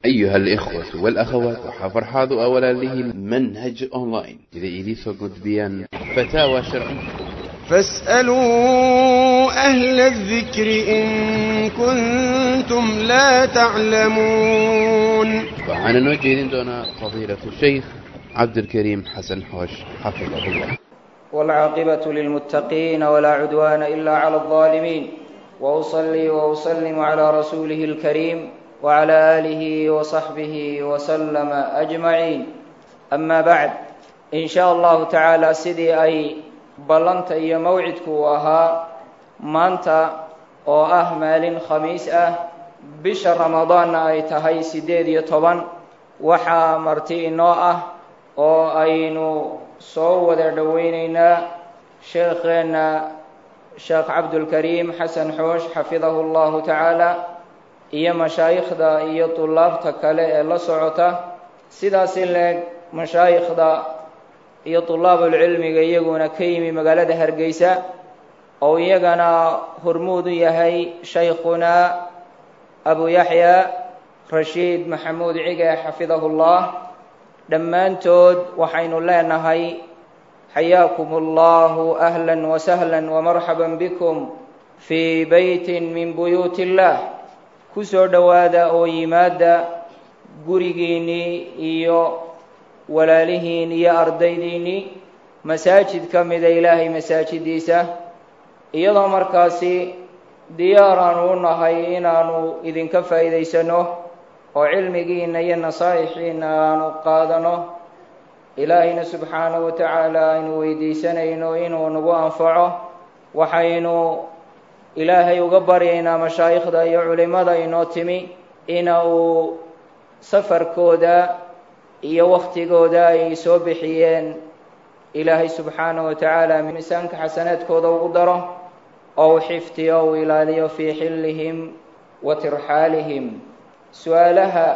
أيها الإخوة والأخوات وحفرحاض أولا له منهج أونلاين إذا إليسو قد بيان فتاوى شرعية فاسألوا أهل الذكر إن كنتم لا تعلمون وعن نوجه دون فضيلة الشيخ عبد الكريم حسن حوش حفظه الله والعاقبة للمتقين ولا عدوان إلا على الظالمين وأصلي وأسلم على رسوله الكريم وعلى آله وصحبه وسلم أجمعين أما بعد إن شاء الله تعالى sidii ay ballanta iyo mawcidku uu ahaa maanta oo ah maalin khamiis ah bisha ramadaanna ay tahay siddeed iyo toban waxaa marti inoo ah oo aynu soo wada dhoweyneynaa sheekheenna sheekh cabdulkariim xasan xoosh xafidahu llahu tacaala iyo mashaayikhda iyo tullaabta kale ee la socota sidaas in leeg mashaayikhda iyo tulaabulcilmiga iyaguna ka yimi magaalada hargeysa oo iyagana hormuud u yahay shaykhunaa abu yaxya rashiid maxamuud cige xafidahu llah dhammaantood waxaynu leenahay xayaakum allahu ahla wasahla wamarxaba bikum fii beytin min buyuut illah ku soo dhowaada oo yimaada gurigiinnii iyo walaalihiin iyo ardaydiinnii masaajid ka mida ilaahay masaajidiisa iyadoo markaasi diyaar aanu u nahay inaanu idinka faa'iidaysano oo cilmigiinna iyo nasaa'ixiinna aanu qaadano ilaahayna subxaanahu wa tacaala aynu weydiisanayno inuu nagu anfaco waxaynu ilaahay uga baryaynaa mashaayikhda iyo culimmada inoo timi ina uu safarkooda iyo waktigooda ay soo bixiyeen ilaahay subxaanahu wa tacaala miisaanka xasanaadkooda ugu daro oo u xifdiyo u ilaaliyo fii xillihim wa tirxaalihim su-aalaha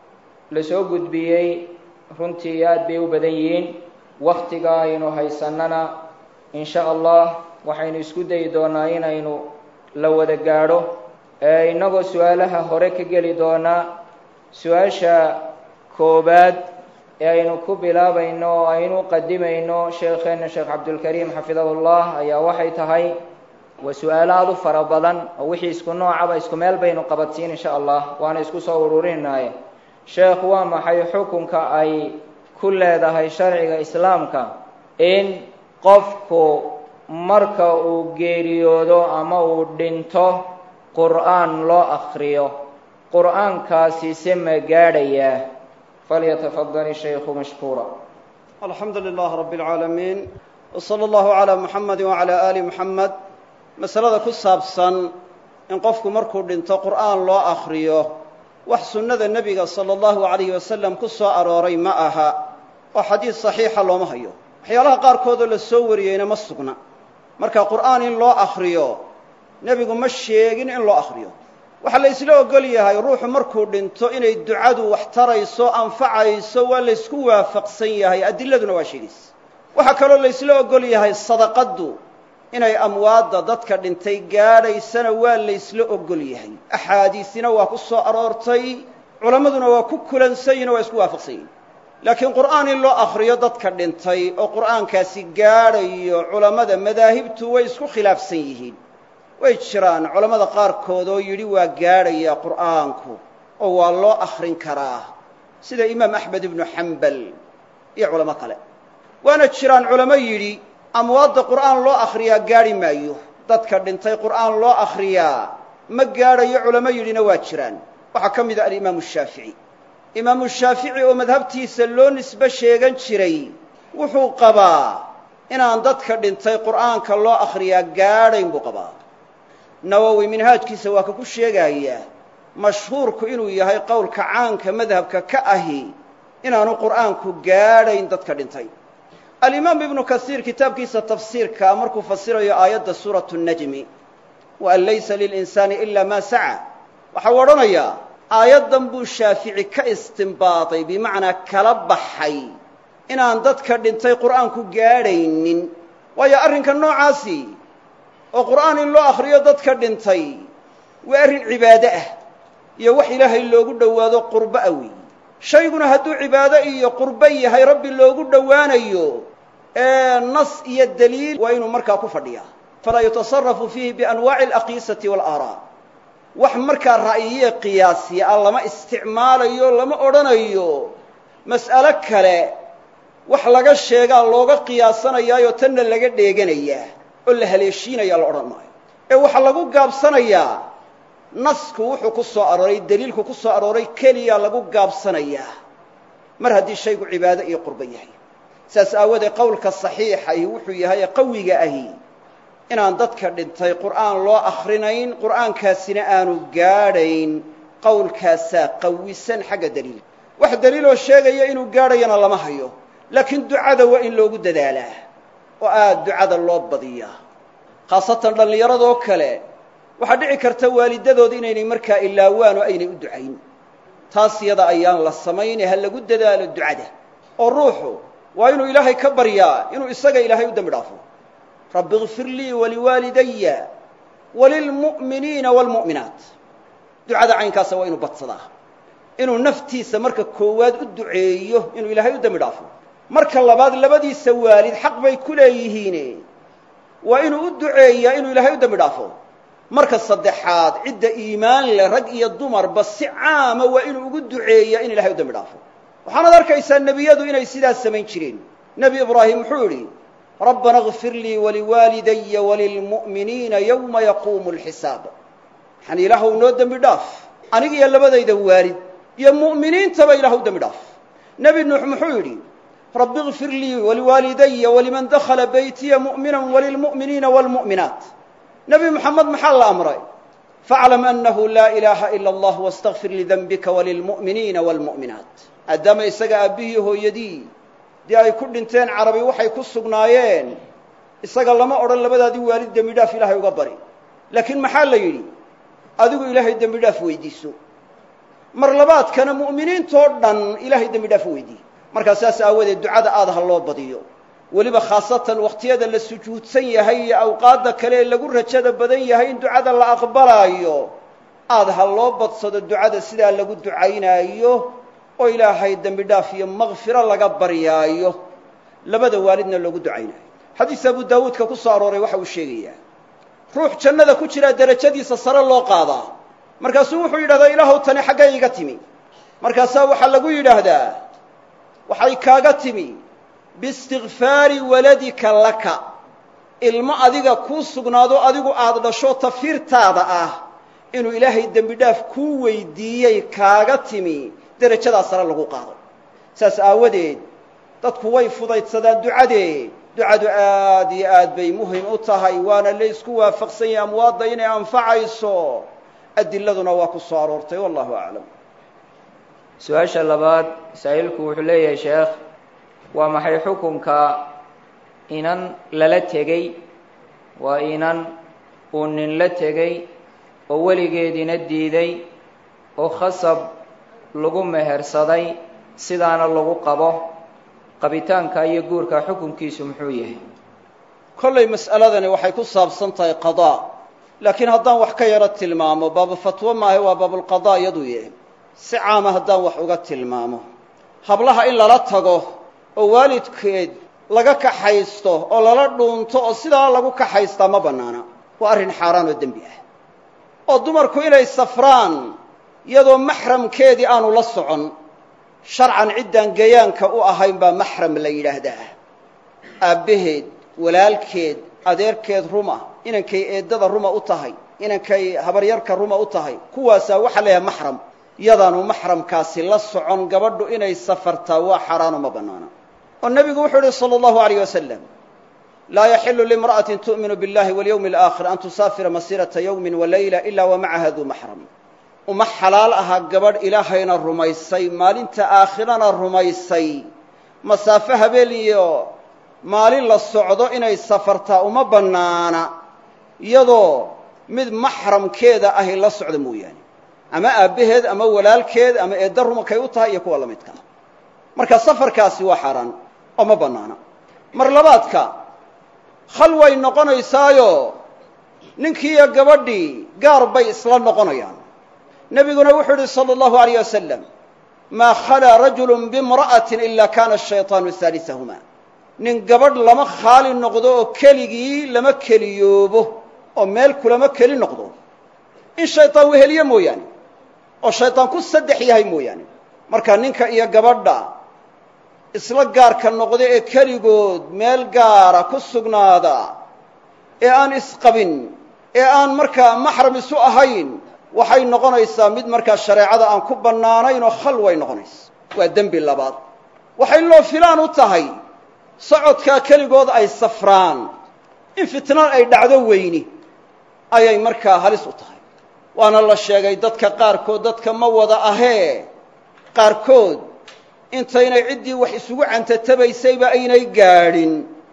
la soo gudbiyey runtii aad bay u badan yihiin waktiga aynu haysannana in sha allah waxaynu isku dayi doonaa inaynu la wada gaadho ee innagoo su-aalaha hore ka geli doonaa su-aasha koobaad ee aynu ku bilaabayno oo aynu qadimayno sheekheena sheekh cabdulkariim xafidahu llah ayaa waxay tahay waa su-aalo aada u fara badan oo wixii isku noocaba isku meel baynu qabadsiin insha allah waana isku soo ururinaaye sheekh waa maxay xukunka ay ku leedahay sharciga islaamka in qofku marka uu geeriyoodo ama uu dhinto qur-aan loo akriyo qur-aankaasi se ma gaadhayaa falyatafadal shaykhu mashkuura alxamdu lilah rab اlcaalamiin w slى اllahu عalى muxamadi wعalى ali muxamed masalada ku saabsan in qofku markuu dhinto qur'aan loo akriyo wax sunnada nebiga salى اllahu عalayh wasalam ku soo arooray ma aha oo xadiid صaxiixa looma hayo waxyaalaha qaarkoodoo la soo wariyeyna ma sugna marka qur'aan in loo akriyo nebigu ma sheegin in loo akriyo waxaa la isla ogol yahay ruuxu markuu dhinto inay ducadu wax tarayso anfacayso waa la ysku waafaqsan yahay adiladuna waa sheegaysa waxaa kaloo la ysla ogol yahay sadaqaddu inay amwaadda dadka dhintay gaadhaysana waa la ysla ogol yahay axaadiisina waa ku soo aroortay culammaduna waa ku kulansayihin o waa isku waafaqsan yihin laakiin qur'aan in loo akriyo dadka dhintay oo qur'aankaasi gaadhayo culammada madaahibtu way isku khilaafsan yihiin way jiraan culammada qaarkood oo yidhi waa gaadhayaa qur'aanku oo waa loo akhrin karaa sida imaam axmed ibnu xambal iyo culamo kale waana jiraan culamo yidhi amwaadda qur'aan loo akhriyaa gaadhi maayo dadka dhintay qur'aan loo akhriyaa ma gaadhayo culamo yidhina waa jiraan waxaa ka mid a alimaamu shaafici imaamu shaafici oo madhabtiisa loo nisbe sheegan jiray wuxuu qabaa inaan dadka dhintay qur'aanka loo akhriyaa gaadhayn buu qabaa nawowi minhaajkiisa waa ka ku sheegayaa mashhuurku inuu yahay qowlka caanka madhabka ka ahi inaanu qur'aanku gaadhayn dadka dhintay alimaam ibnu kasiir kitaabkiisa tafsiirka markuu fasirayo aayadda suuratu najmi wa an laysa lilinsaani ila maa saca waxau odhanayaa aayaddan buu shaafici ka istinbaaday bimacnaa kala baxay inaan dadka dhintay qur'aanku gaadhaynin waayo arrinka noocaasi oo qur'aan in loo akhriyo dadka dhintay waa arrin cibaado ah iyo wax ilaahay loogu dhowaado qurbo a weeyi shayguna hadduu cibaado iyo qurbo yahay rabbi loogu dhowaanayo ee nas iyo daliil waa inuu markaa ku fadhiyaa falaa yutasarafu fiihi bianwaaci alaqiisati waalaaraa wax markaa ra'yiye qiyaasiya ah lama isticmaalayo lama odhanayo mas'alo kale wax laga sheegaa looga qiyaasanayaayo tanna laga dheeganayaa oo la haleeshiinayaa la odhan maayo ee waxaa lagu gaabsanayaa nasku wuxuu ku soo arooray daliilku ku soo arooray keliya lagu gaabsanayaa mar haddii shaygu cibaado iyo qurbo yahay saas aawoodee qowlka saxiixahi wuxuu yahay ee qawiga ahi inaan dadka dhintay qur'aan loo akhrinayn qur'aankaasina aanu gaadhayn qowlkaasaa qawisan xagga daliil wax daliiloo sheegaya inuu gaadhayana lama hayo laakiin ducada waa in loogu dadaalaa oo aad ducada loo badiyaa khaasatan dhallinyaradoo kale waxaa dhici karta waalidadooda inaynay markaa ilaawaan oo aynay u ducayn taas yada ayaan la samayne ha lagu dadaalo ducada oo ruuxu waa inuu ilaahay ka baryaa inuu isaga ilaahay u dembi dhaafo rabbi ikfir lii waliwaalidaya walilmu'miniina waalmu'minaat ducada caynkaasa waa inuu badsadaa inuu naftiisa marka koowaad u duceeyo inuu ilaahay u dembi dhaafo marka labaad labadiisa waalid xaq bay ku leeyihiine waa inuu u duceeyaa inuu ilaahay u dembi dhaafo marka saddexaad cidda iimaan leh rag iyo dumarba si caama waa inuu ugu duceeyaa in ilahay u dembi dhaafo waxaanaad arkaysaa nebiyadu inay sidaas samayn jireen nebi ibraahim wuxuu idhi rabbana اغfir lii waliwaalidaya walilmu'miniina yowma yaquumu اlxisaab waxaan ilaahu noo dembi dhaaf aniga iyo labadayda waalid iyo mu'miniintaba ilahu dembi dhaaf nebi nuux muxuu yidhi rabbi اغfir lii waliwaalidaya waliman dakhala beytiya mu'mina walilmu'miniina wاlmu'minaat nebi moxamed maxaa la amray faaclam annahu laa ilaaha ila allah wastakfir lidenbika walilmu'miniina wاlmu'minaat maadaama isaga aabbihii hooyadii dee ay ku dhinteen carabi waxay ku sugnaayeen isaga lama odhan labadaadii waalid dembi dhaaf ilaahay uga bari laakiin maxaa la yidhi adigu ilaahay dembi dhaaf weydiiso mar labaadkana mu'miniintoo dhan ilaahay dembi dhaaf weydiiye markaa saas aawadeed ducada aad ha loo badiyo weliba khaasatan wakhtiyada la sujuudsan yahay iyo awqaadda kale ee lagu rajada badan yahay in ducada la aqbalaayo aad ha loo badsado ducada sidaa lagu ducaynaayo oo ilaahay dembi dhaaf iyo makfiro laga baryaayo labada waalidna loogu ducaynaayo xadiis abu daawuudka ku soo arooray waxa uu sheegayaa ruux jannada ku jiraa derajadiisa sare loo qaadaa markaasuu wuxuu yidhahdaa ilaahow tani xaggay iga timi markaasaa waxaa lagu yidhaahdaa waxay kaaga timi biistikfaari waladika laka ilmo adiga kuu sugnaado adigu aada dhasho tafiirtaada ah inuu ilaahay dembi dhaaf kuu weydiiyey kaaga timi derajadaa sare lagu qaado saas aawadeed dadku way fudaydsadaan ducadee ducadu aad iyo aad bay muhim u tahay waana la isku waafaqsan yahay amwaadda inay anfacayso adiladuna waa ku soo aroortay wallahu aclam su-aasha labaad masaa'ilku wuxuu leeyahay sheekh waa maxay xukunka inan lala tegey waa inan uu nin la tegey oo weligeediina diiday oo khasab lagu mehersaday sidaana lagu qabo qabitaanka iyo guurka xukunkiisu muxuu yahay kollay mas'aladani waxay ku saabsan tahay qadaa laakiin haddaan wax ka yaro tilmaamo baabu fatwo maahe waa baabulqadaa iyaduu yahay si caama haddaan wax uga tilmaamo hablaha in lala tago oo waalidkeed laga kaxaysto oo lala dhuunto oo sidaa lagu kaxaystaa ma bannaana waa arrin xaaraan oo dembi ah oo dumarku inay safraan iyadoo maxramkeedii aanu la socon sharcan ciddaan gayaanka u ahayn baa maxram la yidhaahdaa aabbaheed walaalkeed adeerkeed ruma inankay eeddada ruma u tahay inankay habaryarka ruma u tahay kuwaasaa waxaa leeyahay maxram yadaanu maxramkaasi la socon gabadhu inay safartaa waa xaaraano ma bannaana oo nebigu wuxuu ihi salى اllahu alayh wasalam laa yaxilu limra'atin tu'minu biاllahi walyowmi alaakhir an tusaafira masiirata yowmin walayla ila wa macaha duu maxram uma xalaal aha gabadh ilaahayna rumaysay maalinta aakhirana rumaysay masaafo habeen iyo maalin la socdo inay safartaa uma bannaana iyadoo mid maxramkeeda ahi la socda mooyaane ama aabbaheed ama walaalkeed ama eedda rumakay u tahay iyo kuwa la midkaa marka safarkaasi waa xaaraan oo ma bannaana mar labaadka khal way noqonaysaayo ninkiiyo gabadhii gaar bay isla noqonayaan nebiguna wuxuu yihi salى اllahu alayh wasalam maa khalaa rajulu bimra'atin ila kana ashayطaanu haalisahuma nin gabadh lama khaali noqdo oo keligii lama keliyoobo oo meel kulama keli noqdo in shayطaan weheliye mooyaane oo shayطaan ku saddex yahay mooyaane marka ninka iyo gabadha isla gaarka noqda ee keligood meel gaara ku sugnaada ee aan isqabin ee aan markaa maxram isu ahayn waxay noqonaysaa mid markaa shareecada aan ku bannaanayn oo khalway noqonaysa waa dembi labaad waxay loo filaan u tahay socodkaa keligood ay safraan in fitnaan ay dhacdo weyni ayay markaa halis u tahay waana la sheegay dadka qaarkood dadka ma wada ahee qaarkood intaynay ciddii wax isugu cantatabaysayba aynay gaadhin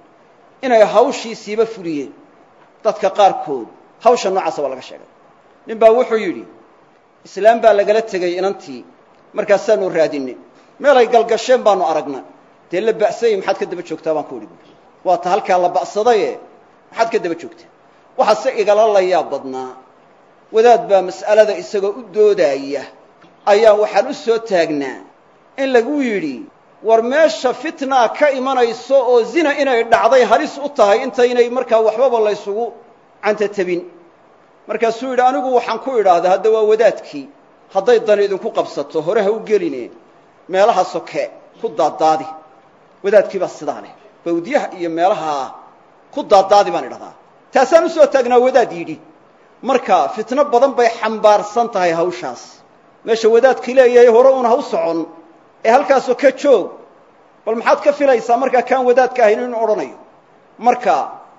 inay hawshiisiiba fuliyeen dadka qaarkood hawsha noocaasa waa laga sheegay nin baa wuxuu yidhi islaam baa lagala tegey inantii markaasaanu raadinay meelay galgasheen baanu aragna dee la ba'sayey maxaad ka daba joogtaa baan ku idhi buui waa ta halkaa la ba'sadaye maxaad ka daba joogtaa waxaase igala layaab badnaa wadaad baa mas'alada isagoo u doodaaya ayaan waxaan u soo taagnaa in lagu yidhi war meesha fitnaa ka imanayso oo zina inay dhacday halis u tahay intaynay markaa waxbaba laysugu cantatabin markaasuu yidhi anigu waxaan ku idhaahdaa hadda waa wadaadkii hadday dani idinku qabsato hore ha u geline meelaha soke ku daaddaadi wadaadkii baa sidaa leh bawdyaha iyo meelaha ku daaddaadi baan idhahdaa taasaan usoo taagnaa wadaad yidhi marka fitno badan bay xambaarsan tahay hawshaas meesha wadaadkii leeyahay hore uun ha u socon ee halkaasoo ka joog bal maxaad ka filaysaa markaa kaan wadaadka ahayn inu odhanayo marka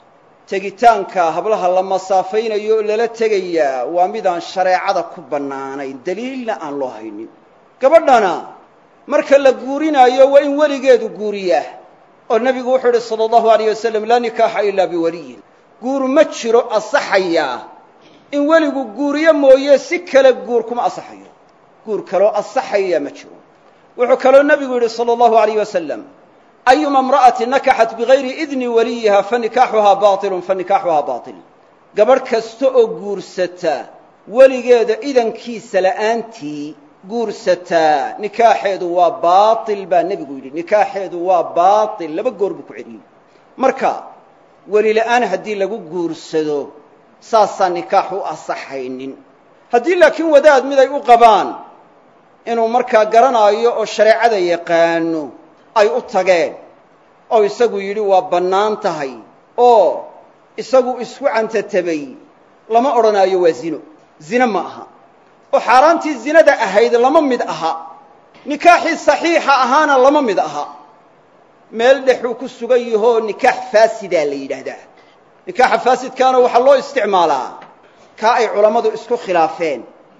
tegitaanka hablaha la masaafaynayo oo lala tegayaa waa midaan shareecada ku bannaanayn daliilna aan loo haynin gabadhana marka la guurinaayo waa in weligeedu guuriyaa oo nebigu wuxuu idhi sala allahu alayh wasalam laa nikaaxa ilaa biwaliyin guur ma jiro asaxayaa in weligu guuriyo mooye si kale guur kuma asaxayo guur kaloo asaxaya ma jiro wuxuu kaloo nebigu yidhi salى اllahu alayh wasalam ayuma imra'ati nakaxat bigayri idni waliyiha fanikaaxuhaa baطilu fanikaaxuhaa baطil gabadh kasta oo guursata weligeeda idankiisa la'aantii guursataa nikaaxeedu waa baail baa nebigu yidhi nikaaxeedu waa baail laba goor buu ku celiyey marka weli la'aan haddii lagu guursado saasaan nikaax u asaxaynin haddii laakiin wadaad miday u qabaan inuu markaa garanaayo oo shareecada yaqaano ay u tageen oo isagu yidhi waa bannaan tahay oo isagu isku cantatabay lama odhanaayo waa zino zine ma aha oo xaaraantii zinada ahayd lama mid aha nikaaxii saxiixa ahaana lama mid aha meel dhexuu ku sugan yahoo nikaax faasidaa la yidhaahdaa nikaaxa faasidkaana waxaa loo isticmaalaa kaa ay culammadu isku khilaafeen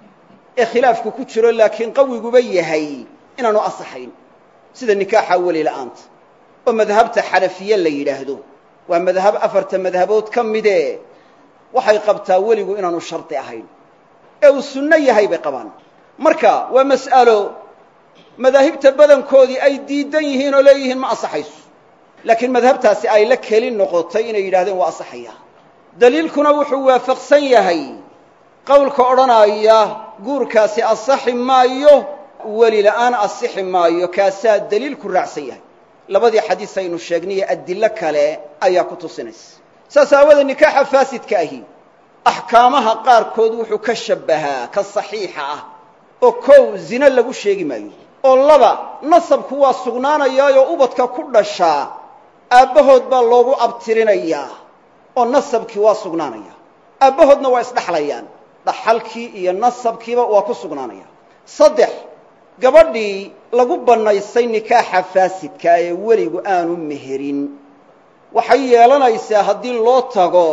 ee khilaafku ku jiro laakiin qawiguba yahay inaanu asaxayn sida nikaaxa weli la'aanta oo madhabta xanafiye la yidhaahdo waa madhab afarta madhabood ka midee waxay qabtaa weligu inaanu shardi ahayn ee uu sunno yahay bay qabaan marka waa mas'alo madaahibta badankoodii ay diidan yihiin oo leeyihiin ma asaxayso laakiin madhabtaasi ay la keli noqotay inay yidhahdeen waa asaxaya daliilkuna wuxuu waafaqsan yahay qowlka odhanaya guurkaasi asaxi maayo weli la'aan asixi maayo kaasaa daliilku raacsan yahay labadii xadiis aynu sheegnaye adillo kale ayaa ku tusinaysa saas aawadee nikaaxa faasidka ahi axkaamaha qaarkood wuxuu ka shabbahaa ka saxiixa ah oo kow zine lagu sheegi maayo oo laba nasabku waa sugnaanayaayoo ubadka ku dhashaa aabbahood baa loogu abtirinayaa oo nasabkii waa sugnaanaya aabbahoodna waa isdhaxlayaan dhaxalkii iyo nasabkiiba waa ku sugnaanaya saddex gabadhii lagu bannaysay nikaaxa faasidka ee weligu aanu meherin waxay yeelanaysaa haddii loo tago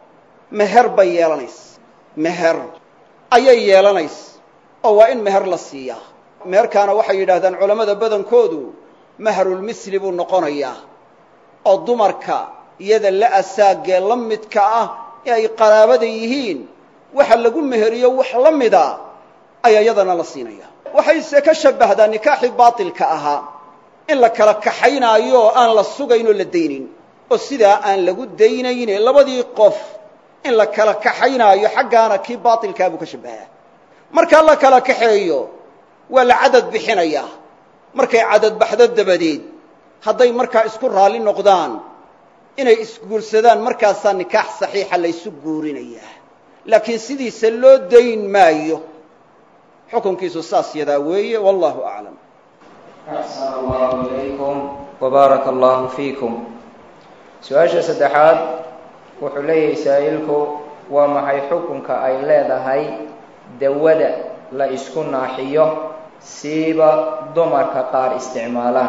meher bay yeelanaysa meher ayay yeelanaysa oo waa in meher la siiyaa meherkaana waxay yidhahdaan culammada badankoodu mahrulmisli buu noqonayaa oo dumarka iyada la asaagee la midka ah ee ay qaraabada yihiin waxa lagu meheriyo wax la mida ayaa iyadana la siinaya waxayse ka shabbahdaa nikaaxii baatilka ahaa in la kala kaxaynaayo oo aan la sugayn oo la daynin oo sidaa aan lagu daynayne labadii qof in la kala kaxaynaayo xaggaana kii baatilkaa buu ka shabbahaa markaa la kala kaxeeyo waa la cadad bixinayaa markay cadad baxdo dabadeed hadday markaa isku raalli noqdaan inay isguursadaan markaasaa nikaax saxiixa laysu guurinayaa laakiin sidiisa loo dayn maayo xukunkiisu saas yadaa weeye wallahu aclam axsan allahu ilaykum wbaaraka allahu fiikum su-aasha saddexaad wuxuu leeyahay saa'ilku waa maxay xukunka ay leedahay dawada la isku naaxiyo siiba dumarka qaar isticmaalaan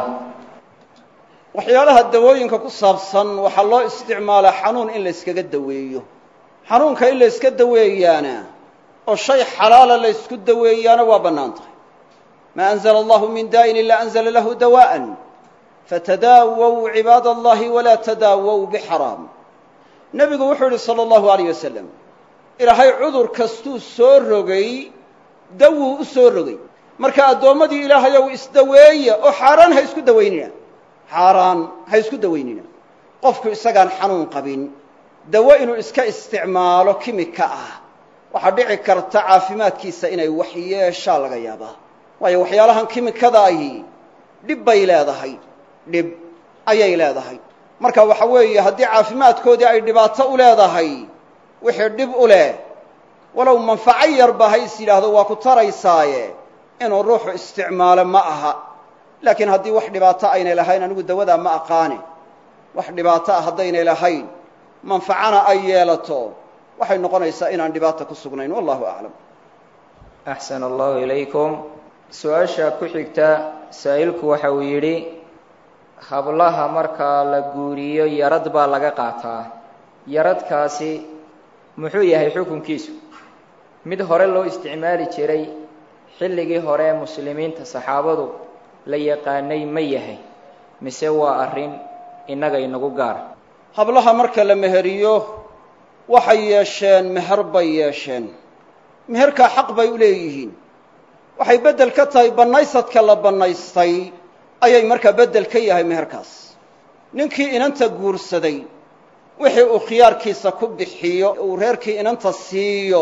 waxyaalaha dawooyinka ku saabsan waxaa loo isticmaalaa xanuun in la yskaga daweeyo xanuunka in la yska daweeyaana oo shay xalaala la ysku daweeyaana waa bannaan tahay maa anzla allahu min daa'in ilaa anzla lahu dawa'an fatadaawow cibaada allahi walaa tadaawow bixaraam nebigu wuxuu yihi salى allahu alayh wasalam ilaahay cudur kastuu soo rogay dawuu u soo rogay marka addoommadii ilaahayow isdaweeya oo xaaraan ha isku dawaynina xaaraan ha isku dawaynina qofku isagaan xanuun qabin dawo inuu iska isticmaalo kimika ah waxaa dhici karta caafimaadkiisa inay wax yeeshaa laga yaabaa waayo waxyaalahan kimikada ahi dhib bay leedahay dhib ayay leedahay marka waxa weeye haddii caafimaadkoodii ay dhibaato u leedahay wixii dhib u leh walow manfaco yarba ha is yidhaahdo waa ku taraysaaye inuu ruuxu isticmaalo ma aha laakiin haddii wax dhibaato aynay lahayn anigu dawadaa ma aqaane wax dhibaato ah haddaynay lahayn manfacana ay yeelato waxay noqonaysaa inaan dhibaata ku sugnayn wallahu aclam axsan allahu ilaykum su-aasha ku xigta saa'ilku waxa uu yidhi hablaha markaa la guuriyo yarad baa laga qaataa yaradkaasi muxuu yahay xukunkiisu mid hore loo isticmaali jiray xilligii hore muslimiinta saxaabadu la yaqaanay ma yahay mise waa arrin innaga inagu gaara hablaha marka la meheriyo waxay yeesheen meher bay yeesheen meherkaa xaq bay u leeyihiin waxay beddel ka tahay bannaysadka la bannaystay ayay markaa beddel ka yahay meherkaas ninkii inanta guursaday wixii uu khiyaarkiisa ku bixiyo uu reerkii inanta siiyo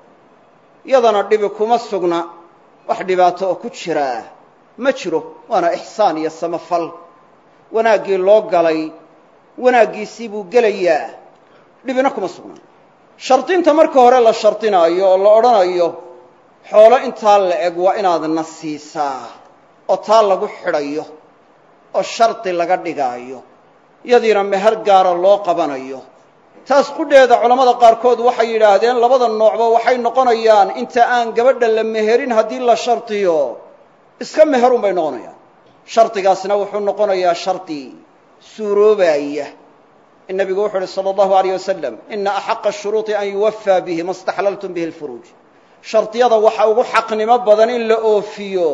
yadana dhibi kuma sugna wax dhibaato oo ku jiraa ma jiro waana ixsaan iyo samafal wanaaggii loo galay wanaaggiisii buu gelayaa dhibina kuma sugna shardinta marka hore la shardinaayo oo la odhanayo xoolo intaa la eg waa inaadna siisaa oo taa lagu xidhayo oo shardi laga dhigaayo yadiina meher gaara loo qabanayo taas qudheeda culammada qaarkood waxay yidhaahdeen labada noocba waxay noqonayaan inta aan gabadha la meherin haddii la shardiyo iska meherun bay noqonayaan shardigaasna wuxuu noqonayaa shardi suuroobaya in nabigu wuxuu uhi salى اllahu alayh wasalam ina axaqa shuruuطi an yuwafaa bihi ma staxlaltum bihi اlfuruuj shardiyada waxa ugu xaqnimo badan in la oofiyo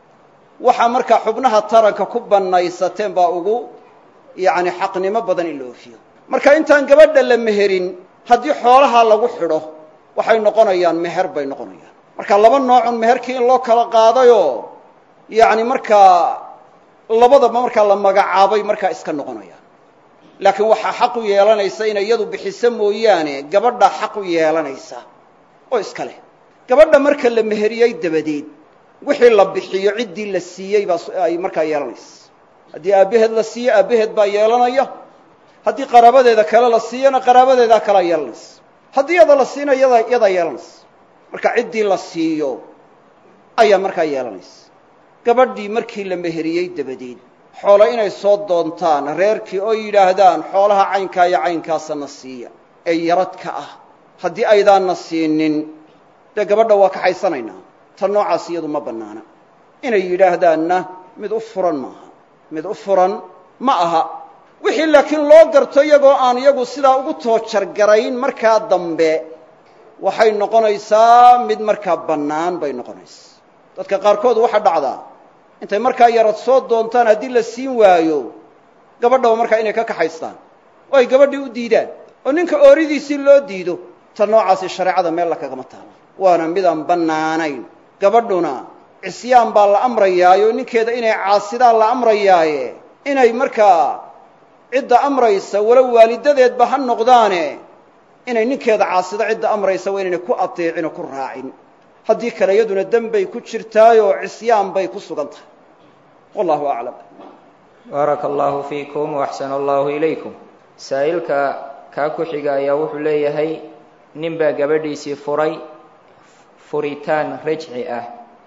waxaa markaa xubnaha taranka ku bannaysateen baa ugu yacni xaqnimo badan in la oofiyo marka intaan gabadha la meherin haddii xoolaha lagu xidho waxay noqonayaan meher bay noqonayaan marka laba noocun meherkii in loo kala qaadayoo yacni markaa labadaba markaa la magacaabay markaa iska noqonayaan laakiin waxaa xaq u yeelanaysa inay iyadu bixiso mooyaane gabadhaa xaq u yeelanaysa oo iska leh gabadha marka la meheriyey dabadeed wixii la bixiyo ciddii la siiyey baa ay markaa yeelanaysa haddii aabbaheed la siiyo aabbaheed baa yeelanaya haddii qaraabadeeda kale la siiyona qaraabadeedaa kalea yeelanaysa haddii yada la siina yada yadaa yeelanaysa marka ciddii la siiyo ayaa markaa yeelanaysa gabadhii markii la meheriyey dabadeed xoolo inay soo doontaan reerkii oo yidhaahdaan xoolaha caynkaa iyo caynkaasana siiya ee yaradka ah haddii aydaanna siinin dee gabadha waa kaxaysanaynaa tan noocaas iyadu ma bannaana inay yidhaahdaanna mid u furan maaha mid u furan ma aha wixii laakiin loo garto iyagoo aan iyagu sidaa ugu toojargarayn markaa dambe waxay noqonaysaa mid markaa bannaan bay noqonaysaa dadka qaarkood waxaa dhacdaa intay markaa yarad soo doontaan haddii la siin waayo gabadhaba markaa inay ka kaxaystaan oo ay gabadhii u diidaan oo ninka ooridiisii loo diido ta noocaasi shareecada meel la kagama taalo waana midaan bannaanayn gabadhuna cisyaan baa la amrayaayo ninkeeda inay caasidaan la amrayaaye inay markaa cidda amraysa walow waalidadeedba ha noqdaane inay ninkeeda caasido cidda amraysa waa inaynay ku adeecin oo ku raacin haddii kale iyaduna dembay ku jirtaayoo cisyaan bay ku sugan tahay wallahu aclam baaraka allahu fiikum waxsana allahu ilaykum saa'ilka kaa ku xiga ayaa wuxuu leeyahay nin baa gabadhiisii furay furitaan rajci ah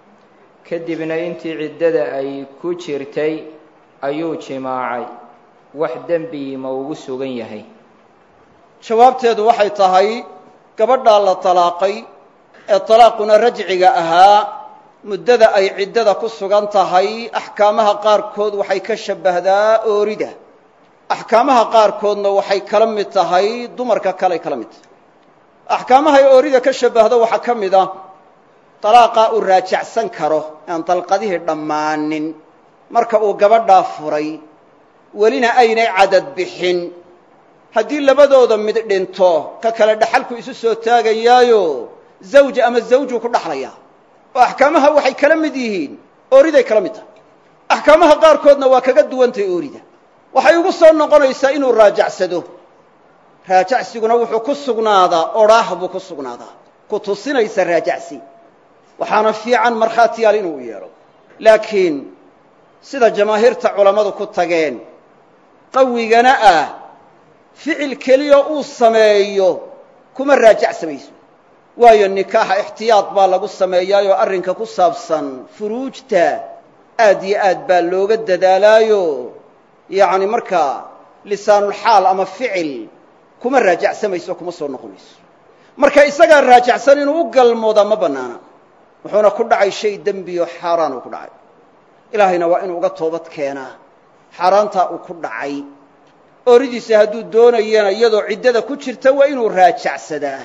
kadibna intii ciddada ay ku jirtay ayuu jimaacay wax dembi ma ugu sugan yahay jawaabteedu waxay tahay gabadhaa la talaaqay ee talaaquna rajciga ahaa muddada ay ciddada ku sugan tahay axkaamaha qaarkood waxay ka shabbahdaa oorida axkaamaha qaarkoodna waxay kala mid tahay dumarka kaley kala mid tahay axkaamahay oorida ka shabbahdo waxaa ka mid ah talaaqaa uu raajacsan karo aan dalqadihii dhammaanin marka uu gabadhaa furay welina aynay cadad bixin haddii labadooda mid dhinto ka kale dhaxalku isu soo taagayaayo zawj ama zawjuu ku dhaxlayaa oo axkaamaha waxay kala mid yihiin ooriday kala mid tahay axkaamaha qaarkoodna waa kaga duwantahay oorida waxay ugu soo noqonaysaa inuu raajacsado raajacsiguna wuxuu ku sugnaadaa odhaah buu ku sugnaadaa ku tusinaysa raajacsi waxaana fiican markhaatiyaal inuu yeelo laakiin sida jamaahiirta culammadu ku tageen qawigana ah ficil keliya uu sameeyo kuma raajacsamayso waayo nikaaxa ixtiyaad baa lagu sameeyaayoo arrinka ku saabsan furuujta aad iyo aad baa looga dadaalaayo yacni markaa lisaanulxaal ama ficil kuma raajacsamayso kuma soo noqonayso marka isagaa raajacsan inuu u galmoodaa ma bannaana wuxuuna ku dhacay shay dembiyo xaaraan uu ku dhacay ilaahayna waa inuu uga toobad keenaa xaaraantaa uu ku dhacay ooridiisa hadduu doonayana iyadoo ciddada ku jirta waa inuu raajacsadaa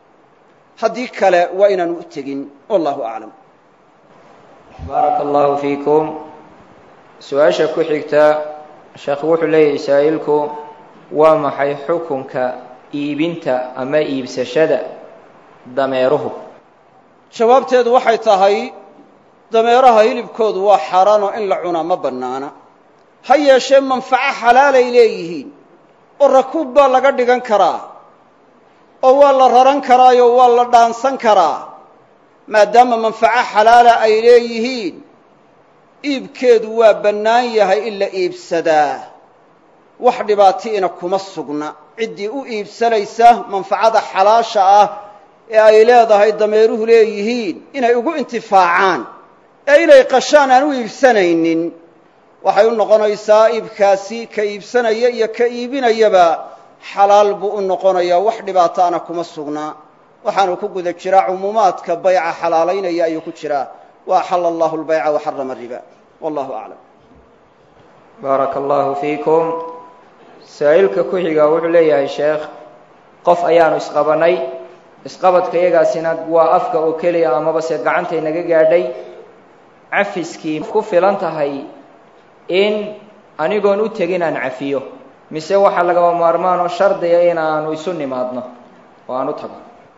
haddii kale waa inaanu u tegin wallahu aclam baaraka allahu fiikum su-aasha ku xigta sheekh wuxuu leeyahay saa'ilku waa maxay xukunka iibinta ama iibsashada dameeruhu jawaabteedu waxay tahay dameeraha hilibkoodu waa xaaraanoo in la cunaa ma bannaana ha yeeshee manfaco xalaalay leeyihiin oo rakuub baa laga dhigan karaa oo waa la raran karaayoo waa la dhaansan karaa maadaama manfaco xalaala ay leeyihiin iibkeedu waa bannaan yahay in la iibsadaa wax dhibaati'ina kuma sugna ciddii u iibsanaysa manfacada xalaasha ah ee ay leedahay dameeruhu leeyihiin inay ugu intifaacaan ee inay qashaan aan u iibsanaynin waxay u noqonaysaa iibkaasi ka iibsanaya iyo ka iibinayaba xalaal buu u noqonayaa wax dhibaataana kuma sugnaa waxaanu ku guda jiraa cumuumaadka bayca xalaalaynaya ayuu ku jiraa wa axala allahu lbayca wa xarama riba wallahu aclam baaraka allahu fiikum saa'ilka ku xiga wuxuu leeyahay sheekh qof ayaanu isqabannay isqabadka iyagaasina waa afka oo keliya amaba se gacantay naga gaadhay cafiskii ku filan tahay in anigoon u tegin aan cafiyo mise waxaa lagaba maarmaan oo shardiga inaanu isu nimaadno oo aan u tago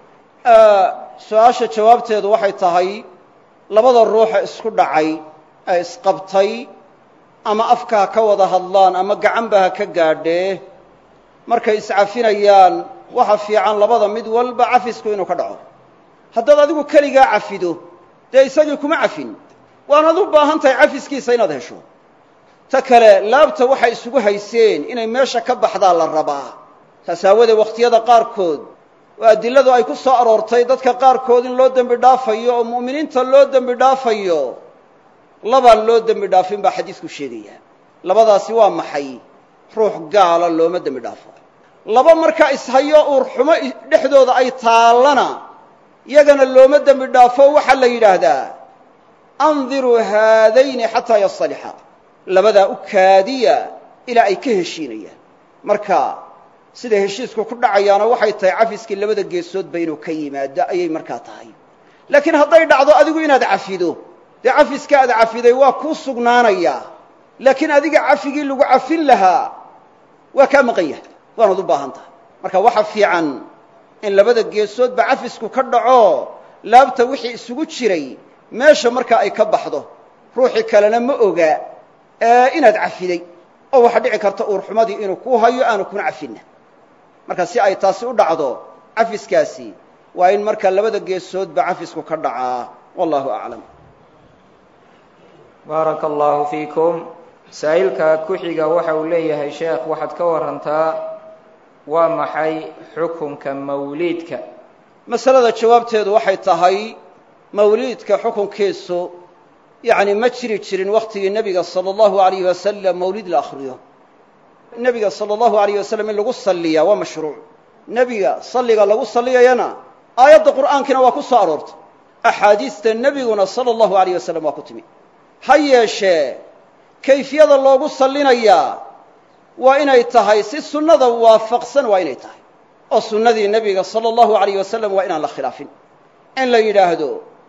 su-aasha jawaabteedu waxay tahay labada ruuxa isku dhacay ee isqabtay ama afka ha ka wada hadlaan ama gacanba ha ka gaadhee markay iscafinayaan waxa fiican labada mid walba cafisku inuu ka dhaco haddaad adigu keligaa cafido dee isagii kuma cafin waanaad u baahan tahay cafiskiisa inaad hesho ta kale laabta waxay isugu hayseen inay meesha ka baxdaa la rabaa taas aawadee wakhtiyada qaarkood oo adiladu ay ku soo aroortay dadka qaarkood in loo dembi dhaafayo oo mu'miniinta loo dembi dhaafayo labaan loo dembi dhaafin baa xadiidku sheegaya labadaasi waa maxay ruux gaala looma dembi dhaafo laba markaa ishayo uur xumo dhexdooda ay taallana yagana looma dembi dhaafo waxaa la yidhaahdaa andiruu haadayni xataa yasalixa labadaa u kaadiya ilaa ay ka heshiinayaan marka sida heshiisku ku dhacayaana waxay tahay cafiskii labada geesoodba inuu ka yimaado ayay markaa tahay laakiin hadday dhacdo adigu inaad cafido dee cafiska aad cafiday waa kuu sugnaanayaa laakiin adiga cafigii lagu cafin lahaa waa kaa maqan yahay waanaad u baahan tahay marka waxa fiican in labada geesoodba cafisku ka dhaco laabta wixii isugu jiray meesha markaa ay ka baxdo ruuxii kalena ma oga inaad cafiday oo waxa dhici karta uurxumadii inuu ku hayo aanu kuna cafinna marka si ay taasi u dhacdo cafiskaasi waa in markaa labada geesoodba cafisku ka dhacaa wallahu aclam baaraka allahu fiikum saa'ilka ku-xiga waxa uu leeyahay sheekh waxaad ka warantaa waa maxay xukunka mawliidka masalada jawaabteedu waxay tahay mawliidka xukunkiisu yacni ma jiri jirin wakhtigii nebiga sala allahu alayhi wasalam mawlid la akhriyo nebiga sala allahu alayh wasalam in lagu salliyaa waa mashruuc nebiga salliga lagu salliyayana aayadda qur'aankiina waa ku soo aroortay axaadiista nebiguna sala allahu alayh wasalam waa ku timi ha yeeshee kayfiyada loogu sallinayaa waa inay tahay si sunnada waafaqsan waa inay tahay oo sunnadii nebiga sala allahu alayh wasalam waa inaan la khilaafin in la yidhaahdo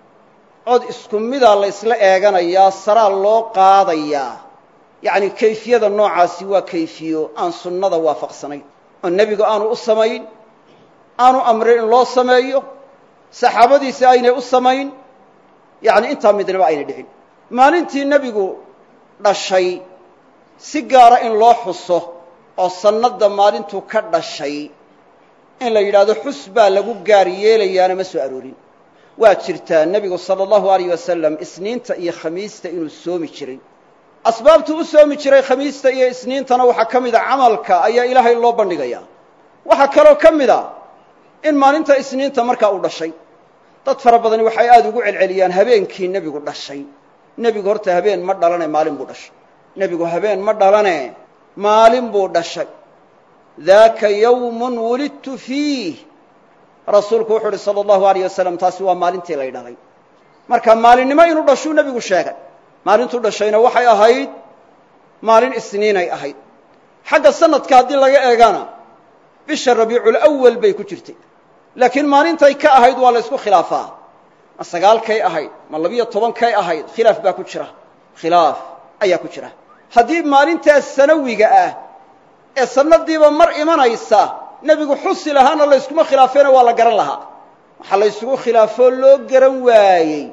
cod isku midaa la ysla eeganayaa saraa loo qaadayaa yacni kayfiyada noocaasi waa kayfiyo aan sunnada waafaqsanayn oo nebigu aanu u samayn aanu amrin in loo sameeyo saxaabadiisi aynay u samayn yacni intaa midnaba aynay dhicin maalintii nebigu dhashay si gaara in loo xuso oo sannadda maalintuu ka dhashay in la yidhaahdo xus baa lagu gaar yeelayaana ma soo aroorin waa jirtaa nebigu sala allahu alayh wasalam isniinta iyo khamiista inuu soomi jiray asbaabtuu u soomi jiray khamiista iyo isniintana waxaa ka mid a camalka ayaa ilaahay loo bandhigayaa waxaa kaloo ka mid a in maalinta isniinta markaa uu dhashay dad fara badani waxay aada ugu celceliyaan habeenkii nebigu dhashay nebigu horta habeen ma dhalane maalin buu dhashay nebigu habeen ma dhalane maalin buu dhashay daaka yawmun wulidtu fiih rasuulku wuxuu uhi sala allahu alayh wasalam taasi waa maalintii lay dhalay marka maalinnimo inuu dhashuu nebigu sheegay maalintuu dhashayna waxay ahayd maalin isniinay ahayd xagga sanadka haddii laga eegana bisha rabiiculawal bay ku jirtay laakiin maalintay ka ahayd waa la ysku khilaafaa ma sagaalkay ahayd ma labiyo tobankay ahayd khilaaf baa ku jira khilaaf ayaa ku jira haddii maalintaas sanawiga ah ee sanadiiba mar imanaysa nebigu xusi lahaana layskuma khilaafeena waa la garan lahaa waxaa la ysugu khilaafoo loo garan waayey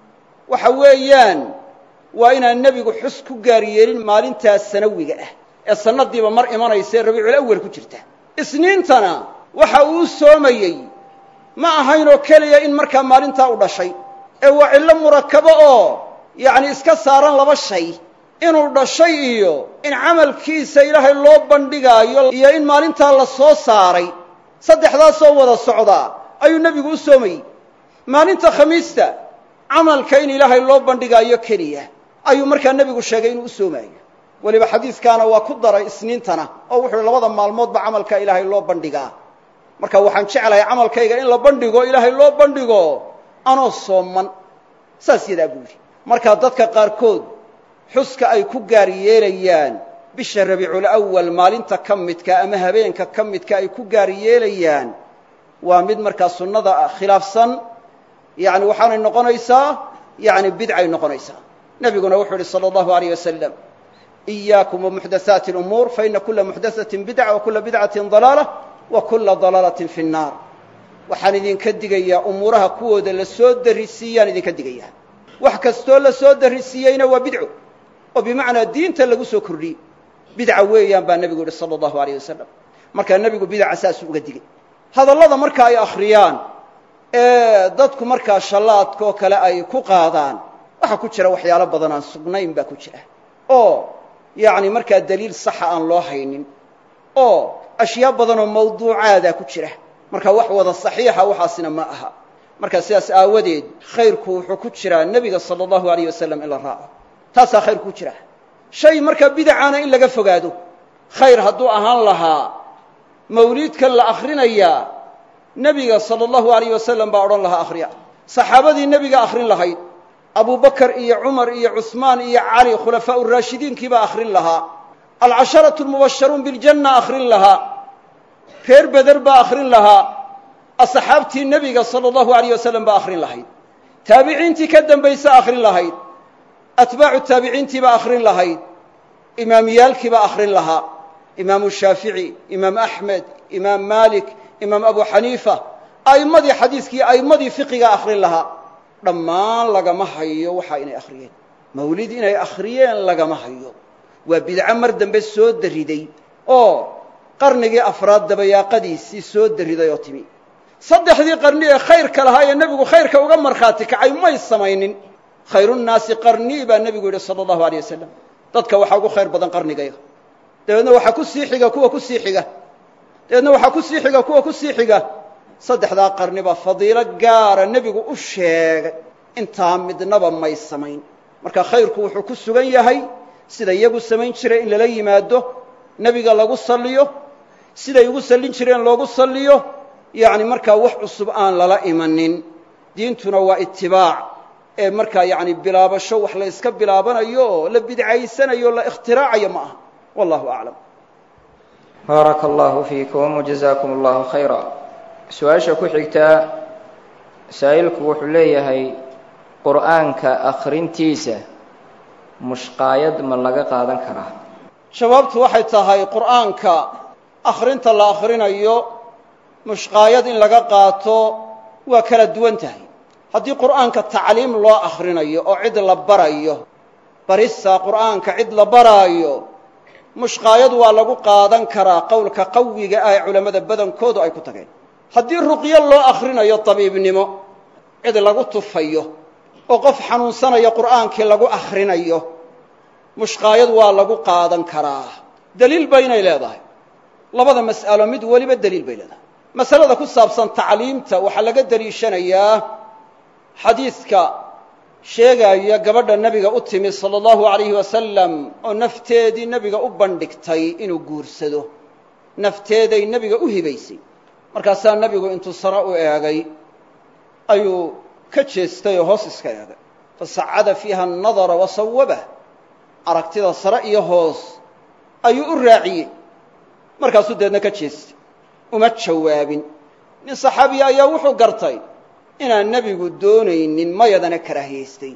waxa weeyaan waa inaan nebigu xus ku gaar yeelin maalintaas sanawiga ah ee sanadiiba mar imanaysa ee rabiiculawal ku jirta isniintana waxa uu soomayey ma ahaynoo keliya in markaa maalintaa u dhashay ee waa cillo murakabo oo yacni iska saaran laba shay inuu dhashay iyo in camalkiisa ilaahay loo bandhigaayo iyo in maalintaa la soo saaray saddexdaasoo wada socdaa ayuu nebigu u soomayey maalinta khamiista camalka in ilaahay loo bandhigaayo keliya ayuu markaa nebigu sheegay inuu u soomaayo weliba xadiiskaana waa ku daray isniintana oo wuxuu labada maalmoodba camalka ilaahay loo bandhigaa marka waxaan jeclahay camalkayga in la bandhigo ilaahay loo bandhigo anoo sooman saas yadaa buu yidhi markaa dadka qaarkood xuska ay ku gaar yeelayaan bisha rabiiculawal maalinta ka midka ama habeenka ka midka ay ku gaar yeelayaan waa mid markaa sunnada khilaafsan yani waxaanay noqonaysaa yani bidcay noqonaysaa nebiguna wuxuu yidhi salى اllahu alayh wasalam إiyaakum wamuxdathaati اlumuur faina kula muxdathatin bidca wa kula bidcatin dalaalة wa kula dalaalatin fi الnaar waxaan idinka digayaa umuuraha kuwooda la soo darisiiyaan idinka digayaa wax kastoo la soo darisiiyeyna waa bidco oo bimacnaa diinta lagu soo kordhiyey bidca weeyaan baa nebigu yihi salى اllahu alayh wasalam markaa nebigu bidaca saasuu uga digay hadallada marka ay akhriyaan ee dadku markaa shallaadkaoo kale ay ku qaadaan waxaa ku jira waxyaalo badan aan sugnayn baa ku jira oo yacni markaa daliil saxa aan loo haynin oo ashyaa badanoo mawduucaadaa ku jira marka wax wada saxiixa waxaasina ma aha marka sidaas aawadeed khayrku wuxuu ku jiraa nebiga sala allahu alayh wasalam in la raaco taasaa khayr ku jira shay markaa bidacaana in laga fogaado khayr hadduu ahaan lahaa mawliidkan la akhrinayaa nebiga sala allahu alayh wasalam baa odhan lahaa akhriya saxaabadii nebiga akhrin lahayd abubakar iyo cumar iyo cusmaan iyo cali khulafaau raashidiinkii baa akhrin lahaa alcasharatu lmubasharuun biljanna akhrin lahaa reer beder baa akhrin lahaa asxaabtii nebiga sala allahu alayh wasalam baa akhrin lahayd taabiciintii ka dambaysa akhrin lahayd atbaacu taabiciintii baa akhrin lahayd imaamiyaalkii baa akhrin lahaa imaamu shaafici imaam axmed imaam maalik imaam abu xaniifa a'immadii xadiiskii a'immadii fiqiga akhrin lahaa dhammaan lagama hayo waxaa inay akhriyeen mawlid inay akhriyeen lagama hayo waa bidco mar dambe soo dariday oo qarnigii afraad dabayaaqadiisii soo dariday oo timi saddexdii qarni ee khayrka lahaa ee nebigu khayrka uga markhaati kacay may samaynin khayrunnaasi qarnii baa nebigu yidhi sala allahu aleyh wasalam dadka waxaa ugu khayr badan qarnigayga dabeedna waxaa ku sii xiga kuwa ku sii xiga dabeedna waxaa ku sii xiga kuwa ku sii xiga saddexdaa qarni baa fadiilo gaara nebigu u sheegay intaa midnaba may samayn marka khayrku wuxuu ku sugan yahay sida iyagu samayn jiray in lala yimaado nebiga lagu salliyo siday ugu sallin jireen loogu salliyo yacni markaa wax cusub aan lala imanin diintuna waa itibaac ee markaa yacni bilaabasho wax la yska bilaabanayo oo la bidcaysanayo o la ikhtiraacaya ma aha wallahu aclam baaraka allahu fiikum wajazaakum allahu khayra su-aasha ku xigtaa saa'ilku wuxuu leeyahay qur'aanka akhrintiisa mushqaayad ma laga qaadan karaa jawaabtu waxay tahay qur'aanka akhrinta la akhrinayo mushqaayad in laga qaato waa kala duwan tahay haddii qur'aanka tacliim loo akhrinayo oo cid la barayo barista qur'aanka cid la baraayo mushqaayad waa lagu qaadan karaa qowlka qawiga ah ee culammada badankoodu ay ku tageen haddii ruqyo loo akhrinayo dabiibnimo cid lagu tufayo oo qof xanuunsanaya qur'aankii lagu akhrinayo mushqaayad waa lagu qaadan karaa deliil ba inay leedahay labada mas'alo mid weliba deliil bay leedahay masalada ku saabsan tacliimta waxaa laga deliishanayaa xadiidka sheegaya gabadha nebiga u timi sala allahu alayhi wasalam oo nafteedii nebiga u bandhigtay inuu guursado nafteeday nebiga u hibaysay markaasaa nebigu intuu sare u eegay ayuu ka jeestay oo hoos iska eegay fasacada fiiha anadara wa sawabah aragtida sare iyo hoos ayuu u raaciyey markaasuu deedna ka jeestay uma jawaabin nin saxaabiya ayaa wuxuu gartay inaan nebigu doonaynin mayadana karaahiyaystay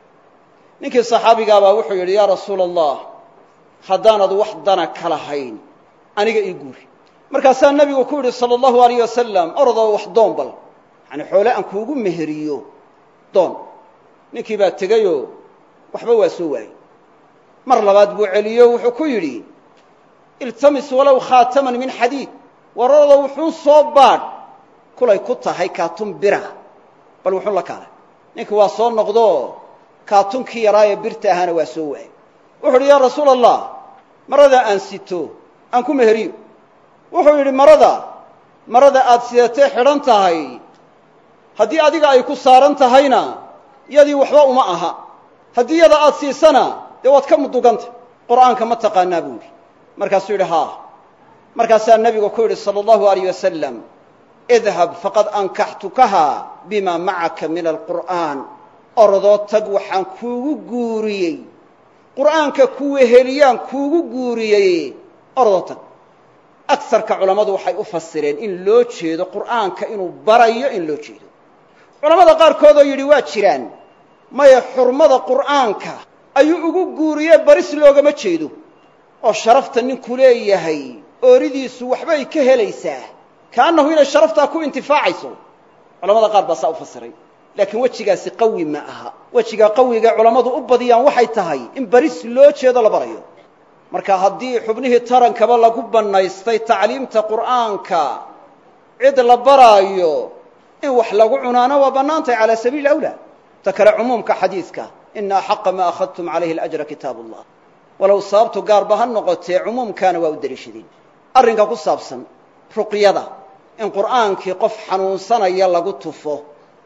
ninkii saxaabigaabaa wuxuu yidhi yaa rasuula allah haddaanad wax dana ka lahayn aniga ii guuri markaasaa nebigu ku yidhi sala allahu alayh wasalam orodoo wax doon bal yacani xoole aan kuugu meheriyo doon ninkii baa tegayoo waxba waa soo waayey mar labaad buu celiyo wuxuu ku yidhi iltamis walow khaataman min xadiid war orodoo wuxuun soo baadh kulay ku tahay kaatun bira bal wuxuun la kaalay ninkii waa soo noqdoo kaatunkii yaraa ee birta ahaana waa soo waayey wuxuu yidhi yaa rasuula allah maradaa aan sito aan ku meheriyo wuxuu yidhi marada marada aad sidatee xidhan tahay haddii adiga ay ku saaran tahayna yadii waxba uma aha haddii yada aad siisana dee waad ka muduganta qur'aanka ma taqaanaa buu yidhi markaasuu yidhi haa markaasaa nebigu ku yidhi sala allahu alayh wasalam idhab faqad ankaxtukaha bima macaka min alqur'aan orodoo tag waxaan kuugu guuriyey qur'aanka kuweheliyaan kuugu guuriyey orodoo tag agsarka culammadu waxay u fasireen in loo jeedo qur'aanka inuu barayo in loo jeedo culammada qaarkoodoo yidhi waa jiraan maya xurmada qur'aanka ayuu ugu guuriye baris loogama jeedo oo sharafta ninku leeyahay ooridiisu waxbay ka helaysaa kaannahu inay sharaftaa ku intifaacayso culamada qaar baa saa u fasiray laakiin wejigaasi qawi ma aha wejiga qawiga culammadu u badiyaan waxay tahay in baris loo jeedo la barayo marka haddii xubnihii tarankaba lagu bannaystay tacliimta qur'aanka cid la baraayo in wax lagu cunaana waa bannaantahay calaa sabiili awlaa ta kale cumuumka xadiidka ina axaqa ma akhadtum calayhi alajra kitaabu allah walow sababtu gaarba ha noqotee cumuumkaana waa u deliishadeen arrinka ku saabsan ruqyada in qur'aankii qof xanuunsanaya lagu tufo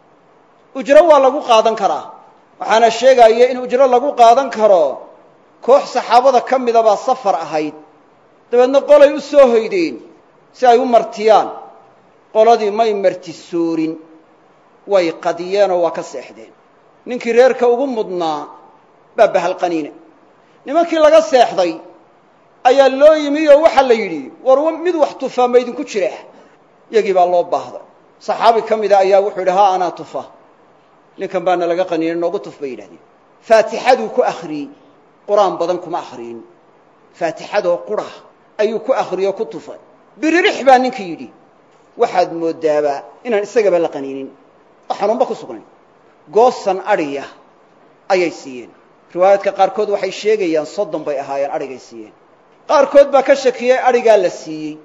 ujro waa lagu qaadan karaa waxaana sheegaya in ujro lagu qaadan karo koox saxaabada ka mida baa safar ahayd dabeedna qolay u soo hoydeen si ay u martiyaan qoladii may martisoorin way qadiyeenoo waa ka seexdeen ninkii reerka ugu mudnaa baa bahalqaniine nimankii laga seexday ayaa loo yimi oo waxaa la yidhi war mid wax tufaa ma idinku jira yagii baa loo baahday saxaabi ka mida ayaa wuxuu yidhi haa anaa tufa ninkan baana laga qaniinay noogu tuf bay yidhahdeen faatixaduu ku akhriyey qur-aan badan kuma akhriyin faatixadoo qura ayuu ku akhriyoo ku tufay biririx baa ninka yidhi waxaad moodaaba inaan isagaba la qaniinin oo xanuunba ku sugnayn goosan adhiya ayay siiyeen riwaayaadka qaarkood waxay sheegayaan soddon bay ahaayeen adhigay siiyeen qaarkood baa ka shakiyey adhigaa la siiyey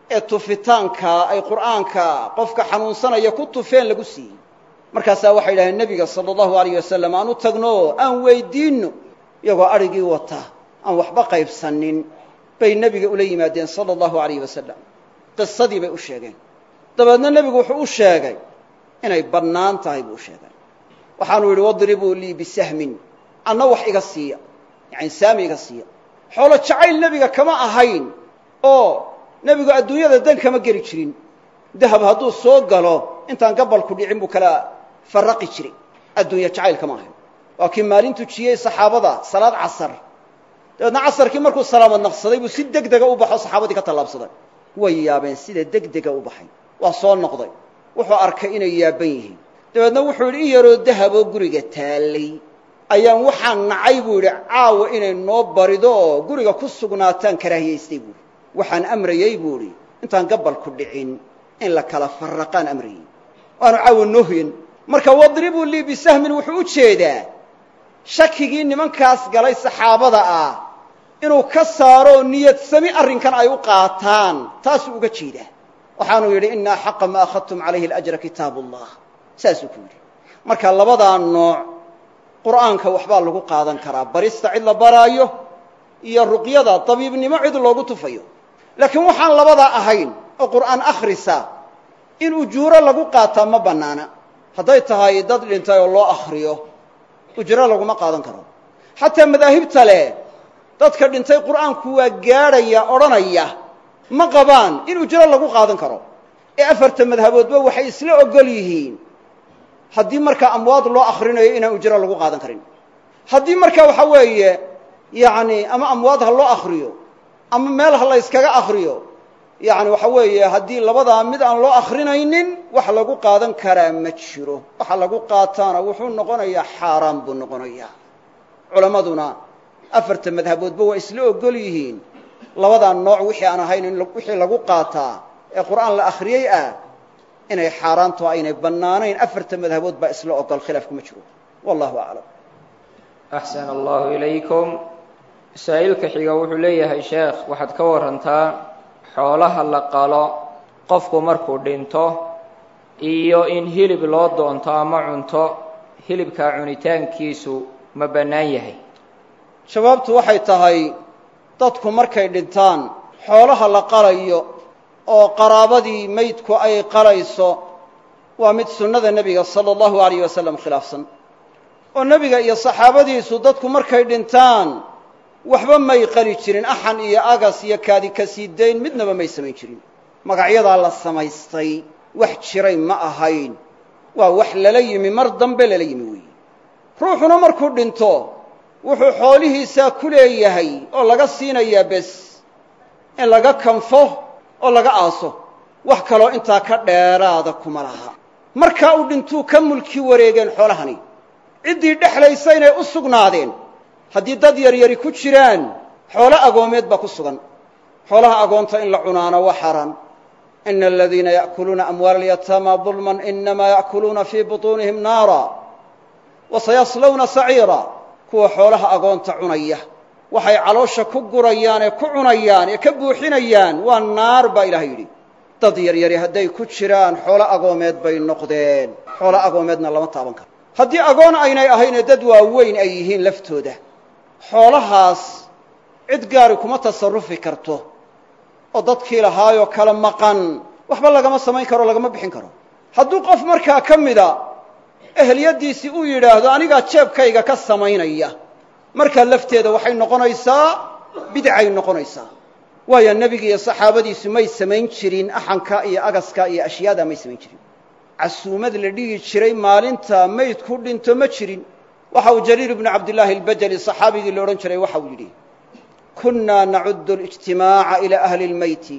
ee tufitaanka ay qur'aanka qofka xanuunsanaya ku tufeen lagu siiyey markaasaa waxay yidhahdeen nebiga sala allahu alayh wasalam aan u tagno aan weydiinno iyagoo adrhigii wata aan waxba qaybsanin bay nebiga ula yimaadeen sala allahu alayh wasalam qisadii bay u sheegeen dabeedna nebigu wuxuu u sheegay inay bannaan tahay buu u sheegay waxaanu yidhi wadribuu lii bisahmin anna wax iga siiya yani saami iga siiya xoolo jacayl nebiga kama ahayn oo nebigu adduunyada dan kama geli jirin dahab hadduu soo galo intaan gabalku dhicin buu kala farraqi jiray adduunya jacayl kama ahayn waa kii maalin tujiyey saxaabada salaad casar dabeedna casarkii markuu salaamad naqsaday buu si deg dega u baxo saxaabadii ka tallaabsaday way yaabeen sida deg dega u baxay waa soo noqday wuxuu arkay inay yaaban yihiin dabeedna wuxuu yidhi in yaroo dahaboo guriga taallay ayaan waxaan nacay buu yidhi caawa inay noo barido oo guriga ku sugnaataan karaahiyaystay buuhi waxaan amrayey buu idhi intaan gabalku dhicin in la kala farraqaan amrayey waanu caawa noo hoyan marka wadribuu lii bisahmin wuxuu u jeedaa shakigii nimankaas galay saxaabada ah inuu ka saaro niyad sami arrinkan ay u qaataan taasuu uga jeedaa waxaanuu yidhi ina axaqa ma akhadtum calayhi alajra kitaabu allah saasuu ku yidhi marka labadaa nooc qur'aanka waxbaa lagu qaadan karaa barista cid la baraayo iyo ruqyada dabiibnimo cid loogu tufayo laakiin waxaan labadaa ahayn oo qur'aan akhrisa in ujuuro lagu qaataa ma bannaana hadday tahay dad dhintay oo loo akhriyo ujro laguma qaadan karo xataa madaahibta leh dadka dhintay qur'aanku waa gaadhaya odhanaya ma qabaan in ujro lagu qaadan karo ee afarta madhaboodba waxay isla ogol yihiin haddii markaa amwaad loo akhrinayo inaan ujro lagu qaadan karin haddii marka waxa weeye yacni ama amwaad ha loo akhriyo ama meel ha la yskaga akhriyo yacni waxa weeye haddii labadaa mid aan loo akrinaynin wax lagu qaadan karaa ma jiro waxa lagu qaataana wuxuu noqonayaa xaaraan buu noqonayaa culammaduna afarta madhaboodba waa isla ogol yihiin labadaa nooc wixii aan ahayn in wixii lagu qaataa ee qur'aan la akhriyey ah inay xaaraanto aynay bannaanayn afarta madhabood baa isla ogol khilaafku ma jiro wallahu aclam axsan allahu ilaykum masaa'ilka xiga wuxuu leeyahay sheekh waxaad ka warantaa xoolaha la qalo qofku markuu dhinto iyo in hilib loo doonto ama cunto hilibkaa cunitaankiisu ma bannaan yahay jawaabtu waxay tahay dadku markay dhintaan xoolaha la qalayo oo qaraabadii maydku ay qalayso waa mid sunnada nebiga sala allahu alayh wasalam khilaafsan oo nebiga iyo saxaabadiisu dadku markay dhintaan waxba may qali jirin axan iyo agas iyo kaadi ka sii dayn midnaba may samayn jirin magacyadaa la samaystay wax jiray ma ahayn waa wax lala yimi mar dambe lala yimi weeye ruuxuna markuu dhinto wuxuu xoolihiisaa ku leeyahay oo laga siinayaa bes in laga kanfo oo laga aaso wax kaloo intaa ka dheeraada kuma laha markaa uu dhintuu ka mulki wareegeen xoolahani ciddii dhexlaysa inay u sugnaadeen haddii dad yaryari ku jiraan xoolo agoomeed baa ku sugan xoolaha agoonta in la cunaana waa xaaraan ina aladiina ya'kuluuna amwaala alyataama dulman inamaa ya'kuluuna fii butuunihim naara wa sayaslawna saciira kuwa xoolaha agoonta cunaya waxay caloosha ku gurayaan ee ku cunayaan ee ka buuxinayaan waa naar baa ilahay yidhi dad yaryari hadday ku jiraan xoolo agoomeed bay noqdeen xoolo agoomeedna lama taaban karo haddii agoon aynay ahaynee dad waaweyn ay yihiin laftooda xoolahaas cid gaari kuma tasarufi karto oo dadkii lahaayoo kala maqan waxba lagama samayn karo lagama bixin karo hadduu qof markaa ka mida ehliyaddiisii uu yidhaahdo anigaa jeebkayga ka samaynaya markaa lafteeda waxay noqonaysaa bidcay noqonaysaa waayo nebigi iyo saxaabadiisu may samayn jirin axanka iyo agaska iyo ashyaada may samayn jirin casuumad la dhigi jiray maalinta maydku dhinto ma jirin waxa uu jariir ibnu cabdillaahi albajali saxaabigii la odhan jiray waxa uu yidhi kunaa nacudu اlijtimaaca ilى ahli اlmeyti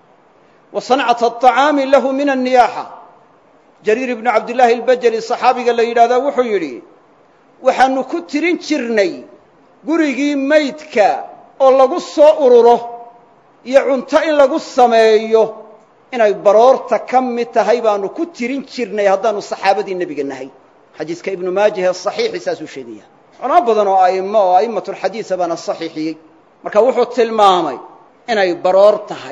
wa sancata aطacaami lahu min anniyaaxa jariir ibnu cabdillaahi albajali saxaabiga la yidhahdaa wuxuu yidhi waxaanu ku tirin jirnay gurigii maydka oo lagu soo ururo iyo cunto in lagu sameeyo inay baroorta ka mid tahay baanu ku tirin jirnay haddaanu saxaabadii nebiga nahay xadiiska ibnu maajah ee saxiixi saasuu sheegaya culamo badan oo a'imo oo a'immatulxadiisa baana saxiixiyey marka wuxuu tilmaamay inay baroor tahay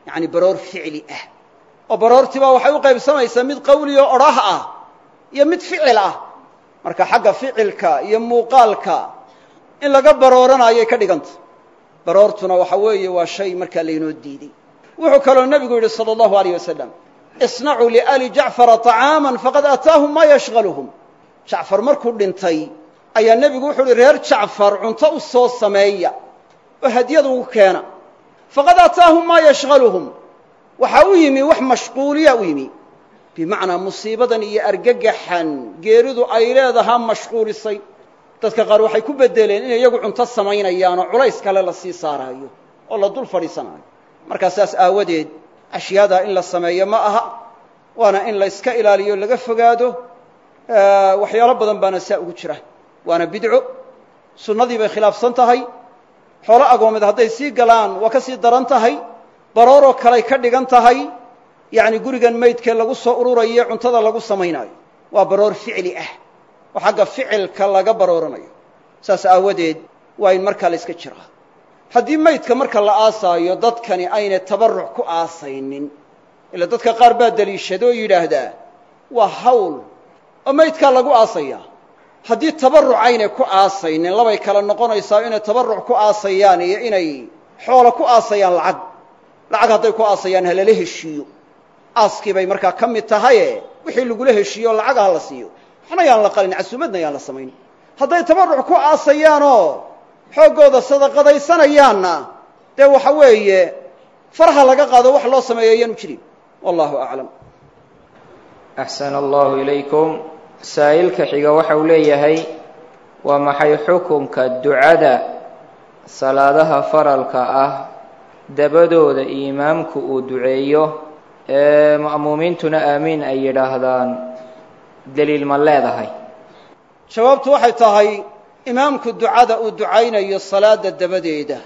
yacni baroor ficli ah oo baroortiibaa waxay u qaybsamaysaa mid qawli oo odhah ah iyo mid ficil ah marka xagga ficilka iyo muuqaalka in laga barooranaayay ka dhiganta baroortuna waxa weeye waa shay markaa laynoo diiday wuxuu kaloo nebigu yidhi salى اllahu alayh wasalam isnacuu liali jacfara طacaama faqad ataahum maa yashgaluhum jacfar markuu dhintay ayaa nebigu wuxuu uhi reer jacfar cunto u soo sameeya oo hadyad ugu keena faqad ataahum maa yashgaluhum waxaa u yimi wax mashquuliya u yimi bimacnaa musiibadan iyo argagaxan geeridu ay leedahaa mashquulisay dadka qaar waxay ku beddeleen inay iyagu cunto samaynayaan oo culays kale la sii saaraayo oo la dul fadhiisanaayo markaa saas aawadeed ashyaadaa in la sameeyo ma aha waana in la yska ilaaliyo laga fogaado waxyaalo badan baana saa ugu jira waana bidco sunnadii bay khilaafsan tahay xoolo agoomeed hadday sii galaan waa ka sii daran tahay barooroo kaley ka dhigan tahay yacni gurigan maydkee lagu soo ururayo cuntada lagu samaynaayo waa baroor ficli ah oo xagga ficilka laga barooranayo saas aawadeed waa in markaa la yska jiraa haddii maydka marka la aasaayo dadkani aynay tabarruc ku aasaynin ila dadka qaar baa deliishada oo yidhaahdaa waa hawl oo maydkaa lagu aasayaa haddii tabarruc aynay ku aasaynin labay kale noqonaysaa inay tabarruc ku aasayaan iyo inay xoolo ku aasayaan lacag lacag hadday ku aasayaan ha lala heshiiyo aaskii bay markaa ka mid tahaye wixii lagula heshiiyo lacag ha la siiyo waxna yaan la qalin casuumadna yaan la samayn hadday tabarruc ku aasayaanoo xooggooda sadaqadaysanayaanna dee waxa weeye farha laga qaado wax loo sameeyo ayaanu jirin wallahu aclam axsana allahu ilaykum saa'ilka xiga waxa uu leeyahay waa maxay xukunka ducada salaadaha faralka ah dabadooda imaamku uu duceeyo ee ma'muumiintuna aamiin ay yidhaahdaan deliil ma leedahay jawaabtu waxay tahay imaamku ducada uu ducaynayo salaadda dabadeeda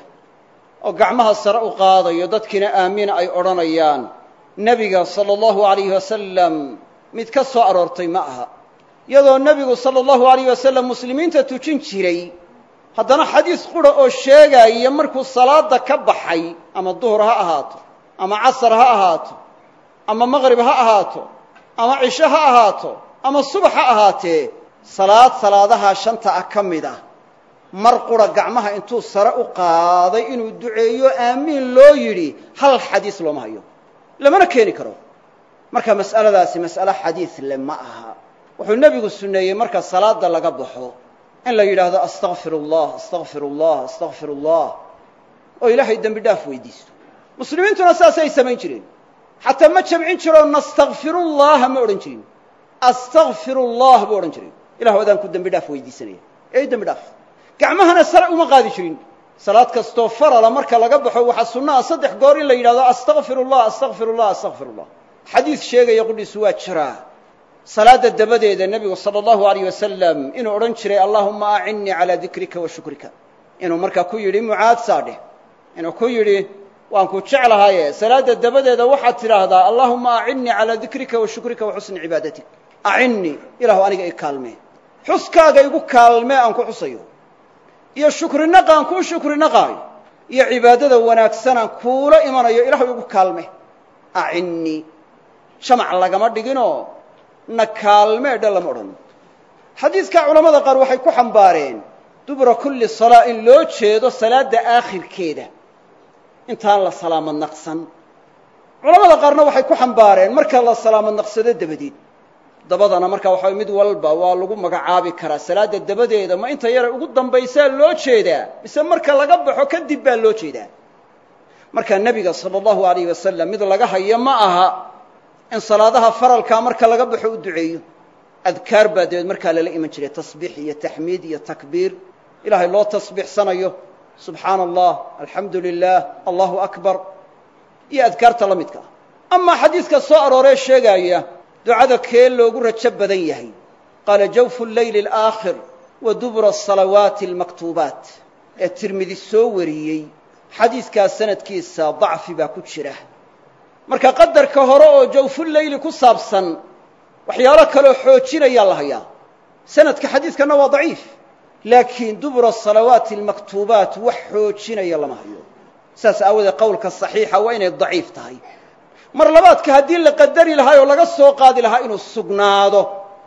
oo gacmaha sare u qaadayo dadkiina aamiin ay odhanayaan nebiga sala allahu alayhi wasalam mid ka soo aroortay ma aha iyadoo nebigu sala allahu alayh wasalam muslimiinta tujin jiray haddana xadiis qura oo sheegaya markuu salaadda ka baxay ama duhur ha ahaato ama casar ha ahaato ama maqrib ha ahaato ama cisho ha ahaato ama subax ha ahaatee salaad salaadaha shanta ah ka mid ah mar qura gacmaha intuu sare u qaaday inuu duceeyo aamiin loo yidhi hal xadiis looma hayo lamana keeni karo marka mas'aladaasi mas'alo xadiis le ma aha wuxuu nebigu sunneeyey marka salaada laga baxo in la yidhaahdo astakfir allah astakfir allah astakfir allah oo ilaahay dembi dhaaf weydiisto muslimiintuna saasay samayn jireen xataa ma jamcin jiroo nastakfirullaha ma odhan jirin astakfirullah buu odhan jiray ilahu adaan ku dembi dhaaf weydiisanaya ee dembi dhaaf gacmahana sare uma qaadi jirin salaad kastoo farala marka laga baxo waxaa sunnaha saddex goor in la yidhahdo astakfirullah astakfirullah astakfirullah xadiis sheegaya qudhiisu waa jiraa salaadda dabadeeda nebigu sala allahu alayh wasalam inuu odhan jiray allahuma acinnii calaa dikrika wa shukrika inuu markaa ku yidhi mucaad saadheh inuu ku yidhi waan ku jeclahaye salaadda dabadeeda waxaad tidhaahdaa allahuma acinnii calaa dikrika wa shukrika wa xusni cibaadatik acinnii ilahu aniga i kaalmee xuskaaga igu kaalmee aan ku xusayo iyo shukrinaqa aan kuu shukrinaqaayo iyo cibaadada wanaagsan aan kuula imanayo ilahu igu kaalme acinnii jamac lagama dhiginoo na kaalmee dhe lama odhan xadiidka culamada qaar waxay ku xambaareen dubura kulli salaa in loo jeedo salaadda aakhirkeeda intaan la salaamad naqsan culamada qaarna waxay ku xambaareen marka la salaamad naqsado dabadeed dabadana marka waxa mid walba waa lagu magacaabi karaa salaadda dabadeeda ma inta yara ugu dambaysaa loo jeedaa mise marka laga baxo kadib baa loo jeedaa marka nebiga sala allahu alayh wasalam mid laga hayo ma aha in salaadaha faralkaa marka laga baxo u duceeyo adkaar baa dabeed markaa lala iman jiray tasbiix iyo taxmiid iyo takbiir ilaahay loo tasbiixsanayo subxaana allah alxamdu lilah allahu akbar iyo adkaarta la midka ah amaa xadiidka soo arooree sheegaaya ducada kee loogu rajo badan yahay qaala jawfu leyli alaakhir wa dubura asalawaati almaktuubaat ee tirmidi soo wariyey xadiidkaas sanadkiisa dacfi baa ku jira marka qadarka hore oo jawfuleyli ku saabsan waxyaalo kaloo xoojinayaa la hayaa sanadka xadiidkanna waa daciif laakiin dubura asalawaati almaktuubaat wax xoojinaya lama hayo saas aawadeed qowlka saxiixa waa inay daciif tahay mar labaadka haddii la qadari lahaa oo laga soo qaadi lahaa inuu sugnaado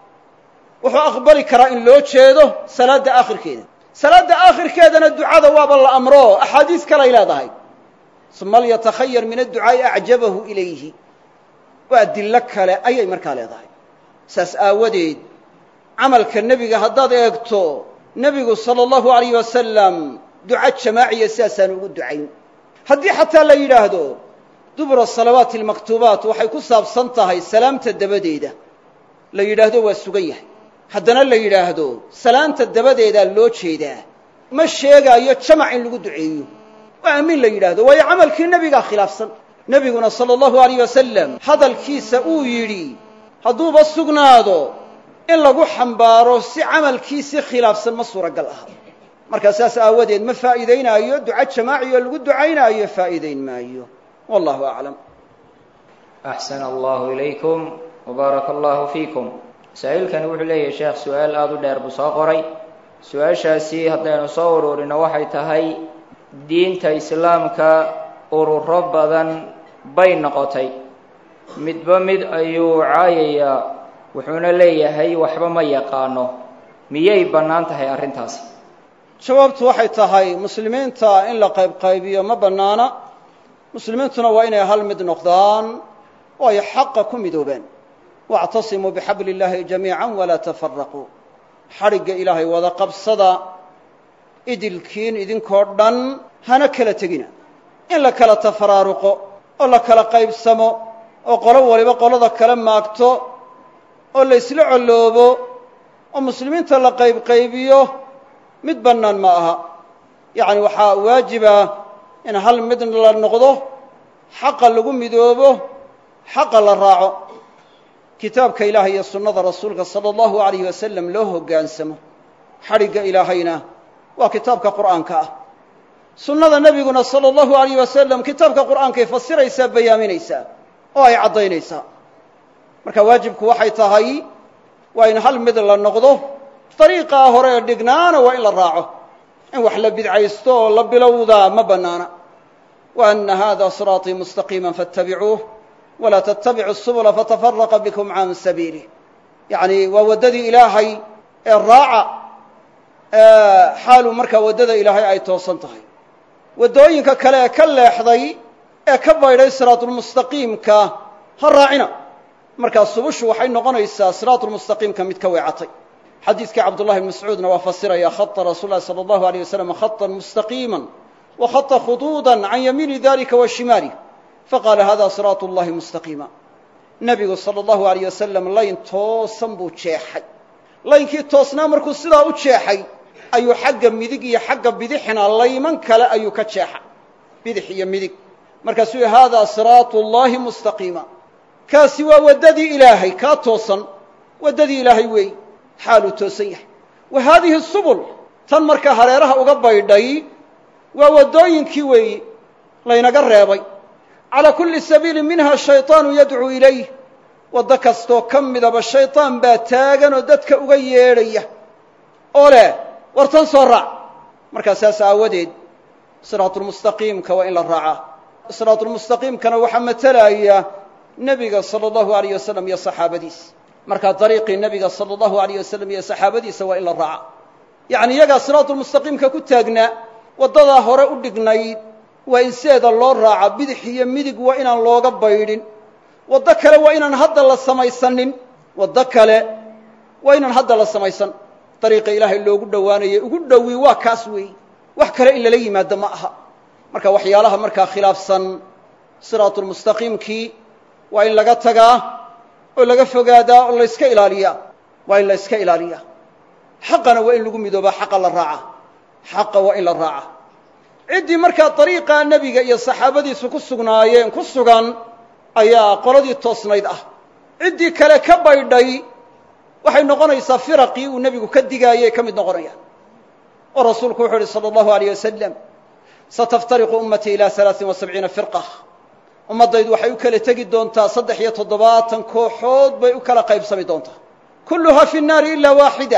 wuxuu aqbali karaa in loo jeedo salaadda aakhirkeeda salaadda aakhirkeedana ducada waaba la amro axaadiis kalay leedahay uma lyatakhayar min adducaa'i acjabahu ilayhi waa adillo kale ayay markaa leedahay saas aawadeed camalka nebiga haddaad eegto nebigu sala allahu alayh wasalam duco jamaaciya sidaasaan ugu ducayn haddii xataa la yidhaahdo dubura salawaati almaktuubaat waxay ku saabsan tahay salaamta dabadeeda la yidhaahdo waa sugan yahay haddana la yidhaahdo salaamta dabadeedaa loo jeedaa ma sheegaayo jamac in lagu duceeyo waa aamin la yidhaahdo waayo camalkii nebigaa khilaafsan nebiguna sala allahu alayh wasalam hadalkiisa uu yidhi hadduuba sugnaado in lagu xambaaro si camalkiisii khilaafsan ma suuragal aha markaa saas aawadeed ma faa'iidaynaayo duco jamaaci oo lagu ducaynaayo faa'iidayn maayo wallahu aclam axsana allahu ilaykum wabaaraka allahu fiikum masaa'ilkani wuxuu leeyahay sheekh su-aal aada u dheer buu soo qoray su-aashaasi haddaynu soo uruurino waxay tahay diinta islaamka ururo badan bay noqotay midba mid ayuu caayayaa wuxuuna leeyahay waxba ma yaqaano miyay bannaan tahay arrintaasi jawaabtu waxay tahay muslimiinta in la qaybqaybiyo ma bannaana muslimiintuna waa inay hal mid noqdaan oo ay xaqa ku midoobaan waactasimuu bixabli illaahi jamiica walaa tafaraquu xadhigga ilaahay wada qabsada idilkiin idinkoo dhan hana kala tegina in la kala tafaraaruqo oo la kala qaybsamo oo qolo waliba qolada kala maagto oo la isla colloobo oo muslimiinta la qaybqaybiyo mid bannaan ma aha yacni waxaa waajiba in hal mid la noqdo xaqa lagu midoobo xaqa la raaco kitaabka ilaahay iyo sunnada rasuulka sala allahu alayh wasalam loo hoggaansamo xadhigga ilaahayna waa kitaabka qur'aanka ah sunnada nebiguna sala allahu alayh wasalam kitaabka qur'aankay fasiraysaa bayaaminaysaa oo ay caddaynaysaa marka waajibku waxay tahay waa in hal mid la noqdo dariiqaa hore ee dhignaana waa in la raaco in wax la bidcaysto oo la bilowdaa ma bannaana wa anna hada siraaطii mustaqiima faاtabicuuh walaa tattabicu subula fatafaraqa bikum can sabiilih yacni waa waddadii ilaahay ee raaca xaalu markaa waddada ilaahay ay toosan tahay waddooyinka kale ee ka leexday ee ka baydhay siraatulmustaqiimka ha raacina markaa subushu waxay noqonaysaa siraatulmustaqiimka mid ka weecatay xadiidkii cabdullahi bn mascuudna waa fasiraya khata rasuul lahi sala allahu aleyh wasalam khatan mustaqiima wa khata khuduuda can yamiini dalika wa shimaalih faqaala hada siraatu llahi mustaqiima nebigu sala allahu alayh wasalam layn toosan buu jeexay laynkii toosnaa markuu sidaa u jeexay ayuu xagga midig iyo xagga bidixina layman kale ayuu ka jeexa bidix iyo midig markaasuu yihi haadaa siraatu llahi mustaqiima kaasi waa waddadii ilaahay kaa toosan waddadii ilaahay weey xaaluu toosan yahay wa haadihi subul tan markaa hareeraha uga baydhay waa waddooyinkii weeyi laynaga reebay calaa kulli sabiili minha shayطaanu yadcuu ilayh waddo kastoo ka midaba shayطaan baa taagan oo dadka uga yeedhaya oo leh war tan soo raac markaa saas aawadeed siraatulmustaqiimka waa in la raacaa siraatulmustaqiimkana waxaa matalaya nebiga sala allahu alayh wasalam iyo saxaabadiisa markaa dariiqii nebiga sala allahu alayh wasalam iyo saxaabadiisa waa in la raaca yacni iyagaa siraatulmustaqiimka ku taagnaa waddadaa hore u dhignayd waa in sideeda loo raaca bidix iyo midig waa inaan looga baydhin waddo kale waa inaan hadda la samaysanin waddo kale waa inaan hadda la samaysan dariiqa ilaahay loogu dhowaanayay ugu dhowi waa kaas weey wax kale in lala yimaado ma aha marka waxyaalaha markaa khilaafsan siraatulmustaqiimkii waa in laga tagaa oo laga fogaadaa oo la yska ilaaliyaa waa in la yska ilaaliyaa xaqana waa in lagu midoobaa xaqa la raaca xaqa waa in la raaca ciddii markaa dariiqaa nebiga iyo saxaabadiisu ku sugnaayeen ku sugan ayaa qoladii toosnayd ah ciddii kale ka baydhay waxay noqonaysaa firaqii uu nebigu ka digaayay ka mid noqonayaan oo rasuulku wuxuu uhi salى اllahu alيyه wasalam sataftariqu ummatii ilى alaaثin wa sabciina firqa ummaddaydu waxay u kala tegi doontaa saddex iyo toddobaatan kooxood bay u kala qaybsami doontaa kulluhaa fi الnaari ila waaxida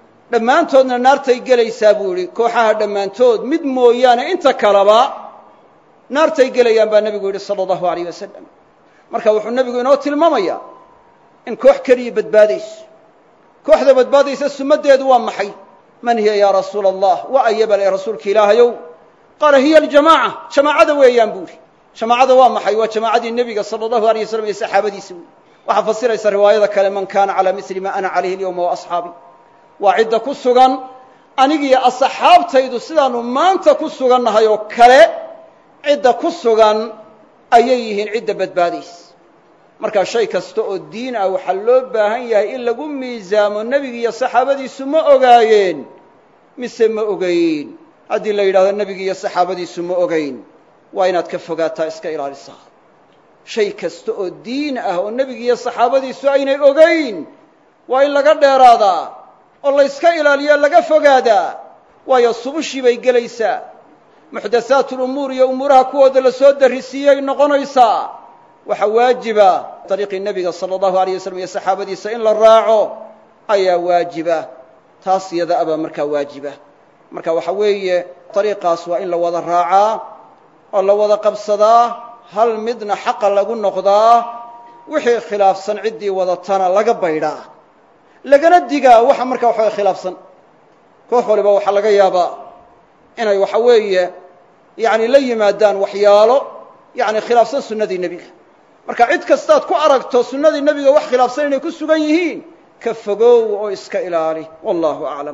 dhammaantoodna naartay gelaysaa buu yihi kooxaha dhammaantood mid mooyaane inta kaleba naartay gelayaan baa nebigu yidhi sala allahu alayh wasalam marka wuxuu nebigu inoo tilmaamayaa in koox keliya badbaadayso kooxda badbaadaysa sumaddeedu waa maxay man hiya yaa rasuula allah wa ayabal ee rasuulka ilaahayow qaala hiya aljamaaca jamaacada weeyaan buu ihi jamaacada waa maxay waa jamaacadii nebiga sala allahu alayh wasalam iyo saxaabadiisa wey waxaa fasiraysa riwaayada kale man kaana calaa misli ma ana calayhi alyawma wa asxaabi waa cidda ku sugan anigiyo asxaabtaydu sidaanu maanta ku sugannahay oo kale cidda ku sugan ayay yihiin cidda badbaadaysa markaa shay kasta oo diin ah waxaa loo baahan yahay in lagu miisaamo nebigi iyo saxaabadiisu ma ogaayeen mise ma ogayn haddii la yidhahdo nebigi iyo saxaabadiisu ma ogayn waa inaad ka fogaataa iska ilaalisaa shay kasta oo diin ah oo nebigi iyo saxaabadiisu aynay ogayn waa in laga dheeraadaa oo la yska ilaaliyaa laga fogaadaa waayo subushii bay gelaysaa muxdathaat lumuur iyo umuuraha kuwooda la soo darrisiiyey noqonaysaa waxaa waajiba dariiqii nebiga sala allahu alayh wasalam iyo saxaabadiisa in la raaco ayaa waajiba taas iyada abaa markaa waajiba marka waxa weeye dariiqaas waa in la wada raacaa oo la wada qabsadaa hal midna xaqa lagu noqdaa wixii khilaafsan ciddii wadatana laga baydhaa lagana digaa waxa markaa waxawa khilaafsan koox waliba waxaa laga yaabaa inay waxa weeye yani la yimaadaan waxyaalo yani khilaafsan sunnadii nebiga marka cid kastaad ku aragto sunnadii nebiga wax khilaafsan inay ku sugan yihiin ka fogow oo iska ilaali wallahu aclam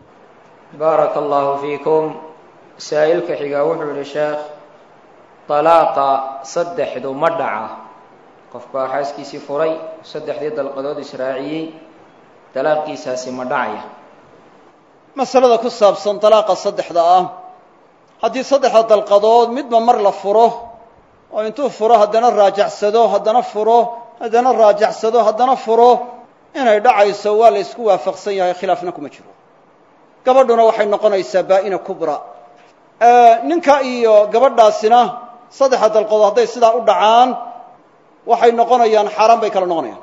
baaraka allahu fiikum saa'ilka xigaa wuxuu yihi sheekh dalaaqa saddexdu ma dhaca qof baa xaaskiisii furay saddexdii dalqadood israaciyey dalaaqiisaasi ma dhacaya masalada ku saabsan dalaaqa saddexda ah haddii saddexda dalqadood midba mar la furo oo intuu furo haddana raajacsado haddana furo haddana raajacsado haddana furo inay dhacayso waa la ysku waafaqsan yahay khilaafna kuma jiro gabadhuna waxay noqonaysaa baa'ina kubra ninka iyo gabadhaasina saddexda dalqadood hadday sidaa u dhacaan waxay noqonayaan xaaraan bay kala noqonayaan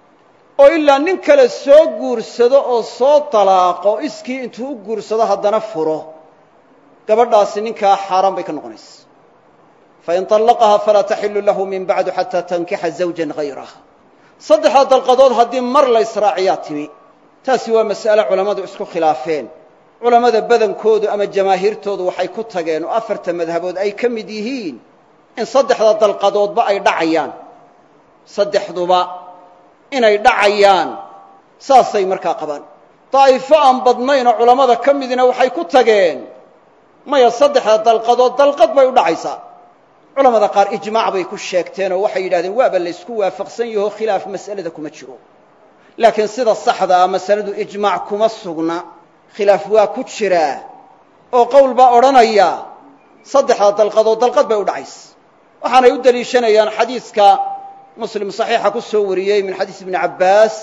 oo ilaa nin kale soo guursado oo soo dalaaqo iskii intuu u guursado haddana furo gabadhaasi ninkaa xaaraan bay ka noqonaysa fain طallaqaha falaa taxilu lahu min bacdu xataa tankixa zawja gayrah saddexda dalqadood haddii mar la ysraaciyaa timi taasi waa mas'ale culammadu isku khilaafeen culammada badankoodu ama jamaahiirtoodu waxay ku tageen oo afarta madhabood ay ka mid yihiin in saddexda dalqadoodba ay dhacayaan saddexduba inay dhacayaan saasay markaa qabaan daa'ifo aan badnayn oo culammada ka midina waxay ku tageen maya saddexda dalqadood dalqad bay u dhacaysaa culamada qaar ijmaac bay ku sheegteen oo waxay yidhahdeen waaba la ysku waafaqsan yaho khilaaf mas'alada kuma jiro laakiin sida saxda ah masaladu ijmaac kuma sugna khilaaf waa ku jiraa oo qowl baa odhanaya saddexda dalqadood dalqad bay u dhacaysa waxaanay u deliishanayaan xadiiska muslim saxiixa ku soo wariyey min xadiis ibni cabbaas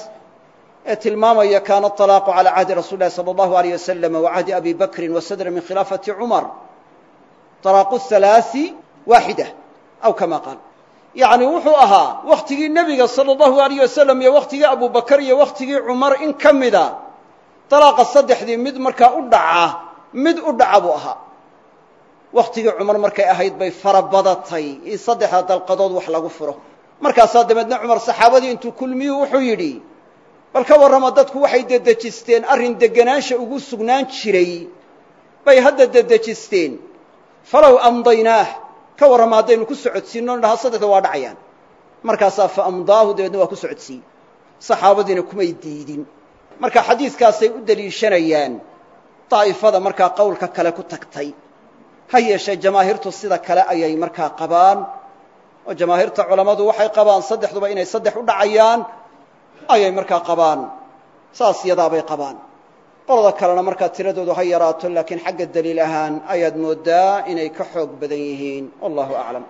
ee tilmaamaya kaana طalaaqu calى cahdi rasuuli lahi salى اllahu alيyh waslama wa cahdi abi bakrin wasadra min khilaafati cumar طalaaqu halaai waaxida aw kama qaal yacni wuxuu ahaa wakhtigii nebiga salى اllahu alayh wasalam iyo wakhtigii abu bakar iyo wakhtigii cumar in ka mida dalaaqa saddexdii mid markaa u dhaca mid u dhaca buu ahaa wakhtigii cumar markay ahayd bay fara badatay in saddexda dalqadood wax lagu furo markaasaa dabeedna cumar saxaabadii intuu kulmiyuu wuxuu yidhi bal ka warrama dadku waxay dedejisteen arrin degenaansha ugu sugnaan jiray bay hadda dedejisteen falow amdaynaah ka warrama haddaynu ku socodsiinno dhaha saddexda waa dhacayaan markaasaa fa amdaahu dabeedna waa ku socodsiiyey saxaabadiina kumay diidin marka xadiiskaasay u deliishanayaan daa'ifada markaa qowlka kale ku tagtay ha yeeshee jamaahiirtu sida kale ayay markaa qabaan oo jamaahiirta culammadu waxay qabaan saddexduba inay saddex u dhacayaan ayay markaa qabaan saas yadaabay qabaan qolada kalena markaa tiradoodu ha yaraato laakiin xagga daliil ahaan ayaad mooddaa inay ka xoog badan yihiin wallahu aclam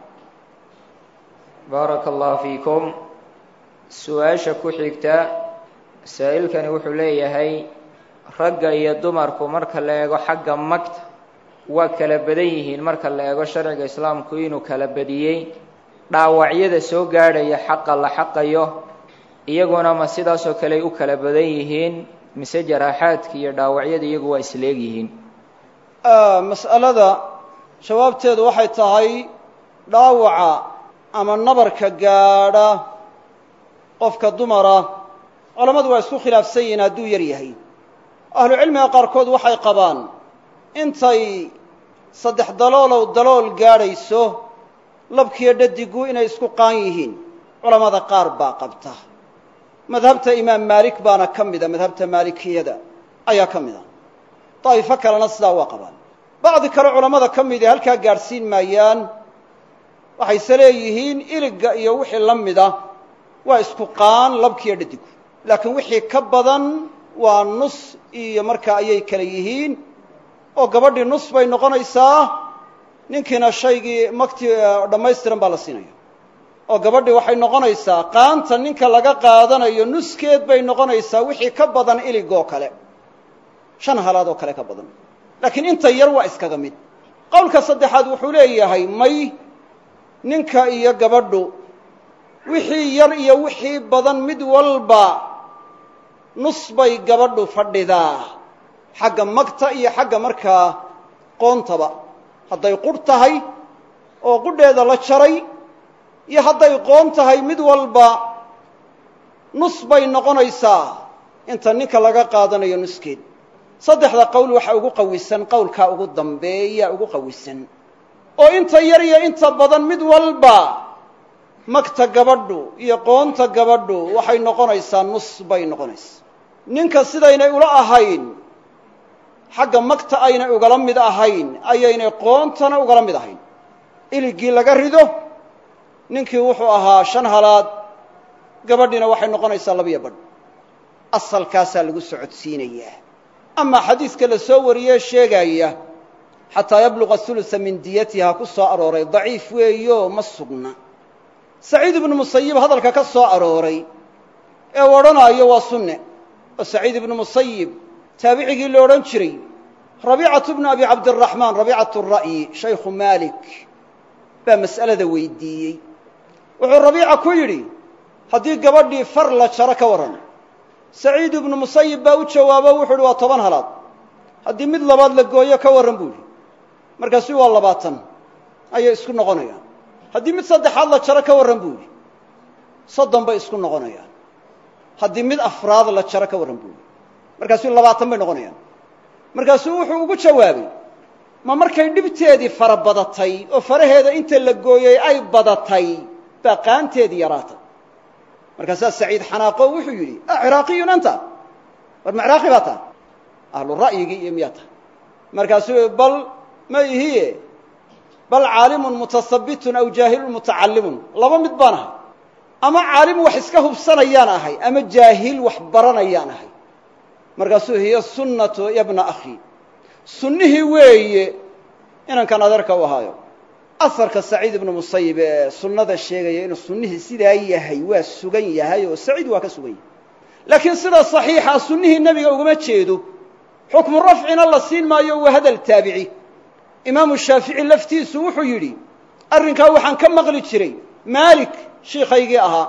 baaraka allahu fiikum su-aasha ku xigta saa'ilkani wuxuu leeyahay ragga iyo dumarku marka la eego xagga magta waa kala badan yihiin marka la eego sharciga islaamku inuu kala badiyey dhaawacyada soo gaadhaya xaqa la xaqayo iyaguna ma sidaasoo kale ay u kala badan yihiin mise jaraaxaadka iyo dhaawacyada iyagu waa isleeg yihiin mas'alada jawaabteedu waxay tahay dhaawaca ama nabarka gaadha qofka dumara culammadu waa isku khilaafsan yihiin hadduu yar yahay ahlucilmiga qaarkood waxay qabaan intay saddex daloolow dalool gaadhayso labkiyo dhadigu inay isku qaan yihiin culammada qaar baa qabta madhabta imaam maalik baana ka mida madhabta maalikiyada ayaa ka mida daa'ifo kalena sidaa waa qabaan bacdi kale culammada ka midi halkaa gaadhsiin maayaan waxayse leeyihiin iligga iyo wixii la mida waa isku qaan labkiyo dhadigu laakiin wixii ka badan waa nus iyo markaa ayay kale yihiin oo gabadhii nus bay noqonaysaa ninkiina shaygii makti dhammaystiran baa la siinaya oo gabadhii waxay noqonaysaa qaanta ninka laga qaadanayo nuskeed bay noqonaysaa wixii ka badan iligoo kale shan halaad oo kale ka badan laakiin inta yar waa iskaga mid qowlka saddexaad wuxuu leeyahay may ninka iyo gabadhu wixii yar iyo wixii badan mid walba nus bay gabadhu fadhidaa xagga magta iyo xagga markaa qoontaba hadday qudh tahay oo qudheeda la jaray iyo hadday qoon tahay mid walba nus bay noqonaysaa inta ninka laga qaadanayo nuskeed saddexda qowl waxaa ugu qawisan qowlkaa ugu dambeeya ugu qawisan oo inta yar iyo inta badan mid walba magta gabadhu iyo qoonta gabadhu waxay noqonaysaa nus bay noqonaysaa ninka sidaynay ula ahayn xagga magta aynay ugala mid ahayn ayaynay qoontana ugala mid ahayn iligii laga rido ninkii wuxuu ahaa shan halaad gabadhiina waxay noqonaysaa labiyo badh asalkaasaa lagu socodsiinayaa amaa xadiiska la soo wariyee sheegaya xataa yabluqa hulusa min diyatiha ku soo arooray daciif weeyo ma sugna saciid ibnu musayib hadalka ka soo arooray ee u odhanaayo waa sunne oo saciid ibnu musayib taabicigii la odhan jiray rabiicatu bnu abi cabdiraxmaan rabiicatu ra'yi shaykhu maalik baa mas'alada weydiiyey wuxuu rabiica ku yidhi haddii gabadhii far la jaro ka warran saciid ibnu musayib baa u jawaabo wuxuu yidhi waa toban halaad haddii mid labaad la gooyo ka warran buu yidhi markaasu waa labaatan ayay isku noqonayaan haddii mid saddexaad la jaro ka warran buu yidhi soddon bay isku noqonayaan haddii mid afraad la jaro ka warran buu yidhi markaasuu labaatan bay noqonayaan markaasuu wuxuu ugu jawaabay ma markay dhibteedii fara badatay oo faraheeda inta la gooyey ay badatay baa qaanteedii yaraatay markaasaa saciid xanaaqo wuxuu yidhi a ciraaqiyun anta war ma ciraaqi baa taha ahlu ra'yigii iyo miyaa tahay markaasuu bal ma ihiye bal caalimun mutasabitun aw jaahilun mutacallimun laba mid baan ahay ama caalim wax iska hubsanayaan ahay ama jaahil wax baranayaan ahay markaasuu hiya sunnatu yabna akhi sunnihii weeye inankan adeerka u ahaayo asarka saciid ibnu musayib ee sunnada sheegaya inuu sunnihii sidaa yahay waa sugan yahay oo saciid waa ka sugan yahay laakiin sida saxiixa sunnihii nebiga ugama jeedo xukmu rafcina la siin maayo waa hadal taabici imaamu shaafici laftiisu wuxuu yidhi arrinkaa waxaan ka maqli jiray maalik shiikaygii ahaa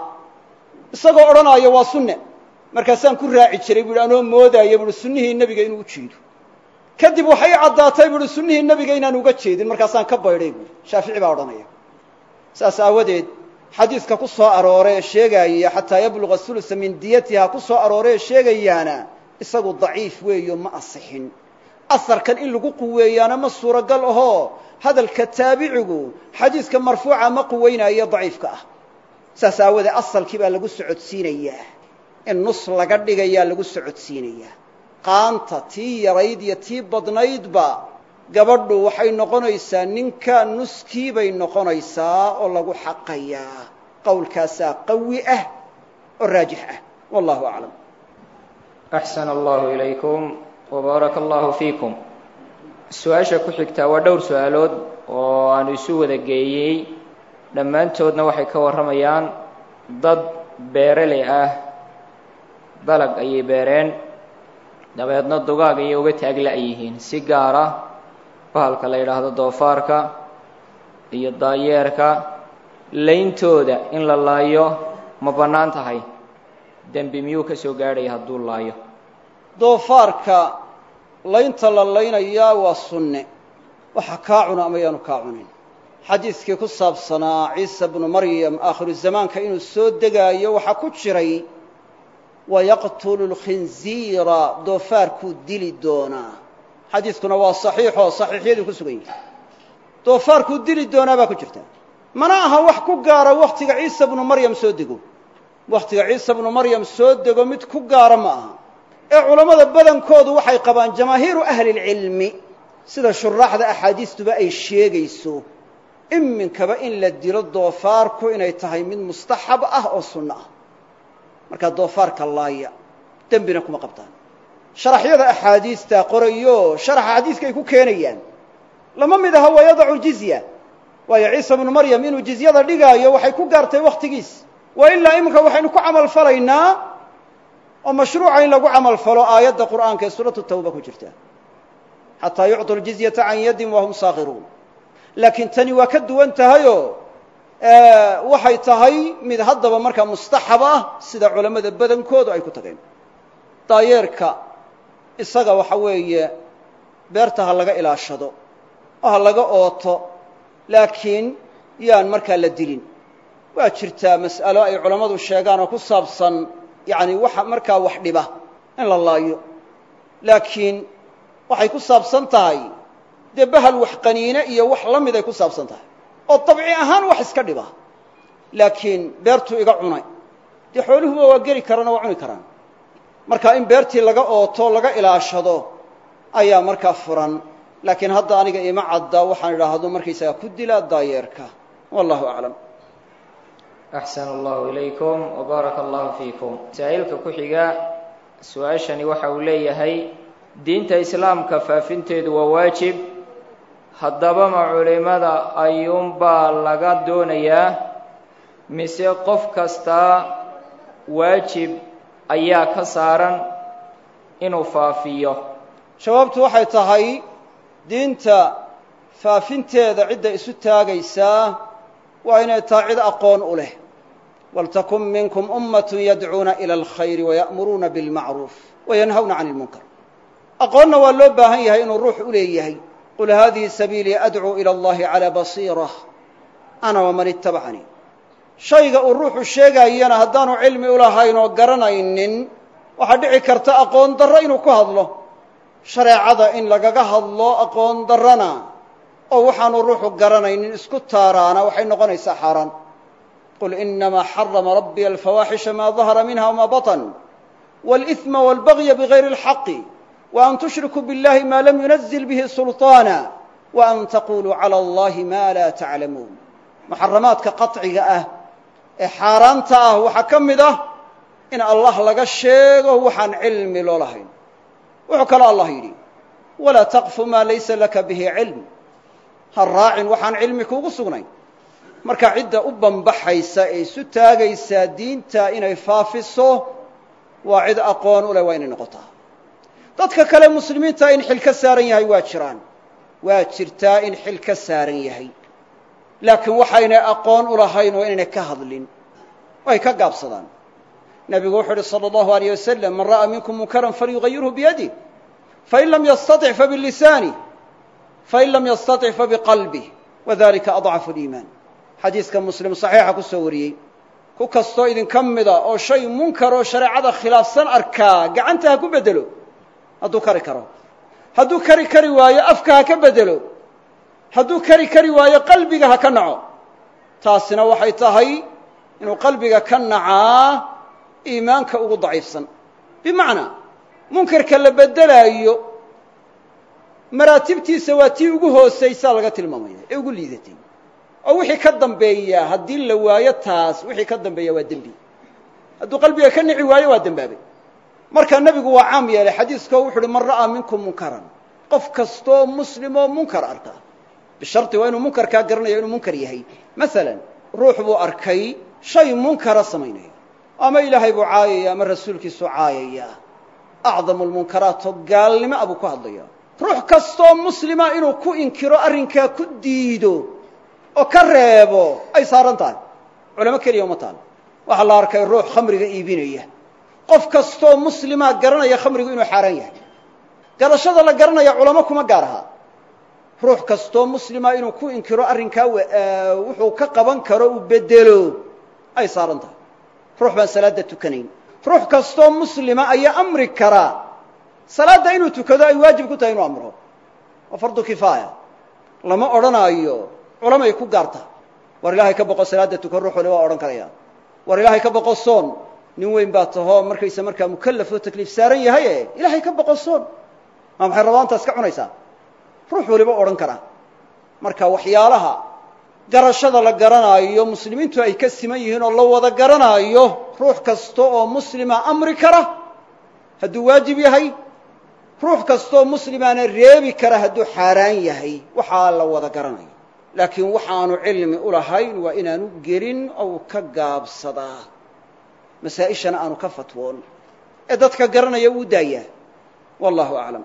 isagoo odhanaayo waa sunne markaasaan ku raaci jiray buuhi anoo moodaayo buuhi sunnihii nebiga inuu u jeedo kadib waxay caddaatay buuhi sunnihii nebiga inaan uga jeedin markaasaan ka baydhay buuhi shaafici baa odhanaya saas aawadeed xadiiska ku soo aroore ee sheegaaya xataa yabluga hulusa min diyatiha ku soo aroore ee sheegayaana isagu daciif weeyo ma asixin asarkan in lagu quweeyaana ma suuragal ahoo hadalka taabicigu xadiiska marfuuca ma quweynaayo daciifka ah saas aawadeed asalkii baa lagu socodsiinayaa in nus laga dhigayaa lagu socodsiinayaa qaanta tii yarayd iyo tii badnaydba gabadhu waxay noqonaysaa ninka nuskii bay noqonaysaa oo lagu xaqayaa qowlkaasaa qawi ah oo raajix ah wallahu aclam axsan allahu ilaykum wbaaraka allahu fiikum su-aasha ku xigtaa waa dhowr su-aalood oo aanu isu wada geeyey dhammaantoodna waxay ka warramayaan dad beereley ah dalag ayay beereen dabeedna dugaag ayay uga taagla' yihiin si gaara bahalka la yidhaahdo doofaarka iyo daayeerka layntooda in la laayo ma bannaan tahay dembi miyuu ka soo gaadhaya hadduu laayo doofaarka laynta la laynayaa waa sunne waxa kaa cuna ama yaanu kaa cunin xadiidkii ku saabsanaa ciisa bnu maryam aakhiru zamaanka inuu soo degaayo waxaa ku jiray wayaqtulu lkhinziira doofaarkuu dili doonaa xadiidkuna waa saxiixoo saxiixyadii ku sugan yihi doofaarkuu dili doonaa baa ku jirta mana aha wax ku gaara wakhtiga ciisa bnu maryam soo dego wakhtiga ciisa bnu maryam soo dego mid ku gaara ma aha ee culammada badankoodu waxay qabaan jamaahiiru ahli lcilmi sida shuraaxda axaadiistuba ay sheegayso iminkaba in la dilo doofaarku inay tahay mid mustaxab ah oo sunno ah markaa doofaarka laaya dembina kuma qabtaan sharaxyada axaadiistaa qorayo sharaxa xadiiska ay ku keenayaan lama mid aha waa yadacu ljizya waayo ciisa bnu maryam inuu jizyada dhigaayo waxay ku gaartay wakhtigiis waa ilaa iminka waxaynu ku camal falaynaa oo mashruuca in lagu camal falo aayadda qur'aanka ee suuratu tawba ku jirta xataa yucطu ljizyata can yadin wahum saakhiruun laakiin tani waa ka duwan tahayoo waxay tahay mid haddaba markaa mustaxab ah sida culammada badankoodu ay ku tageen daayeerka isaga waxa weeye beerta ha laga ilaashado oo ha laga ooto laakiin yaan markaa la dilin waa jirtaa mas'alo ay culammadu sheegaan oo ku saabsan yacni waxa markaa wax dhiba in la laayo laakiin waxay ku saabsan tahay dee bahal wax qaniine iyo wax la mid ay ku saabsan tahay oo dabci ahaan wax iska dhiba laakiin beertuu iga cunay dee xooluhuba waa geli karaan oo waa cuni karaan marka in beertii laga ooto laga ilaashado ayaa markaa furan laakiin hadda aniga ima cadda waxaan idhaahdo markaysagaa ku dilaa daayeerka wallahu aclam axsan allahu ilaykum wbaaraka allahu fiikum masaa'ilka ku xiga su-aashani waxa uu leeyahay diinta islaamka faafinteedu waa waajib haddaba ma culimada ayuunbaa laga doonayaa mise qof kastaa waajib ayaa ka saaran inuu faafiyo jawaabtu waxay tahay diinta faafinteeda cidda isu taagaysaa waa inay tahay cid aqoon u leh waltakun minkum ummatun yadcuuna ila alkhayri waya'muruuna bilmacruuf wayanhawna cani ilmunkar aqoonna waa loo baahan yahay inuu ruux u leeyahay qul haadihi sabiilii adcuu ila allahi calaa basiira ana waman ittabacanii shayga uu ruuxu sheegaayana haddaanu cilmi u lahayn oo garanaynin waxaa dhici karta aqoon darro inuu ku hadlo shareecada in lagaga hadlo aqoon darrana oo waxaanu ruuxu garanaynin isku taaraana waxay noqonaysaa xaaraan qul inamaa xarama rabbiya alfawaaxisha maa dahara minha wma baطn wاlإثma wاlbagya bغayri اlxaqi وan tushrikuu biاllahi ma lam yunazil bihi sulطaana وan taquluu calى اllahi ma laa taclamuun muxaramaadka qaطciga ah ee xaaraanta ah waxaa ka mid ah in allah laga sheego waxaan cilmi loo lahayn wuxuu kaloo allah yidhi walaa taqfu maa laysa laka bihi cilm ha raacin waxaan cilmi kuugu sugnayn marka cidda u banbaxaysa ee isu taagaysaa diinta inay faafiso waa cid aqoon u leh waa inay noqotaa dadka kale muslimiinta in xil ka saaran yahay waa jiraan waa jirtaa in xil ka saaran yahay laakiin waxaynay aqoon u lahayn waa inaynay ka hadlin ay ka gaabsadaan nebigu wuxuu uhi salى اllahu alيyه waslm man ra'a minkum munkaran falyugayirhu biyadih fain lam yastaطic fabilisanih fain lam yastaطic fabiqalbih wadalika adcafu اliimaan xadiiska muslim saxiixa ku soo wariyey ku kastoo idinka mida oo shay munkar oo shareecada khilaafsan arkaa gacanta ha ku bedelo hadduu kari karo hadduu kari kari waayo afka ha ka bedelo hadduu kari kari waayo qalbiga ha ka naco taasina waxay tahay inuu qalbiga ka nacaa iimaanka ugu daciifsan bimacnaa munkarka la beddelaayo maraatibtiisa waa tii ugu hoosaysaa laga tilmaamaya ee ugu liidatay oo wixii ka dambeeya haddii la waayo taas wixii ka dambeeya waa dembi hadduu qalbiga ka nici waayo waa dembaabay marka nebigu waa caam yeelay xadiiskao wuxu uhi man ra'aa minkum munkaran qof kastoo muslimoo munkar arka bisharti waa inuu munkarkaa garanayo inuu munkar yahay masalan ruux buu arkay shay munkara samaynaya ama ilaahay buu caayaya ama rasuulkiisuu caayaya acdamu lmunkaraat oo gaalnimo a buu ku hadlaya ruux kastoo muslima inuu ku inkiro arrinkaa ku diido oo ka reebo ay saaran tahay culamo keliya uma taal waxaa la arkay ruux khamriga iibinaya qof kastoo muslimaa garanaya khamrigu inuu xaaraan yahay garashada la garanaya culamo kuma gaar aha ruux kastoo muslima inuu ku inkiro arrinkaa wuxuu ka qaban karo uu bedelo ay saaran tahay ruux baan salaadda tukanayn ruux kastoo muslima ayaa amri karaa salaadda inuu tukado ay waajib ku tahay inuu amro waa fardu kifaaya lama odhanaayo culamay ku gaarta war ilaahay ka boqo salaadda tukan ruux waliba waa odhan karaya war ilaahay ka boqo soon nin weyn baa tahoo markaysa markaa mukallaf oo takliif saaran yahaye ilaahay ka boqo soon maa maxay rabaantaas ka cunaysaa ruux waliba odhan karaa marka waxyaalaha garashada la garanaayo muslimiintu ay ka siman yihiin oo la wada garanaayo ruux kasta oo muslima amri kara hadduu waajib yahay ruux kastaoo muslimaana reebi kara hadduu xaaraan yahay waxaa la wada garanayo laakiin waxaanu cilmi u lahayn waa inaanu gelin ou ka gaabsadaa masaa-ishana aanu ka fatwoon ee dadka garanaya uu daayaa wallahu aclam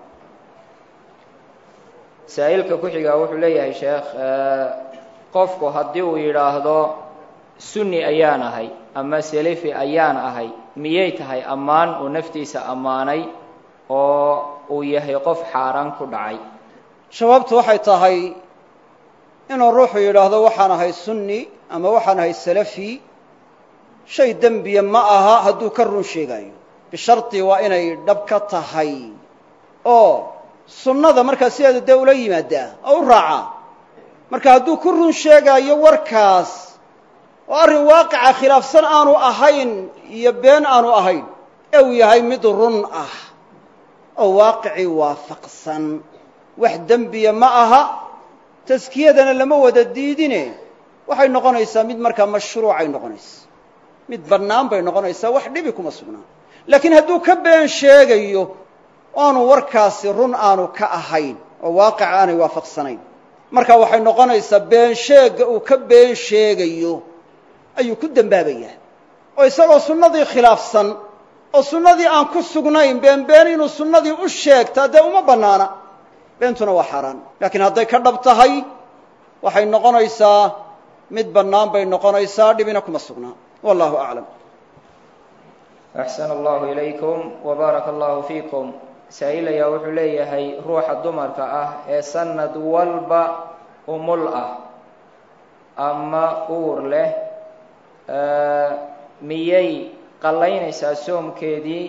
saa'ilka ku xigaa wuxuu leeyahay sheekh qofku haddii uu yidhaahdo sunni ayaan ahay ama selefi ayaan ahay miyay tahay ammaan uu naftiisa ammaanay oo uu yahay qof xaaraan ku dhacay jawaabtu waxay tahay inuu ruuxu yidhaahdo waxaan ahay sunni ama waxaan ahay salafi shay dembiya ma aha hadduu ka run sheegaayo bishardi waa inay dhab ka tahay oo sunnada markaa sideeda dee ula yimaadaa oo u raacaa marka hadduu ku run sheegaayo warkaas oo arrin waaqica khilaafsan aanu ahayn iyo been aanu ahayn ee uu yahay mid run ah oo waaqicii waafaqsan wax dembiya ma aha taskiyadana lama wada diidine waxay noqonaysaa mid markaa mashruucay noqonaysa mid bannaan bay noqonaysaa wax dhibi kuma sugnaan laakiin hadduu ka been sheegayo aanu warkaasi run aanu ka ahayn oo waaqica aanay waafaqsanayn marka waxay noqonaysaa been sheegga uu ka been sheegayo ayuu ku dembaabayaa oo isagoo sunnadii khilaafsan oo sunnadii aan ku sugnayn been been inuu sunnadii u sheegtaa dee uma bannaana beentuna waa xaaraan laakiin hadday ka dhab tahay waxay noqonaysaa mid bannaan bay noqonaysaa dhibina kuma sugnaa wallahu aclam axsana allahu ilaykum wabaaraka allahu fiikum saa'il ayaa wuxuu leeyahay ruuxa dumarka ah ee sanad walba umul ah ama uur leh miyay qallaynaysaa soomkeedii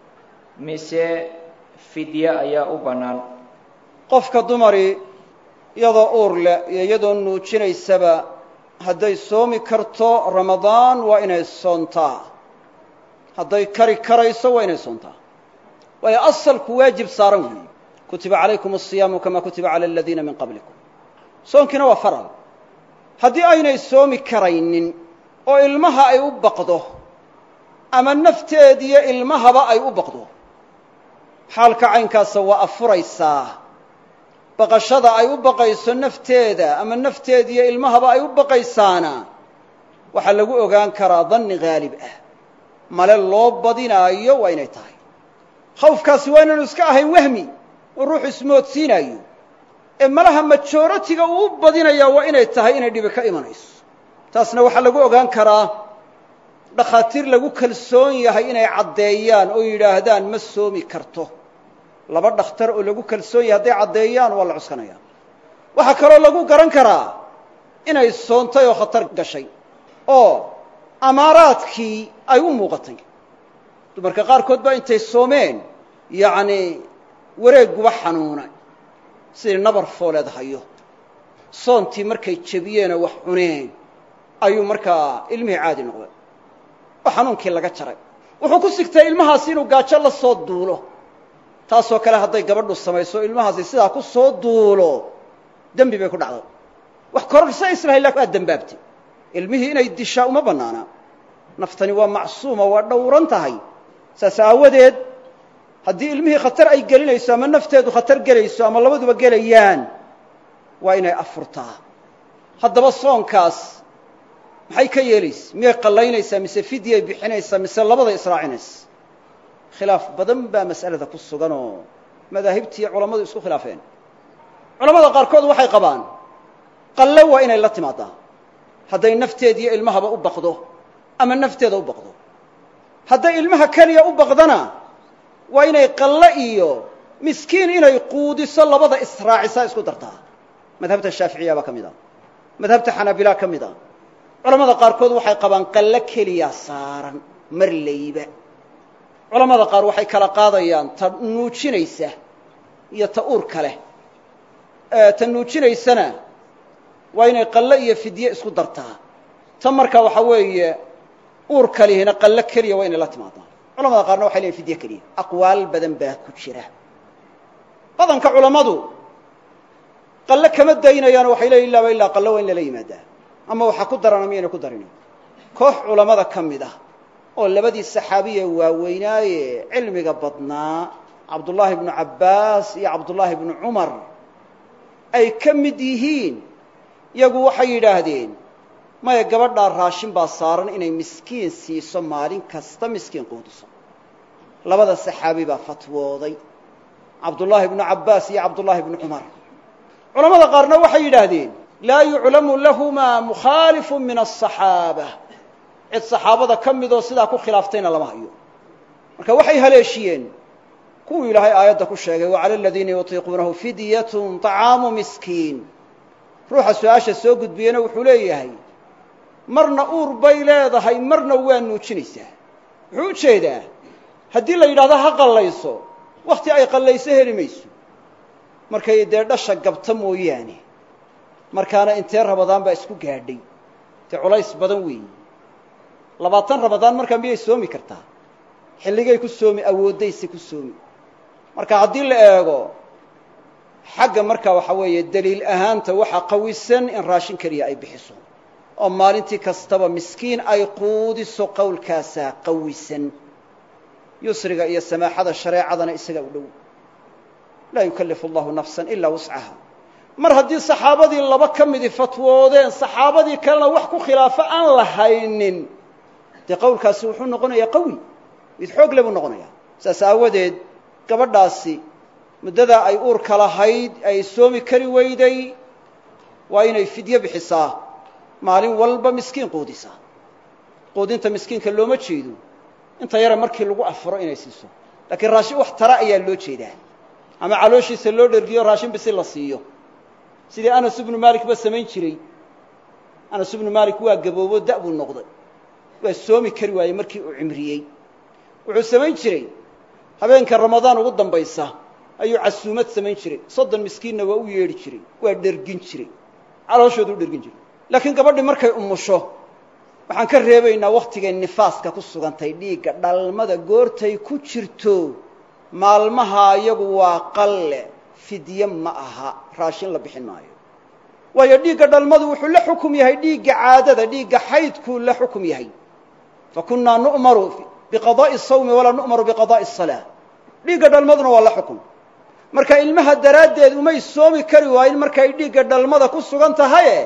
mise fidye ayaa u bannaan qofka dumari iyadoo uur leh iyo iyadoo nuujinaysaba hadday soomi karto ramadaan waa inay soontaa hadday kari karayso waa inay soontaa waayo asalku waajib saaran weeye kutiba calaykum asiyaamu kamaa kutiba cala aladiina min qablikum soonkiina waa faral haddii aynay soomi karaynin oo ilmaha ay u baqdo ama nafteediyo ilmahaba ay u baqdo xaalka caynkaasa waa afuraysaa baqashada ay u baqayso nafteeda ama nafteediyo ilmahaba ay u baqaysaana waxaa lagu ogaan karaa danni haalib ah male loo badinaayo waa inay tahay khawfkaasi waa inaanu iska ahayn wahmi oo ruuxu ismoodsiinaayo ee malaha majoratiga uu u badinayaa waa inay tahay inay dhibi ka imanayso taasna waxaa lagu ogaan karaa dhakhaatiir lagu kalsoon yahay inay caddeeyaan oo yidhaahdaan ma soomi karto laba dhakhtar oo lagu kalsoon yahay hadday caddeeyaan waa la cuskanaya waxaa kaloo lagu garan karaa inay soontay oo khatar gashay oo amaaraadkii ay u muuqatay dumarka qaarkood baa intay soomeen yacnii wareegguba xanuunay sidii nabar fooleed hayo soontii markay jebiyeenoo wax cuneen ayuu markaa ilmihii caadi noqday oo xanuunkii laga jaray wuxuu ku sigtay ilmahaasi inuu gaajo la soo duulo taasoo kale hadday gabadhu samayso ilmahaasi sidaa ku soo duulo dembi bay ku dhacday wax kororsa islahay laakin waa dembaabtay ilmihii inay dishaa uma bannaana naftani waa macsuuma waa dhowran tahay saas aawadeed haddii ilmihii khatar ay gelinayso ama nafteedu khatar gelayso ama labaduba gelayaan waa inay afurtaa haddaba soonkaas maxay ka yeelaysa miyay qallaynaysaa mise fidyay bixinaysaa mise labada israacinaysa khilaaf badan baa mas'alada ku sugan oo madaahibtiiyo culammadu isku khilaafeen culamada qaarkood waxay qabaan qalle waa inay la timaadaa hadday nafteediyo ilmahaba u baqdo ama nafteeda u baqdo hadday ilmaha keliya u baqdana waa inay qalle iyo miskiin inay quudiso labada israacisaa isku dartaa madhabta shaaficiya baa ka mid a madhabta xanaabila ka mid a culamada qaarkood waxay qabaan qallo keliya saaran mar layba culamada qaar waxay kala qaadayaan ta nuujinaysa iyo ta uurka leh ta nuujinaysana waa inay qallo iyo fidye isku dartaa ta marka waxa weeye uurka lihina qallo keliya waa inay la timaadaa culamada qaarna waxay leeyihin fidye keliya aqwaal badan baa ku jira badanka culammadu qallo kama daynayaan waxay leeyihin ilaaba illaa qallo waa in lala yimaadaa ama waxaa ku daran ama yaynay ku darin koox culammada ka mid ah oo labadii saxaabiye waaweynaaye cilmiga badnaa cabdullaahi ibnu cabbaas iyo cabdullaahi ibnu cumar ay ka mid yihiin yagu waxay yidhaahdeen maya gabadhaa raashin baa saaran inay miskiin siiso maalin kasta miskiin quudiso labada saxaabi baa fatwooday cabdullaahi ibnu cabbaas iyo cabdullaahi ibnu cumar culamada qaarna waxay yidhaahdeen laa yuclamu lahumaa mukhaalifu min asaxaaba cid saxaabada ka midoo sidaa ku khilaaftayna lama hayo marka waxay haleeshiyeen kuwuu ilaahay aayadda ku sheegay wa cala aladiina yutiiquunahu fidyatun طacaamu miskiin ruuxa su-aasha soo gudbiyena wuxuu leeyahay marna uur bay leedahay marna waa nuujinaysaa wuxuu u jeedaa haddii la yidhahdo ha qallayso wakhti ay qallayso heli mayso markay dee dhasha gabta mooyaane markaana intee rabadaan baa isku gaadhay dee culays badan weeyi labaatan rabadaan markaa miyay soomi kartaa xilligay ku soomi awooddayse ku soomi marka haddii la eego xagga markaa waxa weeye daliil ahaanta waxaa qawisan in raashin keliya ay bixiso oo maalintii kastaba miskiin ay quudiso qowlkaasaa qawisan yusriga iyo samaaxada shareecadana isaga u dhow laa yukallifu allahu nafsan ilaa wuscaha mar haddii saxaabadii laba ka midii fatwoodeen saxaabadii kalena wax ku khilaafo aan la haynin dee qowlkaasi wuxuu noqonayaa qawi mid xoog le buu noqonayaa saas aawadeed gabadhaasi muddadaa ay uurka lahayd ay soomi kari weyday waa inay fidyo bixisaa maalin walba miskiin quudisaa quudinta miskiinka looma jeedo inta yare markii lagu afuro inay siiso laakiin raashin wax tara ayaa loo jeedaa ama calooshiisa loo dhergiyo raashin bisi la siiyo sidii anas ibnu maalik ba samayn jiray anas ibnu maalik waa gaboobo da' buu noqday waa soomi kari waayey markii uu cimriyey wuxuu samayn jiray habeenka ramadaan ugu dambaysa ayuu casuumad samayn jiray soddon miskiinna waa u yeedhi jiray waa dhergin jiray calooshoodu u dhergin jiray laakiin gabadhii markay umusho waxaan ka reebaynaa wakhtigay nifaaska ku sugantay dhiigga dhalmada goortay ku jirto maalmaha iyagu waa qalle fidye ma aha raashin la bixin maayo waayo dhiigga dhalmadu wuxuu la xukum yahay dhiigga caadada dhiigga xaydkuu la xukum yahay fa kunnaa nu'maru biqadaa'i sawmi walaa nu'maru biqadaa'i asalaa dhiigga dhalmaduna waa la xukum marka ilmaha daraaddeed umay soomi kari waayin markay dhiigga dhalmada ku sugan tahaye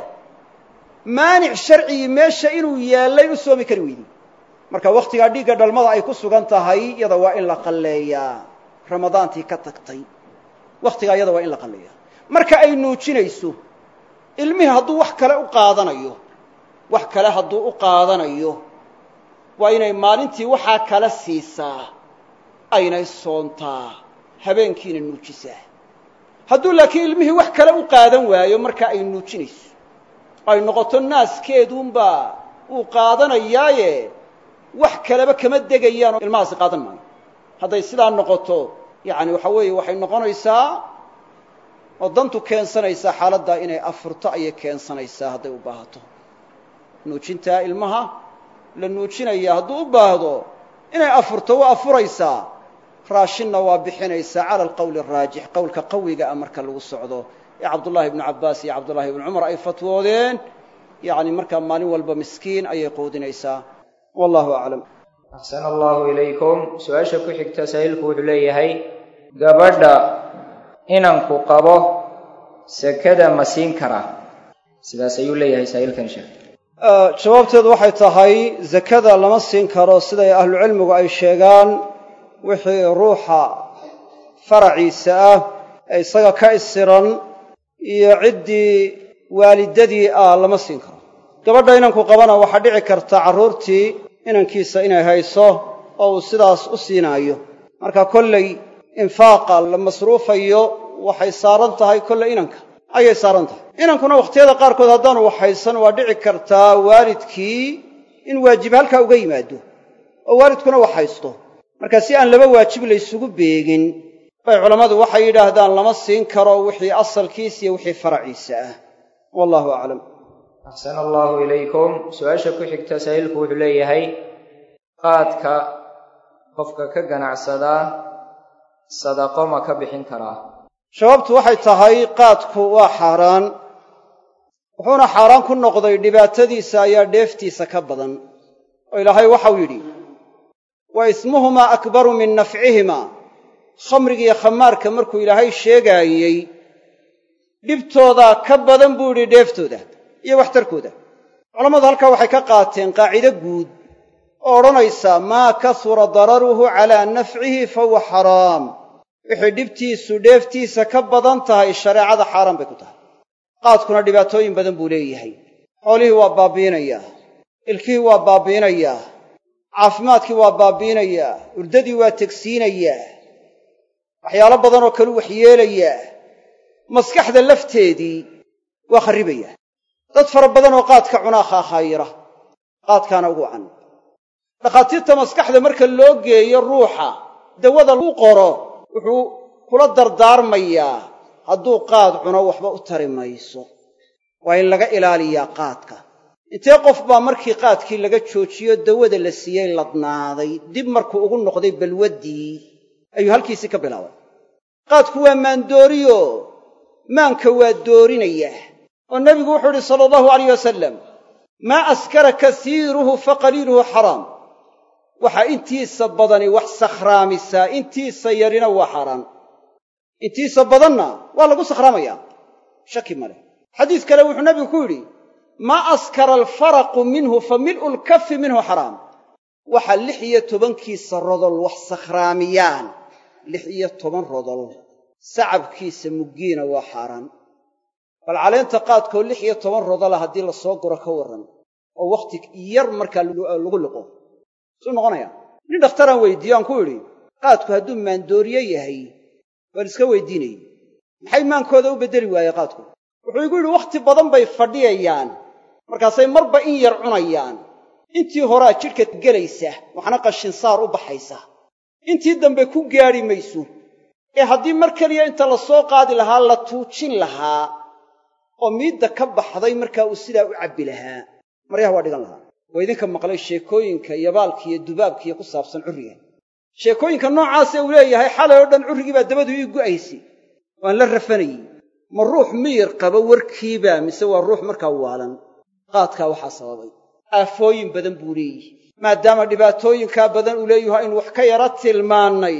maanic sharcigii meesha inuu yaallay u soomi kari weyday marka wakhtigaa dhiigga dhalmada ay ku sugan tahay iyada waa in la qalleeyaa ramadaantii ka tagtay wakhtigaa iyada waa in la qalleeyaa marka ay nuujinayso ilmihii hadduu wax kale u qaadanayo wax kale hadduu u qaadanayo waa inay maalintii waxaa kala siisaa aynay soontaa habeenkiina nuujisaa hadduu laakiin ilmihii wax kale u qaadan waayo marka ay nuujinayso ay noqoto naaskeeduunbaa uu qaadanayaaye wax kaleba kama degayaan oo ilmahaasi qaadan maayo hadday sidaa noqoto yacani waxa weeye waxay noqonaysaa oo dantu keensanaysaa xaaladdaa inay afurto ayay keensanaysaa hadday u baahato nuujintaa ilmaha la nuujinaya hadduu u baahdo inay afurto waa afuraysaa raashinna waa bixinaysaa cala alqowli araajix qowlka qawiga ah marka lagu socdo ee cabdullaahi ibnu cabbaas iyo cabdullahi ibnu cumar ay fatwoodeen yacni markaa maalin walba miskiin ayay quudinaysaa wallahu aclam axsana allahu ilaykum su-aasha ku xigta saa'ilku wuxuu leeyahay gabadha inanku qabo sekada ma siin karaa sidaas ayuu leeyahay saa'ilkan sheekh jawaabteedu waxay tahay zakada lama siin karo siday ahlucilmigu ay sheegaan wixii ruuxa faraciisa ah ee isaga ka isiran iyo ciddii waalidadii ah lama siin karo gabadha inanku qabana waxaa dhici karta carruurtii inankiisa inay hayso oo uu sidaas u siinaayo marka kollay infaaqa la masruufayo waxay saaran tahay kolley inanka ayay saaran tahay inankuna wakhtiyada qaarkood haddaanu waxhaysan waa dhici kartaa waalidkii in waajib halkaa uga yimaado oo waalidkuna wax haysto marka si aan laba waajib laysugu beegin bay culammadu waxay yidhaahdaan lama siin karo wixii asalkiis iyo wixii faraciisa ah wallahu aclam axsana allaahu ilaykum su-aasha ku xigta saa'ilku wuxuu leeyahay qaadka qofka ka ganacsadaa sadaqo ma ka bixin karaa jawaabtu waxay tahay qaadku waa xaaraan wuxuuna xaaraan ku noqday dhibaatadiisa ayaa dheeftiisa ka badan oo ilaahay waxau yidhi wa ismuhumaa akbaru min nafcihimaa khamrigiiyo khamaarka markuu ilaahay sheegaayey dhibtoodaa ka badan buu yidhi dheeftooda iyo waxtarkooda culammadu halkaa waxay ka qaateen qaacido guud oo odhanaysa maa kasura dararuhu calaa nafcihi fahuwa xaraam wixii dhibtiisu dheeftiisa ka badan tahay shareecada xaaraan bay ku tahay qaadkuna dhibaatooyin badan buu leeyahay xoolihii waa baabbiinayaa ilkihii waa baabbiinayaa caafimaadkii waa baabbiinayaa urdadii waa tegsiinayaa waxyaalo badanoo kalu waxyeelayaa maskaxda lafteedii waa kharribayaa dad fara badan oo qaadka cunaa khaahaayira qaadkaana ugu can dhakhaatiirta maskaxda marka loo geeyo ruuxa dawada lagu qoro wuxuu kula dardaarmayaa hadduu qaad cuno waxba u tari mayso waa in laga ilaaliyaa qaadka intee qof baa markii qaadkii laga joojiyo dawada la siiyey ladnaaday dib markuu ugu noqday balwaddii ayuu halkiisii ka bilaabay qaadku waa maandooriyo maanka waa doorinayaa oo nebigu wuxuu idhi sala allahu alayh wasalam maa askara kasiiruhu fa qaliiluhu xaraam waxaa intiisa badani wax sakhraamisaa intiisa yarina waa xaaraan intiisa badanna waa lagu sakhraamayaa shaki ma leh xadiis kale wuxuu nebigu ku yidhi maa askara alfaraqu minhu fa mil'u lkafi minhu xaraam waxa lix iyo tobankiisa rodol wax sakhraamiyaan lix iyo toban rodol sacabkiisa muggiina waa xaaraan bal caleenta qaadkoo lix iyo toban rodola haddii la soo guro ka warran oo wakhti yar markaa lagu liqo suu noqonaya nin dhakhtaraan weydiiyo aan ku idhi qaadku hadduu maandooriye yahay waan iska weydiinayey maxay maankooda u beddeli waaye qaadku wuxuu igu yidhi wakhti badan bay fadhiyayaan markaasay marba in yar cunayaan intii horaa jidhka gelaysa waxna qashinsaar u baxaysa intii dambe ku gaadhi mayso ee haddii mar keliya inta la soo qaadi lahaa la tuujin lahaa oo miidda ka baxday markaa uu sidaa u cabbi lahaa maryaha waa dhigan lahaa waa idinka maqlay sheekooyinka yabaalka iyo dubaabkiiyo ku saabsan curriga sheekooyinka noocaasee uu leeyahay xalay oo dhan currigii baa dabadu ii gu'aysay waan la rafanayey ma ruux miyir qaba warkiibaa mise waa ruux markaa waalan qaadkaa waxaa sababay aafooyin badan buu leeyihi maadaama dhibaatooyinkaa badan uu leeyaho aynu wax ka yara tilmaannay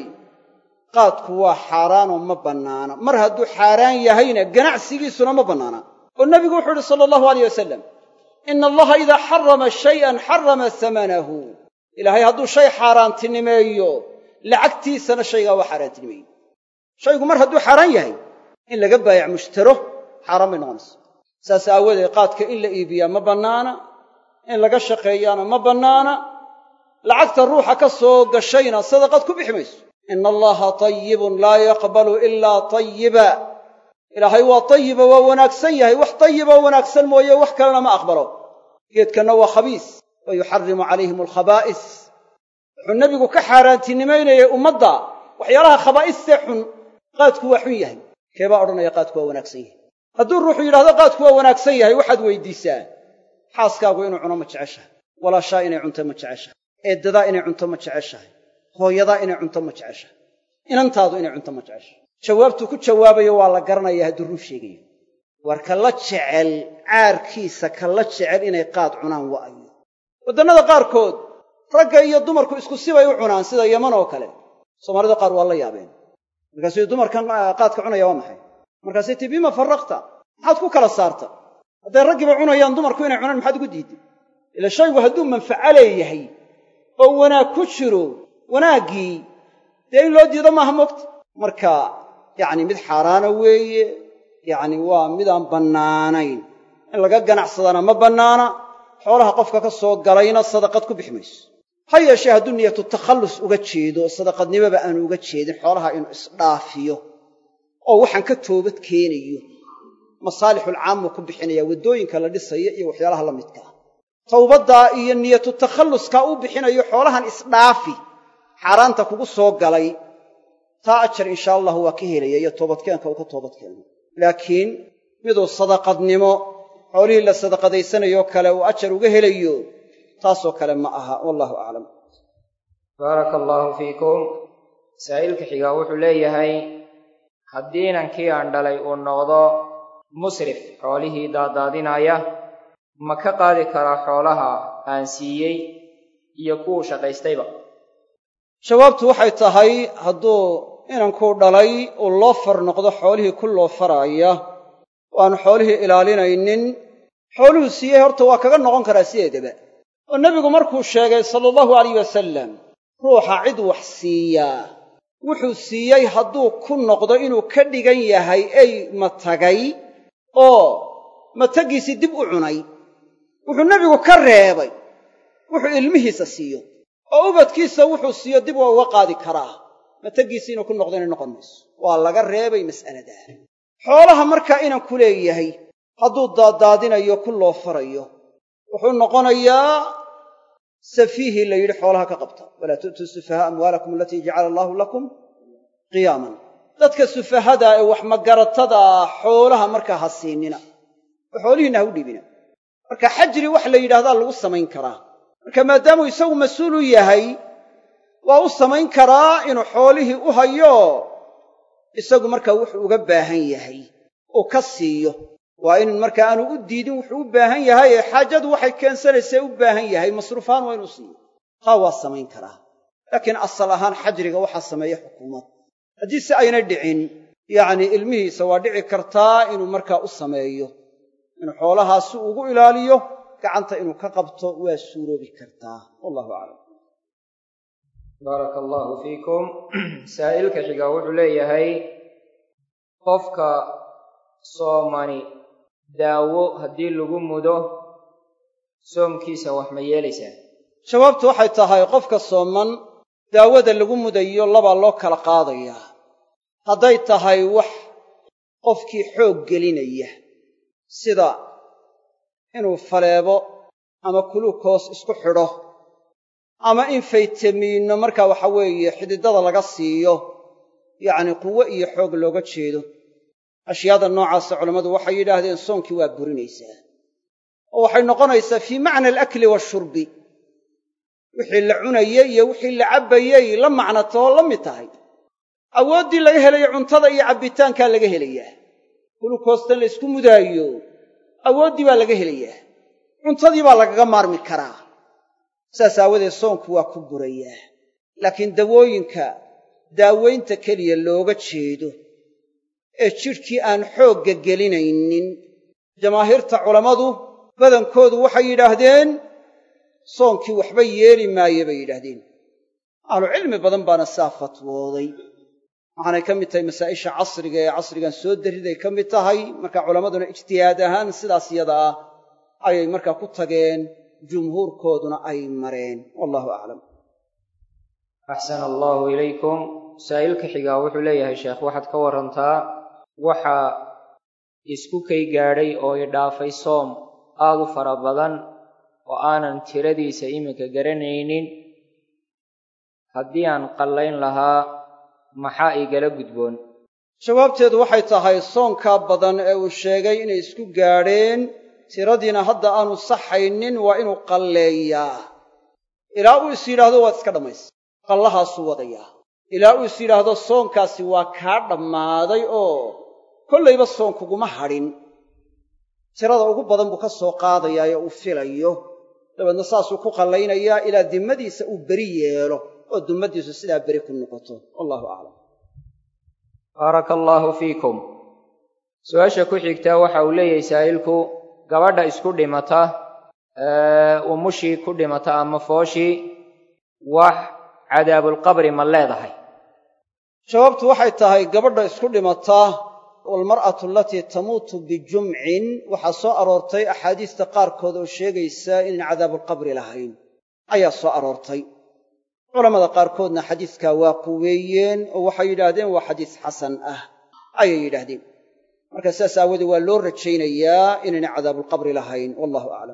qaadku waa xaaraanoo ma bannaana mar hadduu xaaraan yahayna ganacsigiisuna ma bannaana oo nebigu wuxuu idhi sala allahu alayh wasalam ina allaha idaa xarama shayan xarama samanahu ilaahay hadduu shay xaaraantinimeeyo lacagtiisana shaygaa waa xaaraantinimeeye shaygu mar hadduu xaaraan yahay in laga baayac mushtaro xaaraan bay noqonaysa saas aawadeed qaadka in la iibiyaa ma bannaana in laga shaqeeyaana ma bannaana lacagta ruuxa ka soo gashayna sadaqad ku bixi mayso ina allaha tayibun laa yaqbalu ilaa tayiba ilaahay waa tayiba waa wanaagsan yahay wax tayiba wanaagsan mooye wax kalena ma aqbalo geedkanna waa khabiis wa yuxarimu calayhim alkhabaa'is wuxuu nebigu ka xaaraantinimaynayay ummadda waxyaalaha khabaa'istee xun qaadku waa xun yahay keebaa odhanaya qaadku waa wanaagsan yahay hadduu ruuxu yidhahdo qaadku waa wanaagsan yahay waxaad weydiisaa xaaskaagu inuu cuno ma jeceshahay walaashaa inay cunto ma jeceshahay eeddadaa inay cunto ma jeceshahay hooyadaa inay cunto ma jeceshahay inantaadu inay cunto ma jeceshahay jawaabtuu ku jawaabayo waa la garanaya hadduu run sheegayo war ka la jecel caarkiisa ka la jecel inay qaad cunaan wa'ayo waddannada qaarkood ragga iyo dumarku isku sibay u cunaan sida yaman oo kale soomaalida qaar waa la yaabeen markaasuu dumarkan qaadka cunaya waa maxay markaasay tii bima farraqta maxaad ku kala saarta hadday raggiiba cunayaan dumarku inay cunaan maxaad ugu diidday ila shaygu hadduu manfaco leeyahay oo wanaag ku jiro wanaaggii dee in loo diido maaha mogta marka yacni mid xaaraana weeye yacni waa midaan bannaanayn in laga ganacsadaana ma bannaana xoolaha qofka ka soo galayna sadaqad ku bixi mayso ha yeeshee hadduu niyatu takhallus uga jeedo sadaqadnimoba aanu uga jeedin xoolaha inuu isdhaafiyo oo waxaan ka toobad keenayo masaalixulcaamuu ku bixinaya waddooyinka la dhisaya iyo waxyaalaha la midka ah towbaddaa iyo niyatu takhalluskaa uu bixinayo xoolahan isdhaafi xaaraanta kugu soo galay taa ajar inshaa allahu waa ka helaya iyo toobadkeenka uu ka toobadkeeno laakiin miduu sadaqadnimo xoolihii la sadaqadaysanayoo kale uu ajar uga helayo taasoo kale ma aha wallahu aclam baaraka allaahu fiikum saa'ilka xigaa wuxuu leeyahay haddii inankii aan dhalay uu noqdo musrif xoolihii daadaadinaya ma ka qaadi karaa xoolaha aan siiyey iyo kuwuu shaqaystayba jawaabtu waxay tahay hadduu inankuu dhalay uu loofar noqdo xoolihii ku loofaraaya oo aanu xoolihii ilaalinaynin xooluhu siiyey horta waa kaga noqon karaa sideedaba oo nebigu markuu sheegay sala allahu alayh wasalam ruuxa cid wax siiyaa wuxuu siiyey hadduu ku noqdo inuu ka dhigan yahay ey matagay oo matagiisii dib u cunay wuxuu nebigu ka reebay wuxuu ilmihiisa siiyo oo ubadkiisa wuxuu siiyo dib waa uga qaadi karaa matagiisii inuu ku noqdo inay noqon mayso waa laga reebay mas'aladaa xoolaha markaa inan ku leeyahay hadduu daadaadinayo ku loofarayo wuxuu noqonayaa safiihii la yidhi xoolaha ka qabta walaa tu'tuu sufahaa amwaalakum alatii jacala allaahu lakum qiyaaman dadka sufahada ee wax magaratada xoolaha markaa ha siinina oo xoolihiinna ha u dhiibina marka xajri wax la yidhahdaa lagu samayn karaa marka maadaamuu isagu mas-uul u yahay waa u samayn karaa inuu xoolihii u hayo isagu markaa wuxuu uga baahan yahay uu ka siiyo waa in markaa aanu u diidin wuxuu u baahan yahay ee xaajadu waxay keensanaysee u baahan yahay masruufahaan waa inuu siiyo taa waa samayn karaa laakiin asal ahaan xajriga waxaa sameeya xukuumad haddii si ayna dhicin yacnii ilmihiisa waa dhici kartaa inuu markaa u sameeyo inuu xoolahaas si ugu ilaaliyo gacanta inuu ka qabto waa suuroobi kartaa wallahu aclam baaraka allaahu fiikum saa'ilka xigaa wuxuu leeyahay qofka soomani daawo haddii lagu mudo soomkiisa wax ma yeelaysaa jawaabtu waxay tahay qofka sooman daawada lagu mudayo labaa loo kala qaadayaa hadday tahay wax qofkii xoog gelinaya sida inuu faleebo ama kulukoos isku xidho ama in faytamiinno markaa waxa weeye xididada laga siiyo yacnii quwo iyo xoog looga jeedo ashyaada noocaasa culammadu waxay yidhaahdeen soonkii waa burinaysaa oo waxay noqonaysaa fii macna alakli washurbi wixii la cunayey iyo wixii la cabbayey la macnatoo la mid tahay awooddii laga helayo cuntada iyo cabbitaankaa laga helayaa kulukoostan la ysku mudaayo awooddii baa laga helayaa cuntadii baa lagaga maarmi karaa saas aawadeed soonku waa ku burayaa laakiin dawooyinka daawaynta keliya looga jeedo ee jidhkii aan xoogga gelinaynin jamaahiirta culammadu badankoodu waxay yidhaahdeen soonkii waxba yeeli maaye bay yidhaahdeen ahlucilmi badan baana saa fatwooday waxaanay ka mid tahay masaa'isha casriga ee casrigan soo darriday ka mid tahay marka culammaduna ijtihaad ahaan sidaas yada ah ayay markaa ku tageen jumhuurkooduna ay mareen wallahu aclam axsana allaahu ilaykum saa'ilka xigaa wuxuu leeyahay sheekh waxaad ka warantaa waxaa isku kay gaadhay oo i dhaafay soom aad u fara badan oo aanan tiradiisa iminka garanaynin haddii aan qallayn lahaa maxaa igala gudboon jawaabteedu waxay tahay soonkaa badan ee uu sheegay inay isku gaadheen tiradiina hadda aanu saxaynin waa inuu qalleeyaa ilaa uu is yidhaahdo waad iska dhammaysa qallahaasuu wadayaa ilaa uu is yidhaahdo soonkaasi waa kaa dhammaaday oo kollayba soon kuguma hadhin tirada ugu badan buu ka soo qaadayaa ee uu filayo dabeedna saasuu ku qallaynayaa ilaa dimmadiisa uu beri yeelo oo dummaddiisu sidaa beri ku noqoto wallahu aclam baaraka allaahu fiikum su-aasha ku xigtaa waxa uu leeyahay saa'ilku gabadha isku dhimata umushii ku dhimata ama fooshii wax cadaabulqabri ma leedahay jawaabtu waxay tahay gabadha isku dhimata walmar'atu alatii tamuutu bijumcin waxaa soo aroortay axaadiista qaarkood oo sheegaysa inaan cadaabulqabri lahayn ayaa soo aroortay culammada qaarkoodna xadiiskaa waa quweeyeen oo waxay yidhaahdeen waa xadiis xasan ah ayay yidhaahdeen marka sidaas aawoodee waa loo rajaynayaa inaynay cadaabulqabri lahayn wallahu aclam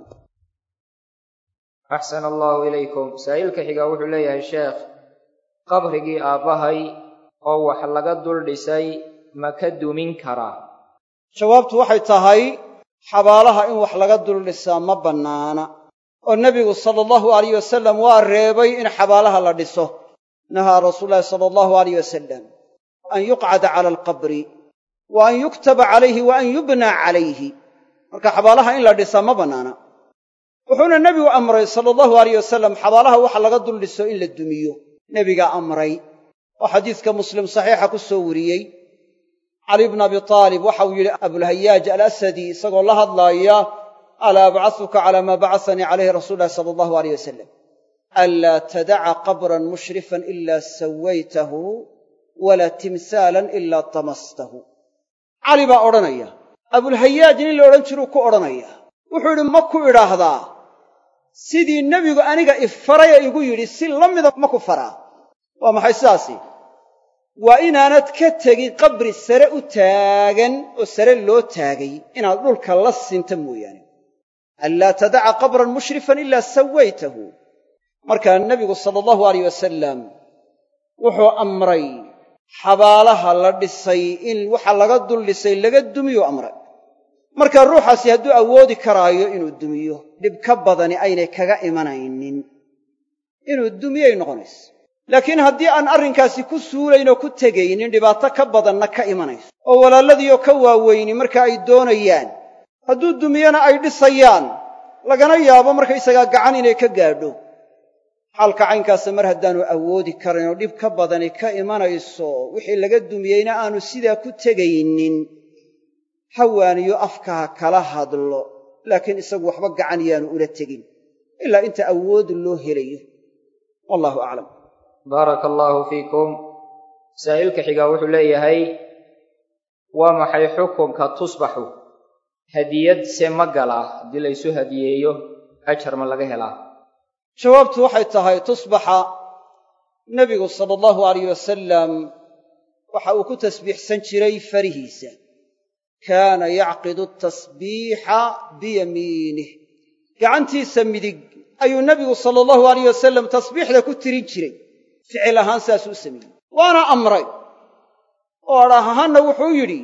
axsana allahu ilaykum saa'ilka xigaa wuxuu leeyahay sheekh qabrigii aabbahay oo wax laga dul dhisay ma ka dumin karaa jawaabtu waxay tahay xabaalaha in wax laga dul dhisaa ma bannaana oo nebigu sala allahu alayh wasalam waa reebay in xabaalaha la dhiso nahaa rasuulu llahi sala allahu alayh wasalam an yuqcada cala alqabri wa an yuktaba calayhi wa an yubnaa calayhi marka xabaalaha in la dhisaa ma bannaana wuxuuna nebigu amray sala allahu alayh wasalam xabaalaha waxa laga dul dhiso in la dumiyo nebigaa amray oo xadiiska muslim saxiixa ku soo wariyey cali bna abi taalib waxauu yidhi abulhayaaj alasadi isagoo la hadlaaya alaa abcasuka calaa maa bacasanii calayhi rasuulu llahi sala allahu aleyh wasalam anlaa tadaca qabran mushrifan ilaa sawaytahu walaa timsaalan ilaa damastahu cali baa odhanaya abulhayaaj nin la odhan jiruu ku odhanaya wuxuu yidhi ma ku idhaahdaa sidii nebigu aniga ifaraya igu yidhi si la mida ma ku faraa waa maxay sidaasi waa inaanad ka tegin qabri sare u taagan oo sare loo taagay inaad dhulka la sinta mooyaane anlaa tadaca qabran mushrifan ilaa sawaytahu markaa nebigu sala allahu alayh wasalam wuxuu amray xabaalaha la dhisay in waxa laga dul dhisay laga dumiyuu amray marka ruuxaasi hadduu awoodi karaayo inuu dumiyo dhib ka badani aynay kaga imanaynin inuu dumiyay noqonayso laakiin haddii aan arrinkaasi ku suulayn oo ku tegaynin dhibaato ka badanna ka imanayso oo walaaladiioo ka waaweyni marka ay doonayaan hadduu dumiyana ay dhisayaan lagana yaabo markaysagaa gacan inay ka gaadho xaalka caynkaasa mar haddaanu awoodi karin oo dhib ka badani ka imanayso wixii laga dumiyeyna aanu sidaa ku tegaynin hawaaniyo afkaha kala hadlo laakiin isagu waxba gacan yaanu ula tegin ilaa inta awood loo helayo wallahu aclam baaraka allaahu fiikum saa'ilka xigaa wuxuu leeyahay waa maxay xukunka tusbaxu hadiyad se ma galaa haddii laysu hadiyeeyo ajar ma laga helaa jawaabtu waxay tahay tusbaxa nebigu sala allahu alayh wasalam waxa uu ku tasbiixsan jiray farihiisa kaana yacqidu tasbiixa biyamiinih gacantiisa midig ayuu nebigu sala allahu alayh wasalam tasbiixda ku tirin jiray ficil ahaan saasuu u sameeyey waana amray oo adhaah ahaanna wuxuu yidhi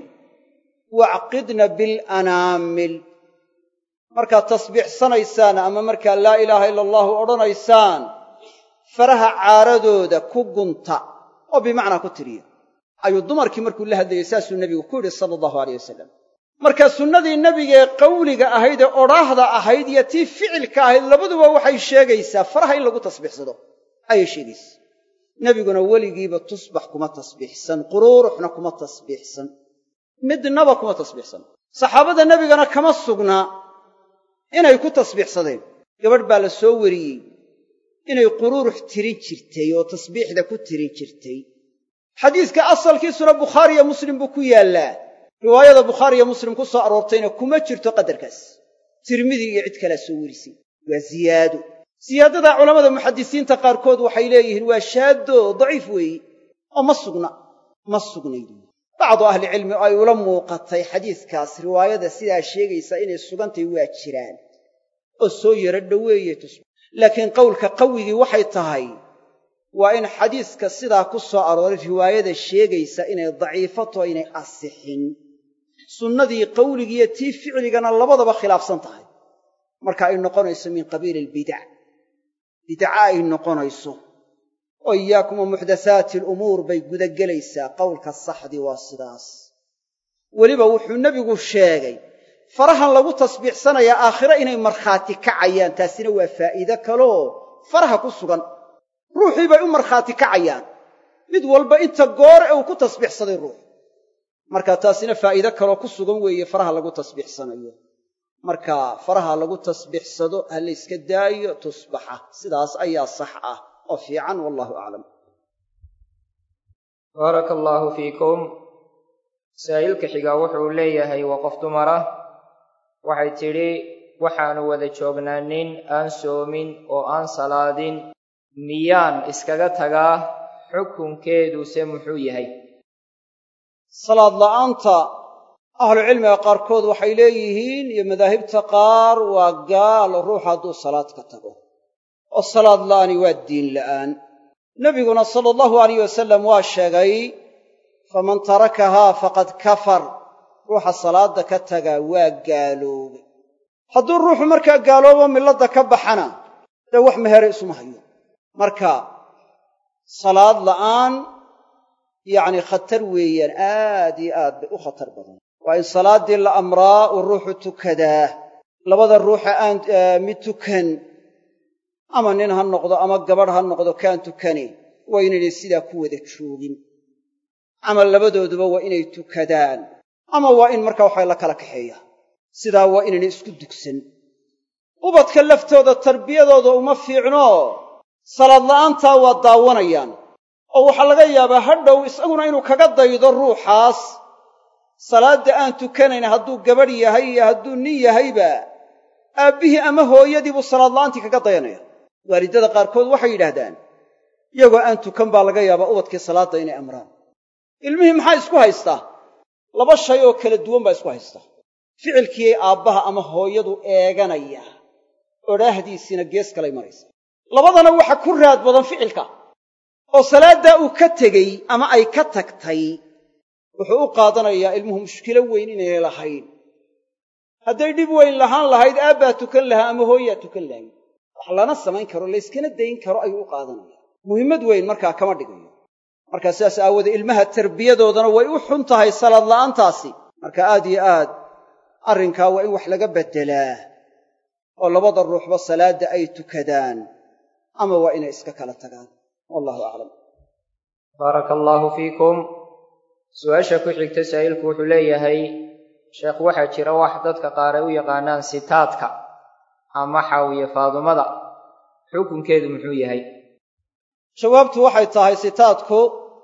wacqidna bilanaamil markaad tasbiixsanaysaan ama markaa laa ilaaha ila allahu odhanaysaan faraha caaradooda ku gunta oo bimacnaa ku tiriya ayuu dumarkii markuu la hadlayey saasuu nebigu ku yidhi sala allahu aleyh wasalam marka sunnadii nebigaee qawliga ahayd ee odhaahda ahayd iyo tii ficilka ahayd labaduba waxay sheegaysaa faraha in lagu tasbiixsado ayay sheegaysaa nebiguna weligiiba tusbax kuma tasbiixsan quruuruxna kuma tasbiixsan midnaba kuma tasbiixsan saxaabada nebigana kama sugnaa inay ku tasbiixsadeen gabadh baa la soo wariyey inay quruurux tirin jirtay oo tasbiixda ku tirin jirtay xadiiska asalkiisuna bukhaariyo muslim buu ku yaallaa riwaayada bukhaariyo muslim ku soo aroortayna kuma jirto qadarkaas tirmidi iyo cid kalaa soo werisay waa ziyaado siyaadada culammada muxadisiinta qaarkood waxay leeyihiin waa shaaddo daciif weeye oo ma sugna ma sugnay bacdu ahlicilmi oo ay ula muuqatay xadiiskaas riwaayada sidaa sheegaysa inay sugantay waa jiraan oo soo yaro dhoweeye tusba laakiin qowlka qawigii waxay tahay waa in xadiiska sidaa ku soo arooray riwaayada sheegaysa inay daciifato inay asixin sunnadii qawligiiyo tii ficligana labadaba khilaafsan tahay marka ay noqonayso min qabiili albidac bidca ay noqonayso oo iyaakum wa muxdathaati alumuur bay gudagelaysaa qowlka saxdii waa sidaas weliba wuxuu nebigu sheegay farahan lagu tasbiixsanayaa aakhire inay markhaati kacayaan taasina waa faa'iide kaloo faraha ku sugan ruuxii bay u markhaati kacayaan mid walba inta goor ee uu ku tasbiixsaday ruux marka taasina faa'iide kaloo ku sugan weeye faraha lagu tasbiixsanayo marka faraha lagu tasbiixsado ha layska daayo tusbaxa sidaas ayaa sax ah oo fiican wallahu aclam baaraka allaahu fiikum saa'ilka xigaa wuxuu leeyahay waa qof dumar ah waxay tidhi waxaannu wada joognaa nin aan soomin oo aan salaadin miyaan iskaga tagaa xukunkeeduse muxuu yahay salaad la'aanta ahlucilmiga qaarkood waxay leeyihiin iyo madaahibta qaar waa gaal ruux hadduu salaad ka tago oo salaad la'aani waa diin la'aan nebiguna sala allahu alayh wasalam waa sheegay faman tarakahaa faqad kafar ruuxa salaadda ka tagaa waa gaaloobay hadduu ruuxu markaa gaaloobo milladda ka baxana dee wax mehere isuma hayo marka salaad la'aan yacni khatar weeyaan aad iyo aad bay u khatar badan waa in salaaddii la amraa uu ruuxu tukadaa labada ruuxa aan mid tukan ama nin ha noqdo ama gabadh ha noqdo kaan tukani waa inaynay sidaa ku wada joogin ama labadooduba waa inay tukadaan ama waa in markaa waxaa la kala kaxeeya sidaa waa inaynay isku dugsan ubadka laftooda tarbiyadooda uma fiicno salaad la'aantaa waa daawanayaan oo waxaa laga yaabaa hadhow isaguna inuu kaga daydo ruuxaas salaadda aan tukanayn hadduu gabadh yahay iyo hadduu nin yahayba aabbihii ama hooyadii buu salaad la'aantii kaga dayanaya waalidada qaarkood waxay yidhaahdaan iyagoo aan tukan baa laga yaabaa ubadkii salaadda inay amraan ilmihii maxaa isku haystaa laba shay oo kala duwan baa isku haystaa ficilkii aabbaha ama hooyadu eeganaya odhaahdiisiina gees kalay maraysa labadana waxa ku raad badan ficilka oo salaaddaa uu ka tegey ama ay ka tagtay wuxuu u qaadanayaa ilmuhu mushkilo weyn inaynay lahayn hadday dhib weyn lahaan lahayd aabbaa tukan lahaa ama hooyaa tukan lahayd wax lana samayn karo layskana dayn karo ayuu u qaadanaya muhimmad weyn markaa kama dhigayo markaa sidaas aawoodee ilmaha tarbiyadoodana way u xun tahay salaad la'aantaasi marka aad iyo aad arrinkaa waa in wax laga beddelaa oo labada ruuxba salaadda ay tukadaan ama waa inay iska kala tagaan wallahu aclam baaraka allaahu fiikum su-aasha ku xigta saa'ilku wuxuu leeyahay sheekh waxaa jira wax dadka qaar ay u yaqaanaan sitaadka ama xaawiye faadumada xukunkeedu muxuu yahay jawaabtu waxay tahay sitaadku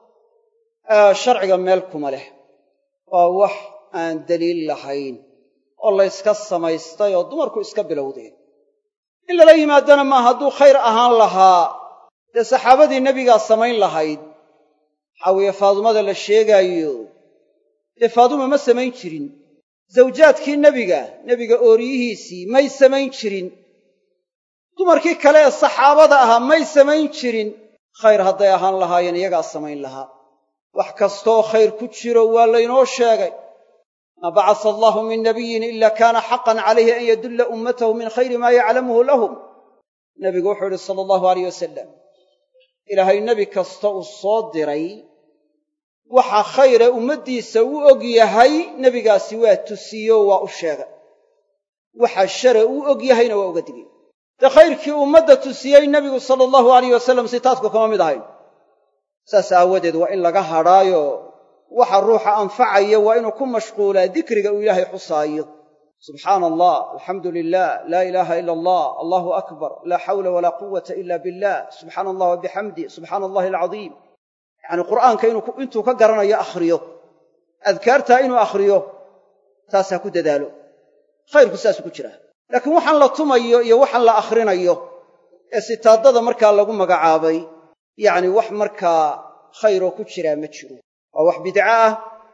sharciga meel kuma leh waa wax aan daliil lahayn oo layska samaystay oo dumarku iska bilowdeen in lala yimaadana maa hadduu khayr ahaan lahaa dee saxaabadii nebigaa samayn lahayd xaawiye faadumada la sheegaayo dee faaduma ma samayn jirin zawjaadkii nebiga nebiga ooriyihiisii may samayn jirin dumarkii kale ee saxaabada ahaa may samayn jirin khayr hadday ahaan lahaayeen iyagaa samayn lahaa wax kastooo khayr ku jiro waa laynoo sheegay maa bacasa allaahu min nabiyin ila kaana xaqan calayhi an yadulla ummatahu min khayri maa yaclamuhu lahum nebigu wuxuu yidhi sala allahu alayh wasalam ilaahay nebi kasta uu soo diray waxa khayre ummaddiisa u og yahay nebigaasi waa tusiyo waa u sheegay waxa share uu og yahayna waa uga digay dee khayrkii ummadda tusiyey nebigu sala allahu alayh wasalam sitaadku kama mid ahayn saas aawadeed waa in laga hadhaayo waxa ruuxa anfacaya waa inuu ku mashquulaa dikriga uu ilaahay xusaayo subxaana allah alxamdu lilah laa ilaaha ila allah allahu akbar laa xawla walaa quwata ila billah subxaana allah wabixamdi subxaana allahi alcadiim yacni qur'aanka intuu ka garanayo akhriyo adkaartaa inuu akhriyo taas ha ku dadaalo khayrku saasuu ku jiraa laakiin waxaan la tumayo iyo waxaan la akhrinayo ee sitaadada markaa lagu magacaabay yacni wax markaa khayroo ku jiraa ma jiro waa wax bidco ah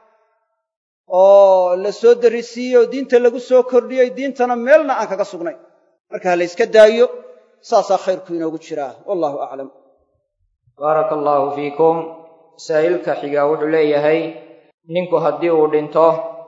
oo la soo darrisiiyey oo diinta lagu soo kordhiyey diintana meelna aan kaga sugnayn marka ha la yska daayo saasaa khayrku inoogu jiraa wallahu aclam baaraka allaahu fiikum saa'ilka xigaa wuxuu leeyahay ninku haddii uu dhinto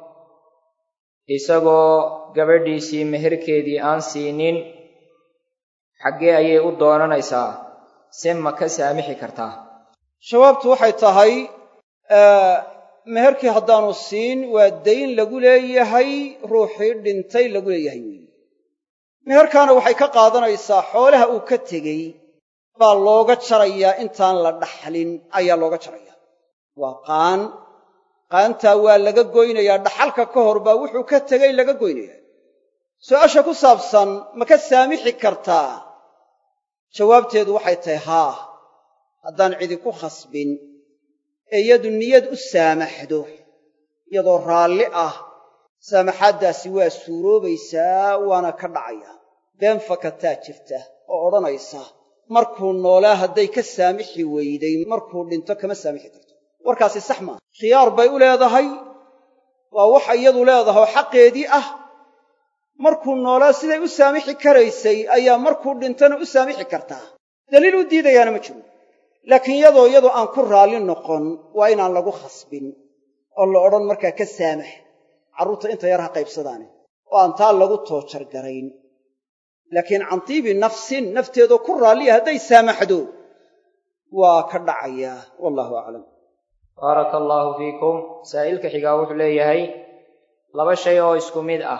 isagoo gabadhiisii meherkeedii aan siinin xaggee ayay u doonanaysaa se ma ka saamixi kartaa jawaabtu waxay tahay meherkii haddaanu siin waa dayn lagu leeyahay ruuxii dhintay lagu leeyahay weeye meherkaana waxay ka qaadanaysaa xoolaha uu ka tegey baa looga jarayaa intaan la dhaxlin ayaa looga jarayaa waa qaan qaantaa waa laga goynayaa dhaxalka ka hor baa wuxuu ka tegey laga goynayaa su'aasha ku saabsan ma ka saamixi kartaa jawaabteedu waxay tahay haa haddaan cidi ku khasbin ee iyadu niyad u saamaxdo iyadoo raalli ah saamaxaaddaasi waa suuroobaysaa waana ka dhacaya been fakataa jirta oo odhanaysa markuu noolaa hadday ka saamixi weyday markuu dhinto kama saamixi karto warkaasi sax maaha khiyaar bay u leedahay waa waxa iyadu leedahoo xaqeedii ah markuu noolaa siday u saamixi karaysay ayaa markuu dhintana u saamixi kartaa daliil u diidayaana ma jiro laakiin iyadoo iyadoo aan ku raalli noqon waa inaan lagu khasbin oo la odhan markaa ka saamax carruurta inta yar ha qaybsadaane oo aan taa lagu toojar garayn laakiin can tiibi nafsin nafteedoo ku raalliya hadday saamaxdo waa ka dhacayaa wallahu aclam baaraka allaahu fiikum saa'ilka xigaa wuxuu leeyahay laba shay oo isku mid ah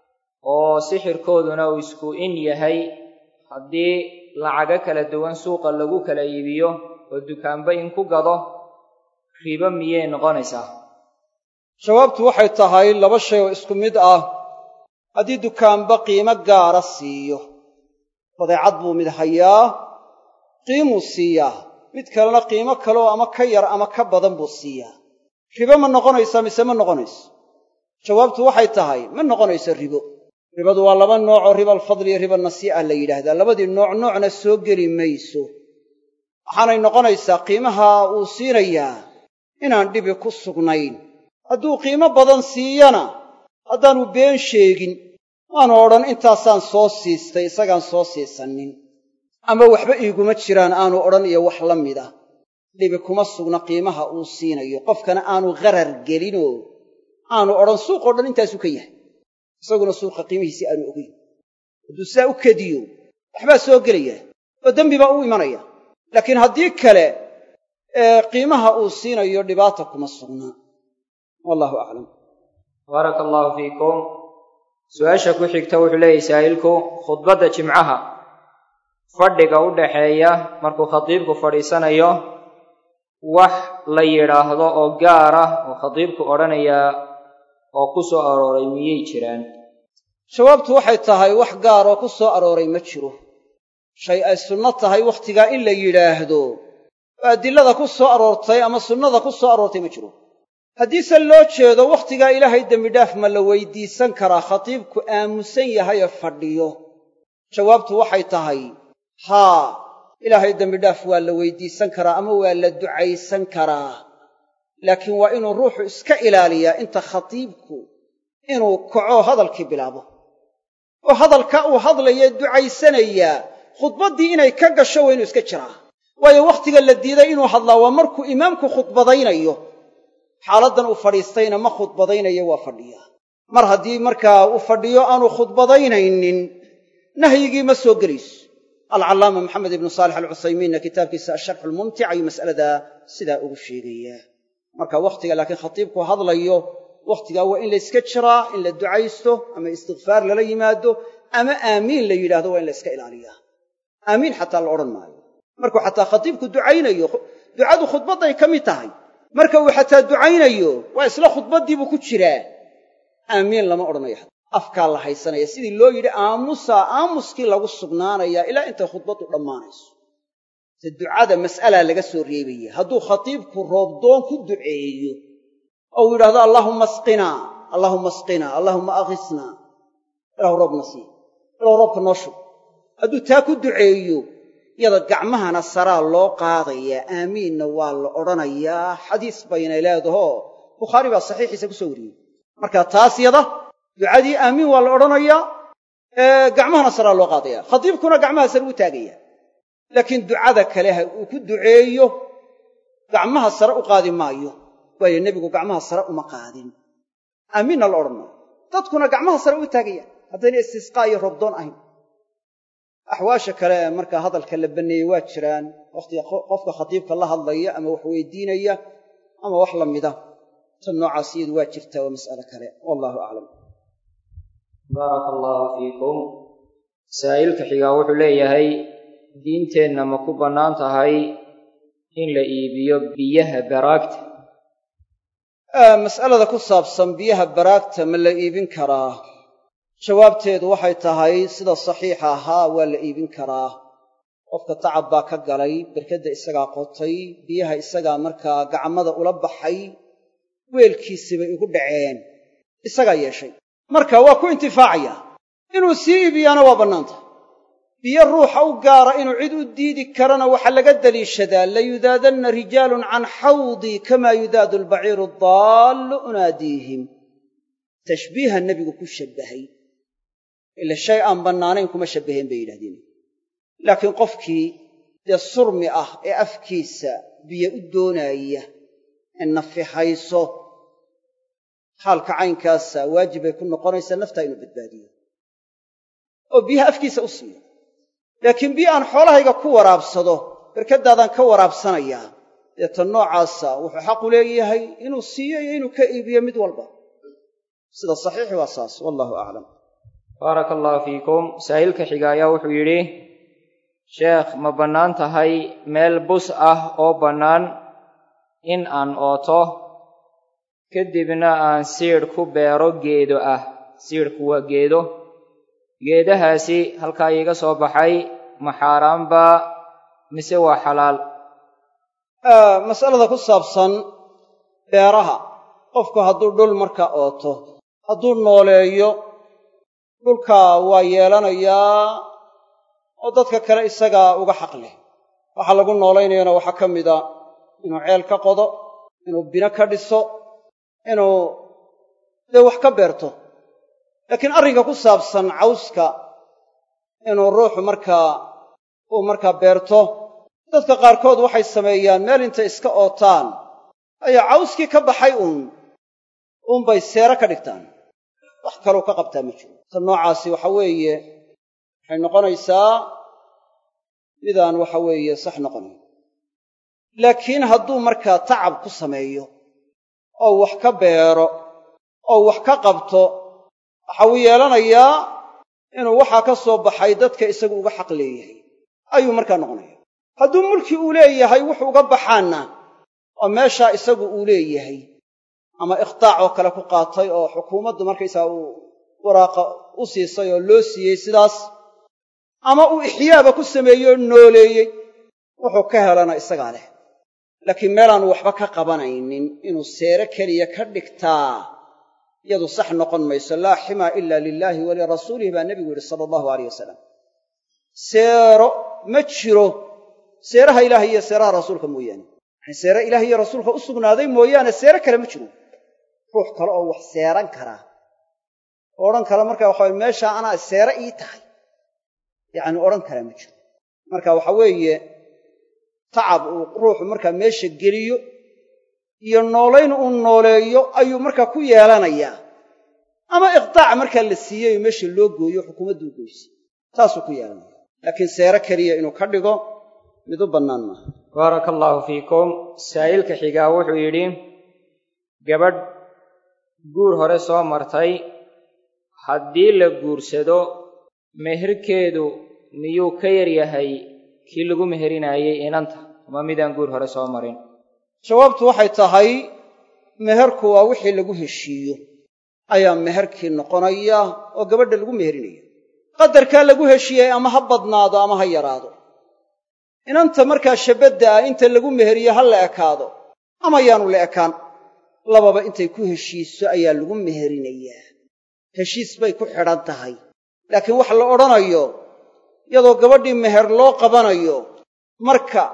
oo sixirkooduna uu isku in yahay haddii lacago kala duwan suuqa lagu kala iibiyo oo dukaanba in ku gado ribo miyay noqonaysaa jawaabtu waxay tahay laba shay oo isku mid ah haddii dukaanba qiimo gaara siiyo badeecad buu mid hayaa qiimuu siiyaa mid kalena qiimo kaleoo ama ka yar ama ka badan buu siiyaa ribo ma noqonaysaa mise ma noqonayso jawaabtu waxay tahay ma noqonayso ribo ribadu waa laba noocoo riba alfadli iyo riba nasii'a la yidhaahdaa labadii nooc noocna soo geli mayso waxaanay noqonaysaa qiimaha uu siinayaa inaan dhibi ku sugnayn hadduu qiimo badan siiyana haddaanu been sheegin waanu odhan intaasaan soo siistay isagaan soo siisanin ama waxba iiguma jiraan aanu odhan iyo wax la mid ah dhibi kuma sugna qiimaha uu siinayo qofkana aanu gharar gelinoo aanu odhan suuqoo dhan intaasuu ka yahay isaguna suuqa qiimihiisii aanu ogeyn hadduu sidaa u kediyo waxbaa soo gelaya oo dembi baa u imanaya laakiin haddii kale ee qiimaha uu siinayo dhibaata kuma sugna wallahu aclam baaraka allaahu fiikum su-aasha ku xigta wuxuu leeyahy saa'ilku khudbadda jimcaha fadhiga u dhaxeeya markuu khatiibku fadhiisanayo wax la yidhaahdo oo gaar ah oo khatiibku odhanayaa oo ku soo arooray miyay jiraan jawaabtu waxay tahay wax gaaroo ku soo arooray ma jiro shay ay sunno tahay wakhtigaa in la yidhaahdo oo adilada ku soo aroortay ama sunnada ku soo aroortay ma jiro haddiise loo jeedo wakhtigaa ilaahay dembidhaaf ma la weydiisan karaa khatiibku aamusan yahayee fadhiyo jawaabtu waxay tahay haa ilaahay dembidhaaf waa la weydiisan karaa ama waa la ducaysan karaa laakiin waa inuu ruuxu iska ilaaliyaa inta khatiibku inuu kaco hadalkii bilaabo oo hadalka uu hadlaye ducaysanayaa khudbaddii inay ka gasho waa inuu iska jiraa waayo wakhtiga la diiday inuu hadlaa waa markuu imaamku khudbadaynayo xaaladdan uu fadhiistayna ma khudbadaynayo waa fadhiyaa mar haddii markaa uu fadhiyo aanu khudbadaynaynin nahyigii ma soo gelayso alcallaama maxamed ibnu saalix alcuthaymiinna kitaabkiisa asharxu lmumtic ayuu mas'aladaa sidaa ugu sheegayaa marka wakhtiga laakiin khatiibku hadlayo wakhtigaa waa in la yska jiraa in la ducaysto ama istikfaar lala yimaado ama aamiin la yidhahdo waa in la yska ilaaliyaa aamiin xataa la odhan maayo markuu xataa khatiibku ducaynayo ducadu khudbadday ka mid tahay marka uu xataa ducaynayo waa isla khudbaddiibuu ku jiraa aamiin lama odhanayo afkaa la haysanaya sidii loo yidhi aamusaa aamuskii lagu sugnaanayaa ilaa intay khudbaddu dhammaanayso se ducada mas'alaa laga soo reebaya hadduu khatiibku roobdoon ku duceeyo oo uu yidhahdo allaahumma asqinaa allaahumma asqinaa allaahumma akhisnaa ilahu roobna sii ilahu roobka noo shub hadduu taa ku duceeyo yada gacmahana saraa loo qaadayaa aamiinna waa la odhanayaa xadiis baynay leedahoo bukhaari baa saxiixiisa ku soo wariyey marka taas yada ducadii aamiin waa la odhanayaa gacmahana saraa loo qaadaya khatiibkuna gacmaha sare u taagaya laakiin ducada kale ha uu ku duceeyo gacmaha sare u qaadi maayo waayo nebigu gacmaha sare uma qaadin aamiinna la odhan maayo dadkuna gacmaha sare u taagayaan haddayna istisqaa iyo robdoon ahayn axwaasha kale ee markaa hadalka la banneeyey waa jiraan wakhtiga qofka khatiibka la hadlaya ama wax weydiinaya ama wax la mida tan noocaas iyadu waa jirtaa waa mas'ale kale wallahu aclam baaraka allaahu fiikum saa'ilka xigaa wuxuu leeyahay diinteenna ma ku bannaan tahay in la iibiyo biyaha baraagta mas'alada ku saabsan biyaha baraagta ma la iibin karaa jawaabteedu waxay tahay sida saxiixa ahaa waa la iibin karaa qofka tacab baa ka galay berkadda isagaa qotay biyaha isagaa markaa gacmada ula baxay weelkiisii bay igu dhaceen isagaa yeeshay marka waa ku intifaacaya inuu sii iibiyaana waa bannaanta biyo ruuxa u gaara inuu cid u diidi karana waxaa laga daliishadaa layudaadanna rijaalun can xawdii kamaa yudaadu albaciiru daallu unaadiihim tashbiiha nebigu ku shabbahay ila shay aan bannaanayn kuma shabbaheen bay yidhahdeen laakiin qofkii dee surmi ah ee afkiisa biyo u doonaaya ee nafihayso xaalka caynkaasa waajibay ku noqonaysaa naftaa inuu badbaadiyo oo biyaha afkiisa u siiyo laakiin biyo aan xoolahayga ku waraabsado barkaddaadaan ka waraabsanayaa dee tan noocaasa wuxuu xaqu leeyahay inuu siiyo iyo inuu ka iibiyo mid walba sida saxiixi waa saas wallahu aclam baaraka allahu fiikum saa'ilka xiga ayaa wuxuu yidhi sheekh ma bannaan tahay meel bus ah oo bannaan in aan ooto kadibna aan siidh ku beero geedo ah siidhku waa geedo geedahaasi halkaa iiga soo baxay ma xaaraanbaa mise waa xalaal masalada ku saabsan beeraha qofku hadduu dhul marka ooto hadduu nooleeyo dhulka waa yeelanayaa oo dadka kale isagaa uga xaq leh waxaa lagu noolaynayana waxaa ka mida inuu ceel ka qodo inuu bino ka dhiso inuu dee wax ka beerto laakiin arrinka ku saabsan cawska inuu ruuxu markaa uu markaa beerto dadka qaarkood waxay sameeyaan meel intay iska ootaan ayaa cawskii ka baxay uun uunbay seero ka dhigtaan wax kaluu ka qabtaa ma jiro ta noocaasi waxa weeye waxay noqonaysaa midaan waxa weeye sax noqonayn laakiin hadduu markaa tacab ku sameeyo oo wax ka beero oo wax ka qabto waxa uu yeelanayaa inuu waxaa ka soo baxay dadka isagu uga xaq leeyahay ayuu markaa noqonaya hadduu mulki uu leeyahay wuxuu uga baxaanna oo meeshaa isagu uu leeyahay ama ikhtaac oo kale ku qaatay oo xukuumaddu markaysaa uu waraaqa u siisay oo loo siiyey sidaas ama uu ixyaaba ku sameeyey oo nooleeyey wuxuu ka helana isagaa leh laakiin meelaanu waxba ka qabanaynin inuu seere keliya ka dhigtaa iyadu sax noqon mayso laa ximaa ila lilaahi walirasuulihi baa nebigu yidhi sala allahu aleyh wasalam seero ma jiro seeraha ilaaha iyo seeraha rasuulka mooyaane yani seere ilaah iyo rasuulka u sugnaaday mooyaane seere kale ma jiro ruux kale oo wax seeran karaa oo odhan kara marka waxa weye meeshaa anaa seere ii tahay yacni odhan karaa ma jiro marka waxa weeye tacab uu ruuxu markaa meesha geliyo iyo noolayn uu nooleeyo ayuu markaa ku yeelanayaa ama iqtaac markaa la siiyey oo meesha loo gooyo xukuumadduu goysay taasuu ku yeelanaya laakiin seere keliya inuu ka dhigo mid u bannaan maaha baaraka allaahu fiikum saa'ilka xigaa wuxuu yidhi gabadh guur hore soo martay haddii la guursado meherkeedu miyuu ka yar yahay kii lagu meherinaayey inanta ama midaan guur hore soo marin jawaabtu waxay tahay meherku waa wixii lagu heshiiyo ayaa meherkii noqonaya oo gabadha lagu meherinayo qadarkaa lagu heshiiyey ama ha badnaado ama ha yaraado inanta markaa shabadda ah inta lagu meheriyo ha la ekaado ama yaanu la ekaan lababa intay ku heshiiso ayaa lagu meherinayaa heshiis bay ku xidhan tahay laakiin wax la odhanayo iyadoo gabadhii meher loo qabanayo marka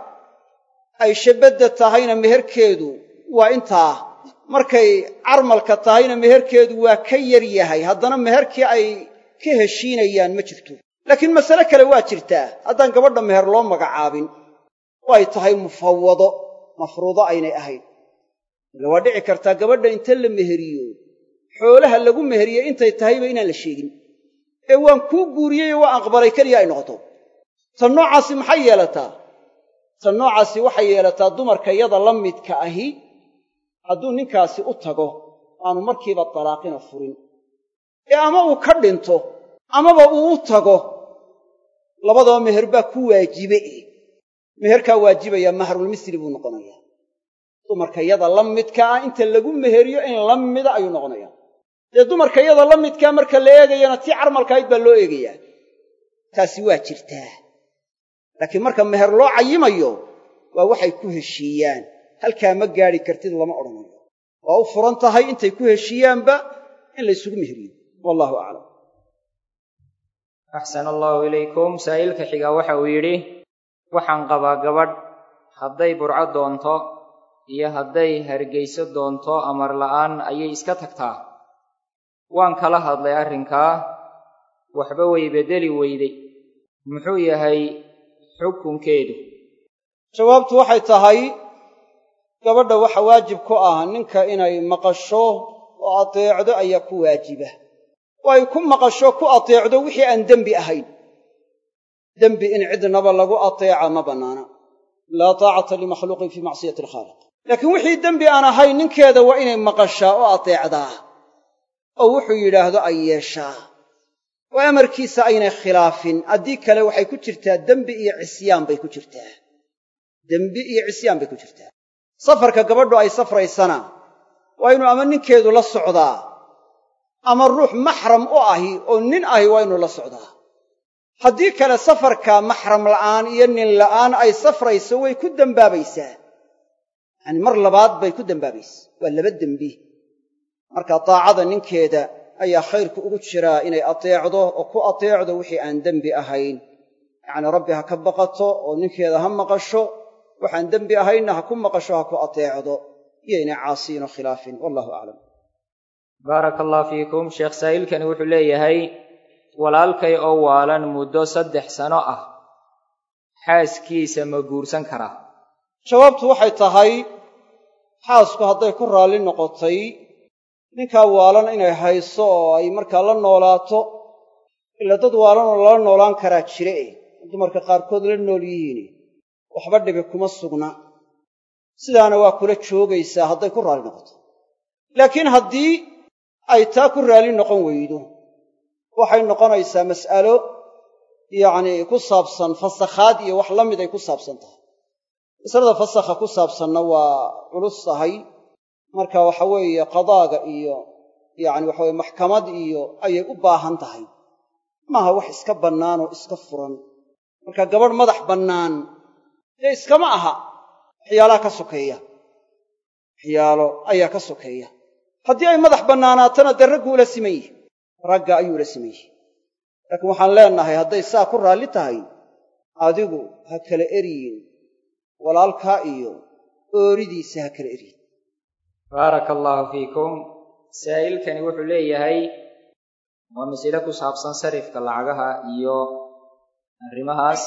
ay shabadda tahayna meherkeedu waa intaa markay carmalka tahayna meherkeedu waa ka yar yahay haddana meherkii ay ka heshiinayaan ma jirto laakiin masale kale waa jirtaa haddaan gabadha meher loo magacaabin oo ay tahay mufawado mafruudo aynay ahayn ila waa dhici kartaa gabadha inta la meheriyo xoolaha lagu meheriye intay tahayba inaan la sheegin ee waan kuu guuriyeyoo waa aqbalay keliya ay noqoto tan noocaasi maxay yeelataa tan noocaasi waxay yeelataa dumarka yada la midka ahi hadduu ninkaasi u tago aanu markiiba talaaqina furin ee ama uu ka dhinto amaba uu u tago labadaba meher baa ku waajibe eh meherkaa waajibaya mahrulmisli buu noqonayaa dumarka yada la midka ah inta lagu meheriyo in la mida ayuu noqonayaa dee dumarka yada la midkaa marka la eegayana tii carmalkaayd baa loo eegayaa taasi waa jirtaa laakiin marka meher loo cayimayo waa waxay ku heshiiyaan halkaa ma gaadhi kartid lama odhanayo waa u furan tahay intay ku heshiiyaanba in la ysugu meheriyo wallahu aclam axsana allaahu ilaykum saa'ilka xigaa waxa uu yidhi waxaan qabaa gabadh hadday burco doonto iyo hadday hargayso doonto amar la'aan ayay iska tagtaa waan kala hadlay arrinkaa waxba way beddeli weyday muxuu yahay xukunkeedu jawaabtu waxay tahay gabadha waxa waajib ku ah ninka inay maqasho oo adeecdo ayaa ku waajiba oo ay ku maqasho ku adeecdo wixii aan dembi ahayn dembi in cidnaba lagu ateeca ma bannaana laa taacata limakhluuqin fii macsiyati alkhaaliq laakiin wixii dembi aan ahayn ninkeeda waa inay maqashaa oo adeecdaa oo wuxuu yidhaahdo ay yeeshaa oo amarkiisa aynay khilaafin haddii kale waxay ku jirtaa dembi iyo cisyaan bay ku jirtaa dembi iyo cisyaan bay ku jirtaa safarka gabadhu ay safraysana waa inuu ama ninkeedu la socdaa ama ruux maxram u ahi oo nin ahi waa inuu la socdaa haddii kale safarka maxram la'aan iyo nin la'aan ay safrayso way ku dembaabaysaa yacani mar labaad bay ku dembaabaysa waa laba dembi marka daacada ninkeeda ayaa khayrku ugu jiraa inay ateecdo oo ku ateecdo wixii aan dembi ahayn yacnii rabbi ha ka baqato oo ninkeeda ha maqasho waxaan dembi ahaynna ha ku maqasho ha ku ateecdo iyo inay caasiyin oo khilaafin wallahu aclam baaraka allah fiikum sheekh saa'ilkani wuxuu leeyahay walaalkay oo waalan muddo saddex sano ah xaaskiisa ma guursan karaa jawaabtu waxay tahay xaasku hadday ku raalli noqotay ninkaa waalan inay hayso oo ay markaa la noolaato ila dad waalanoo lala noolaan karaa jire eh dumarka qaarkood la nool yihiin waxba dhibi kuma sugna sidaana waa kula joogaysaa hadday ku raalli noqoto laakiin haddii ay taa ku raalli noqon weydo waxay noqonaysaa mas'alo yacnii ku saabsan fasakhaad iyo wax la mid ay ku saabsan tahay masalada fasakha ku saabsanna waa culus tahay marka waxa weeye qadaaga iyo yacni waxa weye maxkamad iyo ayay u baahan tahay maaha wax iska bannaan oo iska furan marka gabadh madax bannaan dee iskama aha waxyaalaha ka sokeeya waxyaalo ayaa ka sokeeya haddii ay madax bannaanaatana dee raggu ula siman yihi ragga ayuu ula siman yihi laakiin waxaan leenahay hadday saa ku raalli tahay adigu ha kala eryin walaalkaa iyo ooridiisa ha kala eryin baaraka allaahu fiikum saa'ilkani wuxuu leeyahay waa masale ku saabsan sarifka lacagaha iyo arrimahaas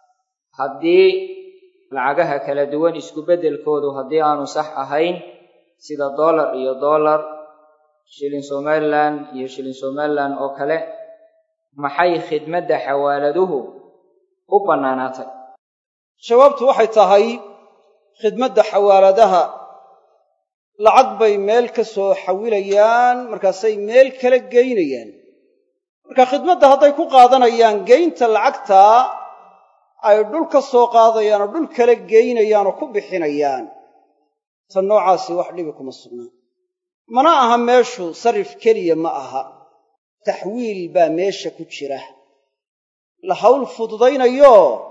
haddii lacagaha kala duwan isku beddelkoodu haddii aanu sax ahayn sida dollar iyo dollar shilin somalilan iyo shilin somalilan oo kale maxay khidmadda xawaaladuhu u bannaanaatay jawaabtu waxay tahay khidmadda xawaaladaha lacag bay meel ka soo xawilayaan markaasay meel kala geynayaan marka khidmadda hadday ku qaadanayaan geynta lacagtaa ay dhul ka soo qaadayaan oo dhul kala geynayaan oo ku bixinayaan ta noocaasi wax dhibi kuma sugnaa mana aha meeshu sarif keliya ma aha taxwiil baa meesha ku jira la hawl fududaynayo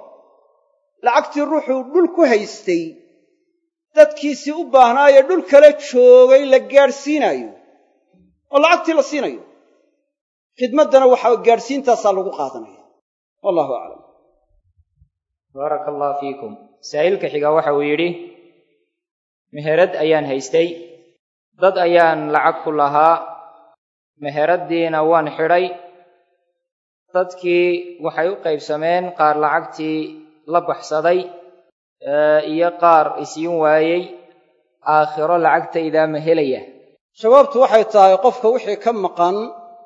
lacagtii ruuxuu dhul ku haystay dadkiisii u baahnaayee dhul kala joogay la gaadhsiinaayo oo lacagtii la siinayo khidmaddana waxaa gaadhsiintaasaa lagu qaadanaya wallahu aclam baaraka allah fiikum saa'ilka xiga waxa uu yidhi meherad ayaan haystay dad ayaan lacag ku lahaa meheraddiina waan xidhay dadkii waxay u qaybsameen qaar lacagtii la baxsaday iyo qaar isiin waayey aakhiro lacagtaydaa ma helaya jawaabtu waxay tahay qofka wixii ka maqan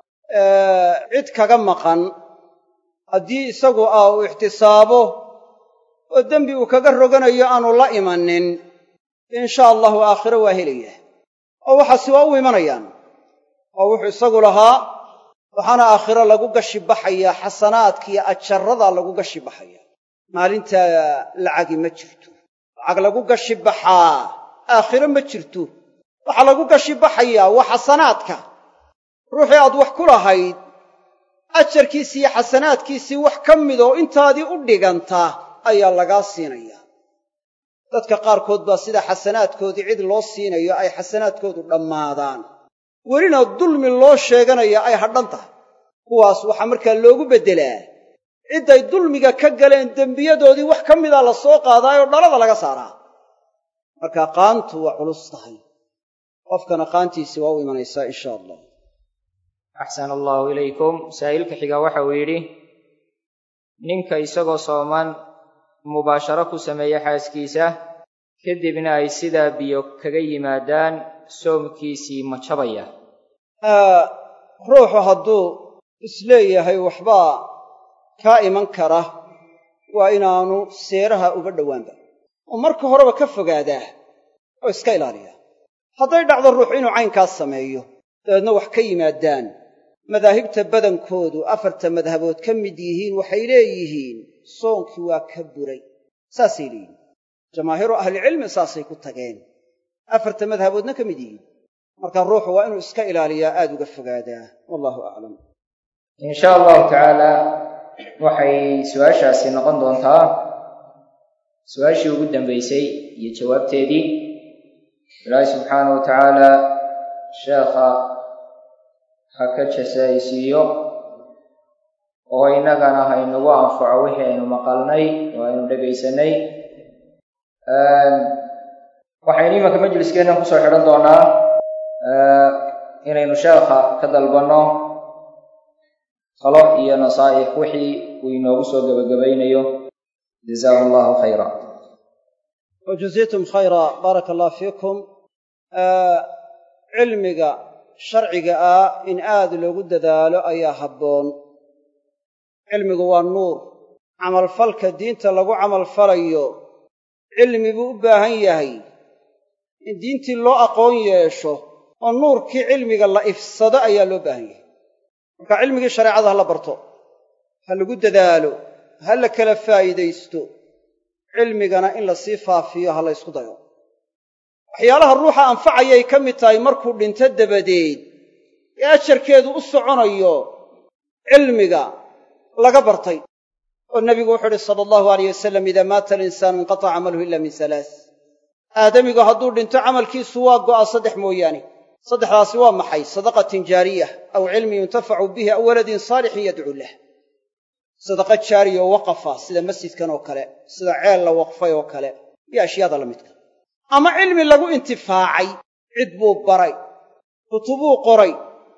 cid kaga maqan haddii isagu ah uu ixtisaabo oo dembi uu kaga roganayo aanu la imanin insha allahu aakhiro waa helaya oo waxaasi waa u imanayaan oo wuxuu isagu lahaa waxaana aakhiro lagu gashi baxayaa xasanaadka iyo ajarradaa lagu gashi baxaya maalintaa lacagi ma jirto lacag lagu gashi baxaa aakhiro ma jirto waxaa lagu gashi baxayaa waa xasanaadka ruuxii aad wax ku lahayd ajarkiisii iyo xasanaadkiisii wax ka mid oo intaadii u dhiganta ayaa lagaa siinayaa dadka qaarkood baa sida xasanaadkoodii cid loo siinayo ay xasanaadkoodu dhammaadaan welina dulmi loo sheeganaya ay hadhan tahay kuwaas waxaa markaa loogu beddelaa cidday dulmiga ka galeen dembiyadoodii wax ka mida la soo qaadaayoo dhalada laga saaraa marka qaantu waa culus tahay qofkana qaantiisii waa u imanaysaa insha allah axsana allahu ilaykum saa'ilka xiga waxa uu yidhi ninka isagoo sooman mubaasharo ku sameeya xaaskiisa kadibna ay sidaa biyo kaga yimaadaan soomkiisii ma jabaya ruuxu hadduu isleeyahay waxbaa kaa iman kara waa inaanu seeraha uga dhowaanba oo marka horeba ka fogaadaa oo iska ilaaliyaa hadday dhacdo ruux inuu caynkaas sameeyo dabeedna wax ka yimaadaan madaahibta badankoodu afarta madhabood ka mid yihiin waxay leeyihiin soonkii waa ka buray saasay leeyihiin jamaahiiru ahlicilmi saasay ku tageen afarta madhaboodna ka mid yihiin marka ruuxu waa inuu iska ilaaliyaa aad uga fogaadaa wallahu aclam in sha allahu tacaala waxay su-aashaasi noqon doontaa su-aashii ugu dambaysay iyo jawaabteedii ilaahi subxaana wa tacaala sheekha ha ka jasaysiiyo oo innagana haynagu anfaco wixii aynu maqalnay oo aynu dhegaysanay waxaynu imanka majliskeennan kusoo xidhan doonaa inaynu sheekha ka dalbanno talo iyo nasaa'ix wixii uu inoogu soo gebagabaynayo jazaahu allahu khayra wajaziitum khayra baaraka allah fiikum cilmiga sharciga ah in aad loogu dadaalo ayaa habboon cilmigu waa nuur camalfalka diinta lagu camalfalayo cilmi buu u baahan yahay in diintii loo aqoon yeesho oo nuurkii cilmiga la ifsado ayaa loo baahan yahay marka cilmigii shareecada ha la barto ha lagu dadaalo ha la kala faa'iidaysto cilmigana in la sii faafiyo ha la ysku dayo waxyaalaha ruuxa anfacayay ka mid tahay markuu dhinto dabadeed ee ajarkeedu u soconayo cilmiga laga bartay oo nebigu wuxuu uhi sala allahu alayh wasalam idaa maata alinsaanu inqataca camaluhu ila min salaas aadamigu hadduu dhinto camalkiisu waa go'a saddex mooyaane saddexdaasi waa maxay sadaqatin jaariyah aw cilmin yuntafacu bihi aw waladin saalixin yadcuu lah sadaqa jaariya oo waqafa sida masjidkan oo kale sida ceel la waqfay oo kale iyo ashyaada la midka ama cilmi lagu intifaacay cid buu baray kutubuu qoray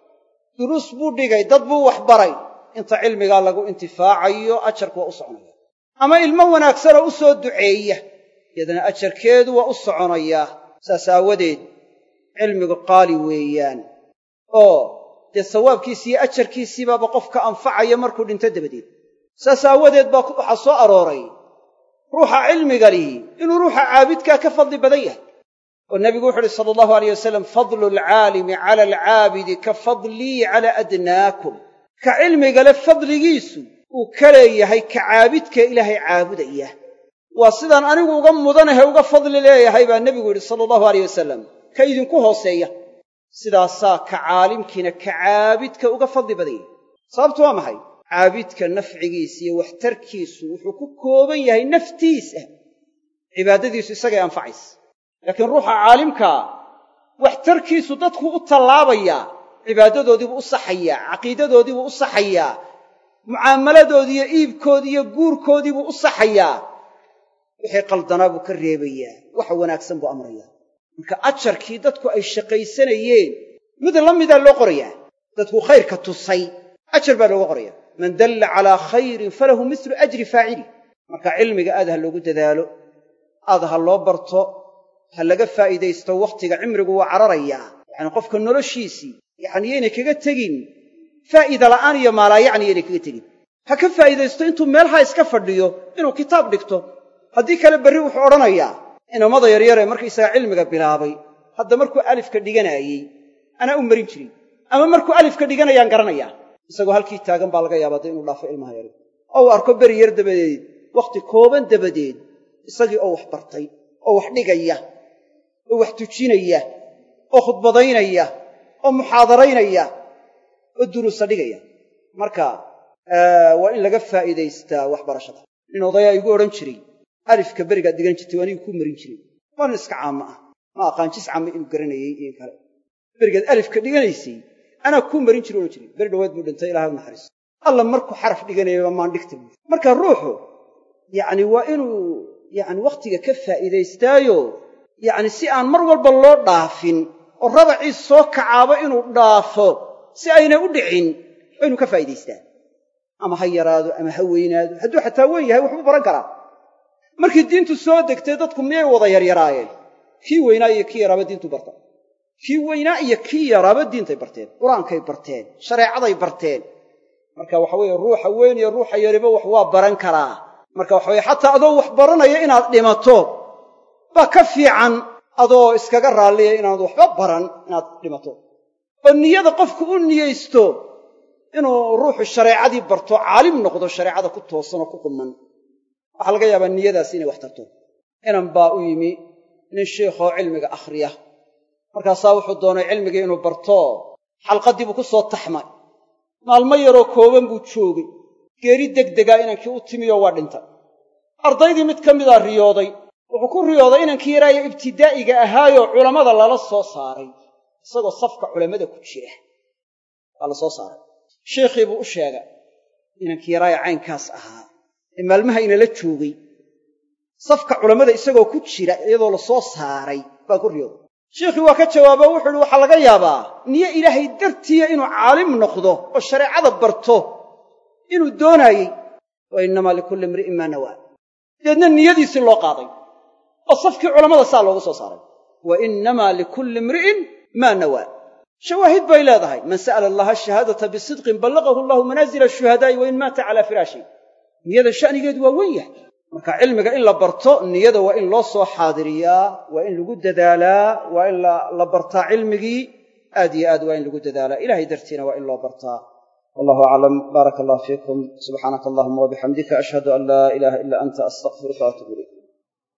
duruus buu dhigay dad buu wax baray inta cilmigaa lagu intifaacayo ajarku waa u soconaya ama ilmo wanaagsanoo u soo duceeya iyadana ajarkeedu waa u soconayaa saas aawadeed cilmigu qaali weeyaan oo dee sawaabkiisi iyo ajarkiisiibaaba qofka anfacaya markuu dhinto dabadeed saas aawadeed baa waxaa soo arooray ruuxa cilmiga lihi inuu ruuxa caabidkaa ka fadli badan yahay oo nebigu wuxu uhi sala allahu alayh wasalam fadlu alcaalimi cala alcaabidi ka fadlii cala adnaakum ka cilmigale fadligiisu uu ka leeyahay ka caabidkee ilaahay caabudaya waa sidaan anigu uga mudanahe uga fadli leeyahay baa nebigu yidhi sala allahu alayh wasalam ka idinku hooseeya sidaasaa ka caalimkiina ka caabidka uga fadli badan yahay sababtu waa maxay caabidka nafcigiisa iyo waxtarkiisu wuxuu ku kooban yahay naftiisa cibaadadiisu isagay anfacaysa laakiin ruuxa caalimkaa waxtarkiisu dadku u tallaabayaa cibaadadoodiibuu u saxayaa caqiidadoodiibuu u saxayaa mucaamaladoodii iyo iibkoodii iyo guurkoodiibuu u saxayaa wixii qaldanaa buu ka reebayaa waxa wanaagsan buu amrayaa marka ajarkii dadku ay shaqaysanayeen mid la midaa loo qorayaa dadku khayrka tusay ajar baa looga qoraya man dalla calaa khayrin falahu mislu ajri faacili marka cilmiga aad ha loogu dadaalo aad ha loo barto ha laga faa'iidaysto wakhtiga cimrigu waa cararayaa yacani qofka noloshiisii yacni yaynay kaga tegin faa'iida la'aan iyo maalaayacni yaynay kaga tegin ha ka faa'iidaysto intuu meelhaa iska fadhiyo inuu kitaab dhigto haddii kale berri wuxuu odhanayaa inamada yaryaree markaysagaa cilmiga bilaabay hadda markuu alifka dhiganaayey anaa u marin jirin ama markuu alifka dhiganayaan garanayaa isagoo halkii taagan baa laga yaabaa de inuu dhaafo ilmaha yari oo uu arko beri yar dabadeed wakhti kooban dabadeed isagii oo wax bartay oo wax dhigaya oo wax tujinaya oo khudbadaynaya oo muxaadaraynaya oo duruusa dhigaya marka waa in laga faa'iidaystaa waxbarashada nin odayaa igu odhan jiray alifka berigaad dhigan jirtay anigu kuu marin jiray waa nin iska caama ah ma aqaan jis caama inuu garanayey iyo kale berigaad alifka dhiganaysay anaa kuu marin jiri odhan jiray beri dhawaad buu dhintay ilahay u naxariiso alla markuu xaraf dhiganayaba maan dhigta buui marka ruuxu yacni waa inuu yacni wakhtiga ka faa'iidaystaayo yacni si aan mar walba loo dhaafin oo rabaciis soo kacaaba inuu dhaafo si aynay u dhicin waa inu ka faa'idaystaa ama ha yaraado ama ha weynaado hadduu xataa weyn yahay waxbuu baran karaa markii diintu soo degtay dadku miyay wada yaryaraayeen kii weynaa iyo kii yaraaba diintu barta kii weynaa iyo kii yaraaba diintay barteen qur-aankay barteen shareecaday barteen marka waxa weeye ruuxa weyn iyo ruuxa yariba wax waa baran karaa marka waxa weye xataa adoo wax baranaya inaad dhimato baa ka fiican adoo iskaga raalliya inaad waxba baran inaad dhimato oo niyada qofku u niyeysto inuu ruuxu shareecadii barto caalim noqdo shareecada ku toosanoo ku qumman waxaa laga yaabaa niyadaas inay wax tarto inan baa u yimi nin shiikhoo cilmiga akhriya markaasaa wuxuu doonay cilmigii inuu barto xalqaddii buu ku soo taxmay maalmo yaroo kooban buu joogay geeri degdegaa inankii u timiyo waa dhintay ardaydii mid ka midaa riyooday wuxuu ku riyooday inankii yaraayo ibtidaa'iga ahaayoo culammada lala soo saaray isagoo safka culammada ku jira waa la soo saaray sheikhii buu u sheegay inankii yaraayo caynkaas ahaa ee maalmaha inala joogay safka culammada isagoo ku jira iyadoo la soo saaray baa ku riyooday sheikhii waa ka jawaabo wuxuu uhi waxaa laga yaabaa niyo ilaahay dartiya inuu caalim noqdo oo shareecada barto inuu doonaayey wa innamaa likulli imri'in maa nawaa deedna niyadiisii loo qaaday oo safkii culammada saa loogu soo saaray wa innamaa likulli imri'in maa nawaa shawaahid bay leedahay man sa'ala allaha shahaadata bisidqin ballaqahu allahu manaazila ashuhadaa'i wa in maata calaa firaashi niyada sha'nigeedu waa wen yahay marka cilmiga in la barto niyada waa in loo soo xaadiriyaa waa in lagu dadaalaa waa in la bartaa cilmigii aad iyo aad waa in lagu dadaalaa ilahay dartiina waa in loo bartaa wallahu aclam baaraka allah fiikum subxaanaka allahuma wabixamdika ashhadu an laa ilaaha ila anta astaqfiruka waatubu ilayk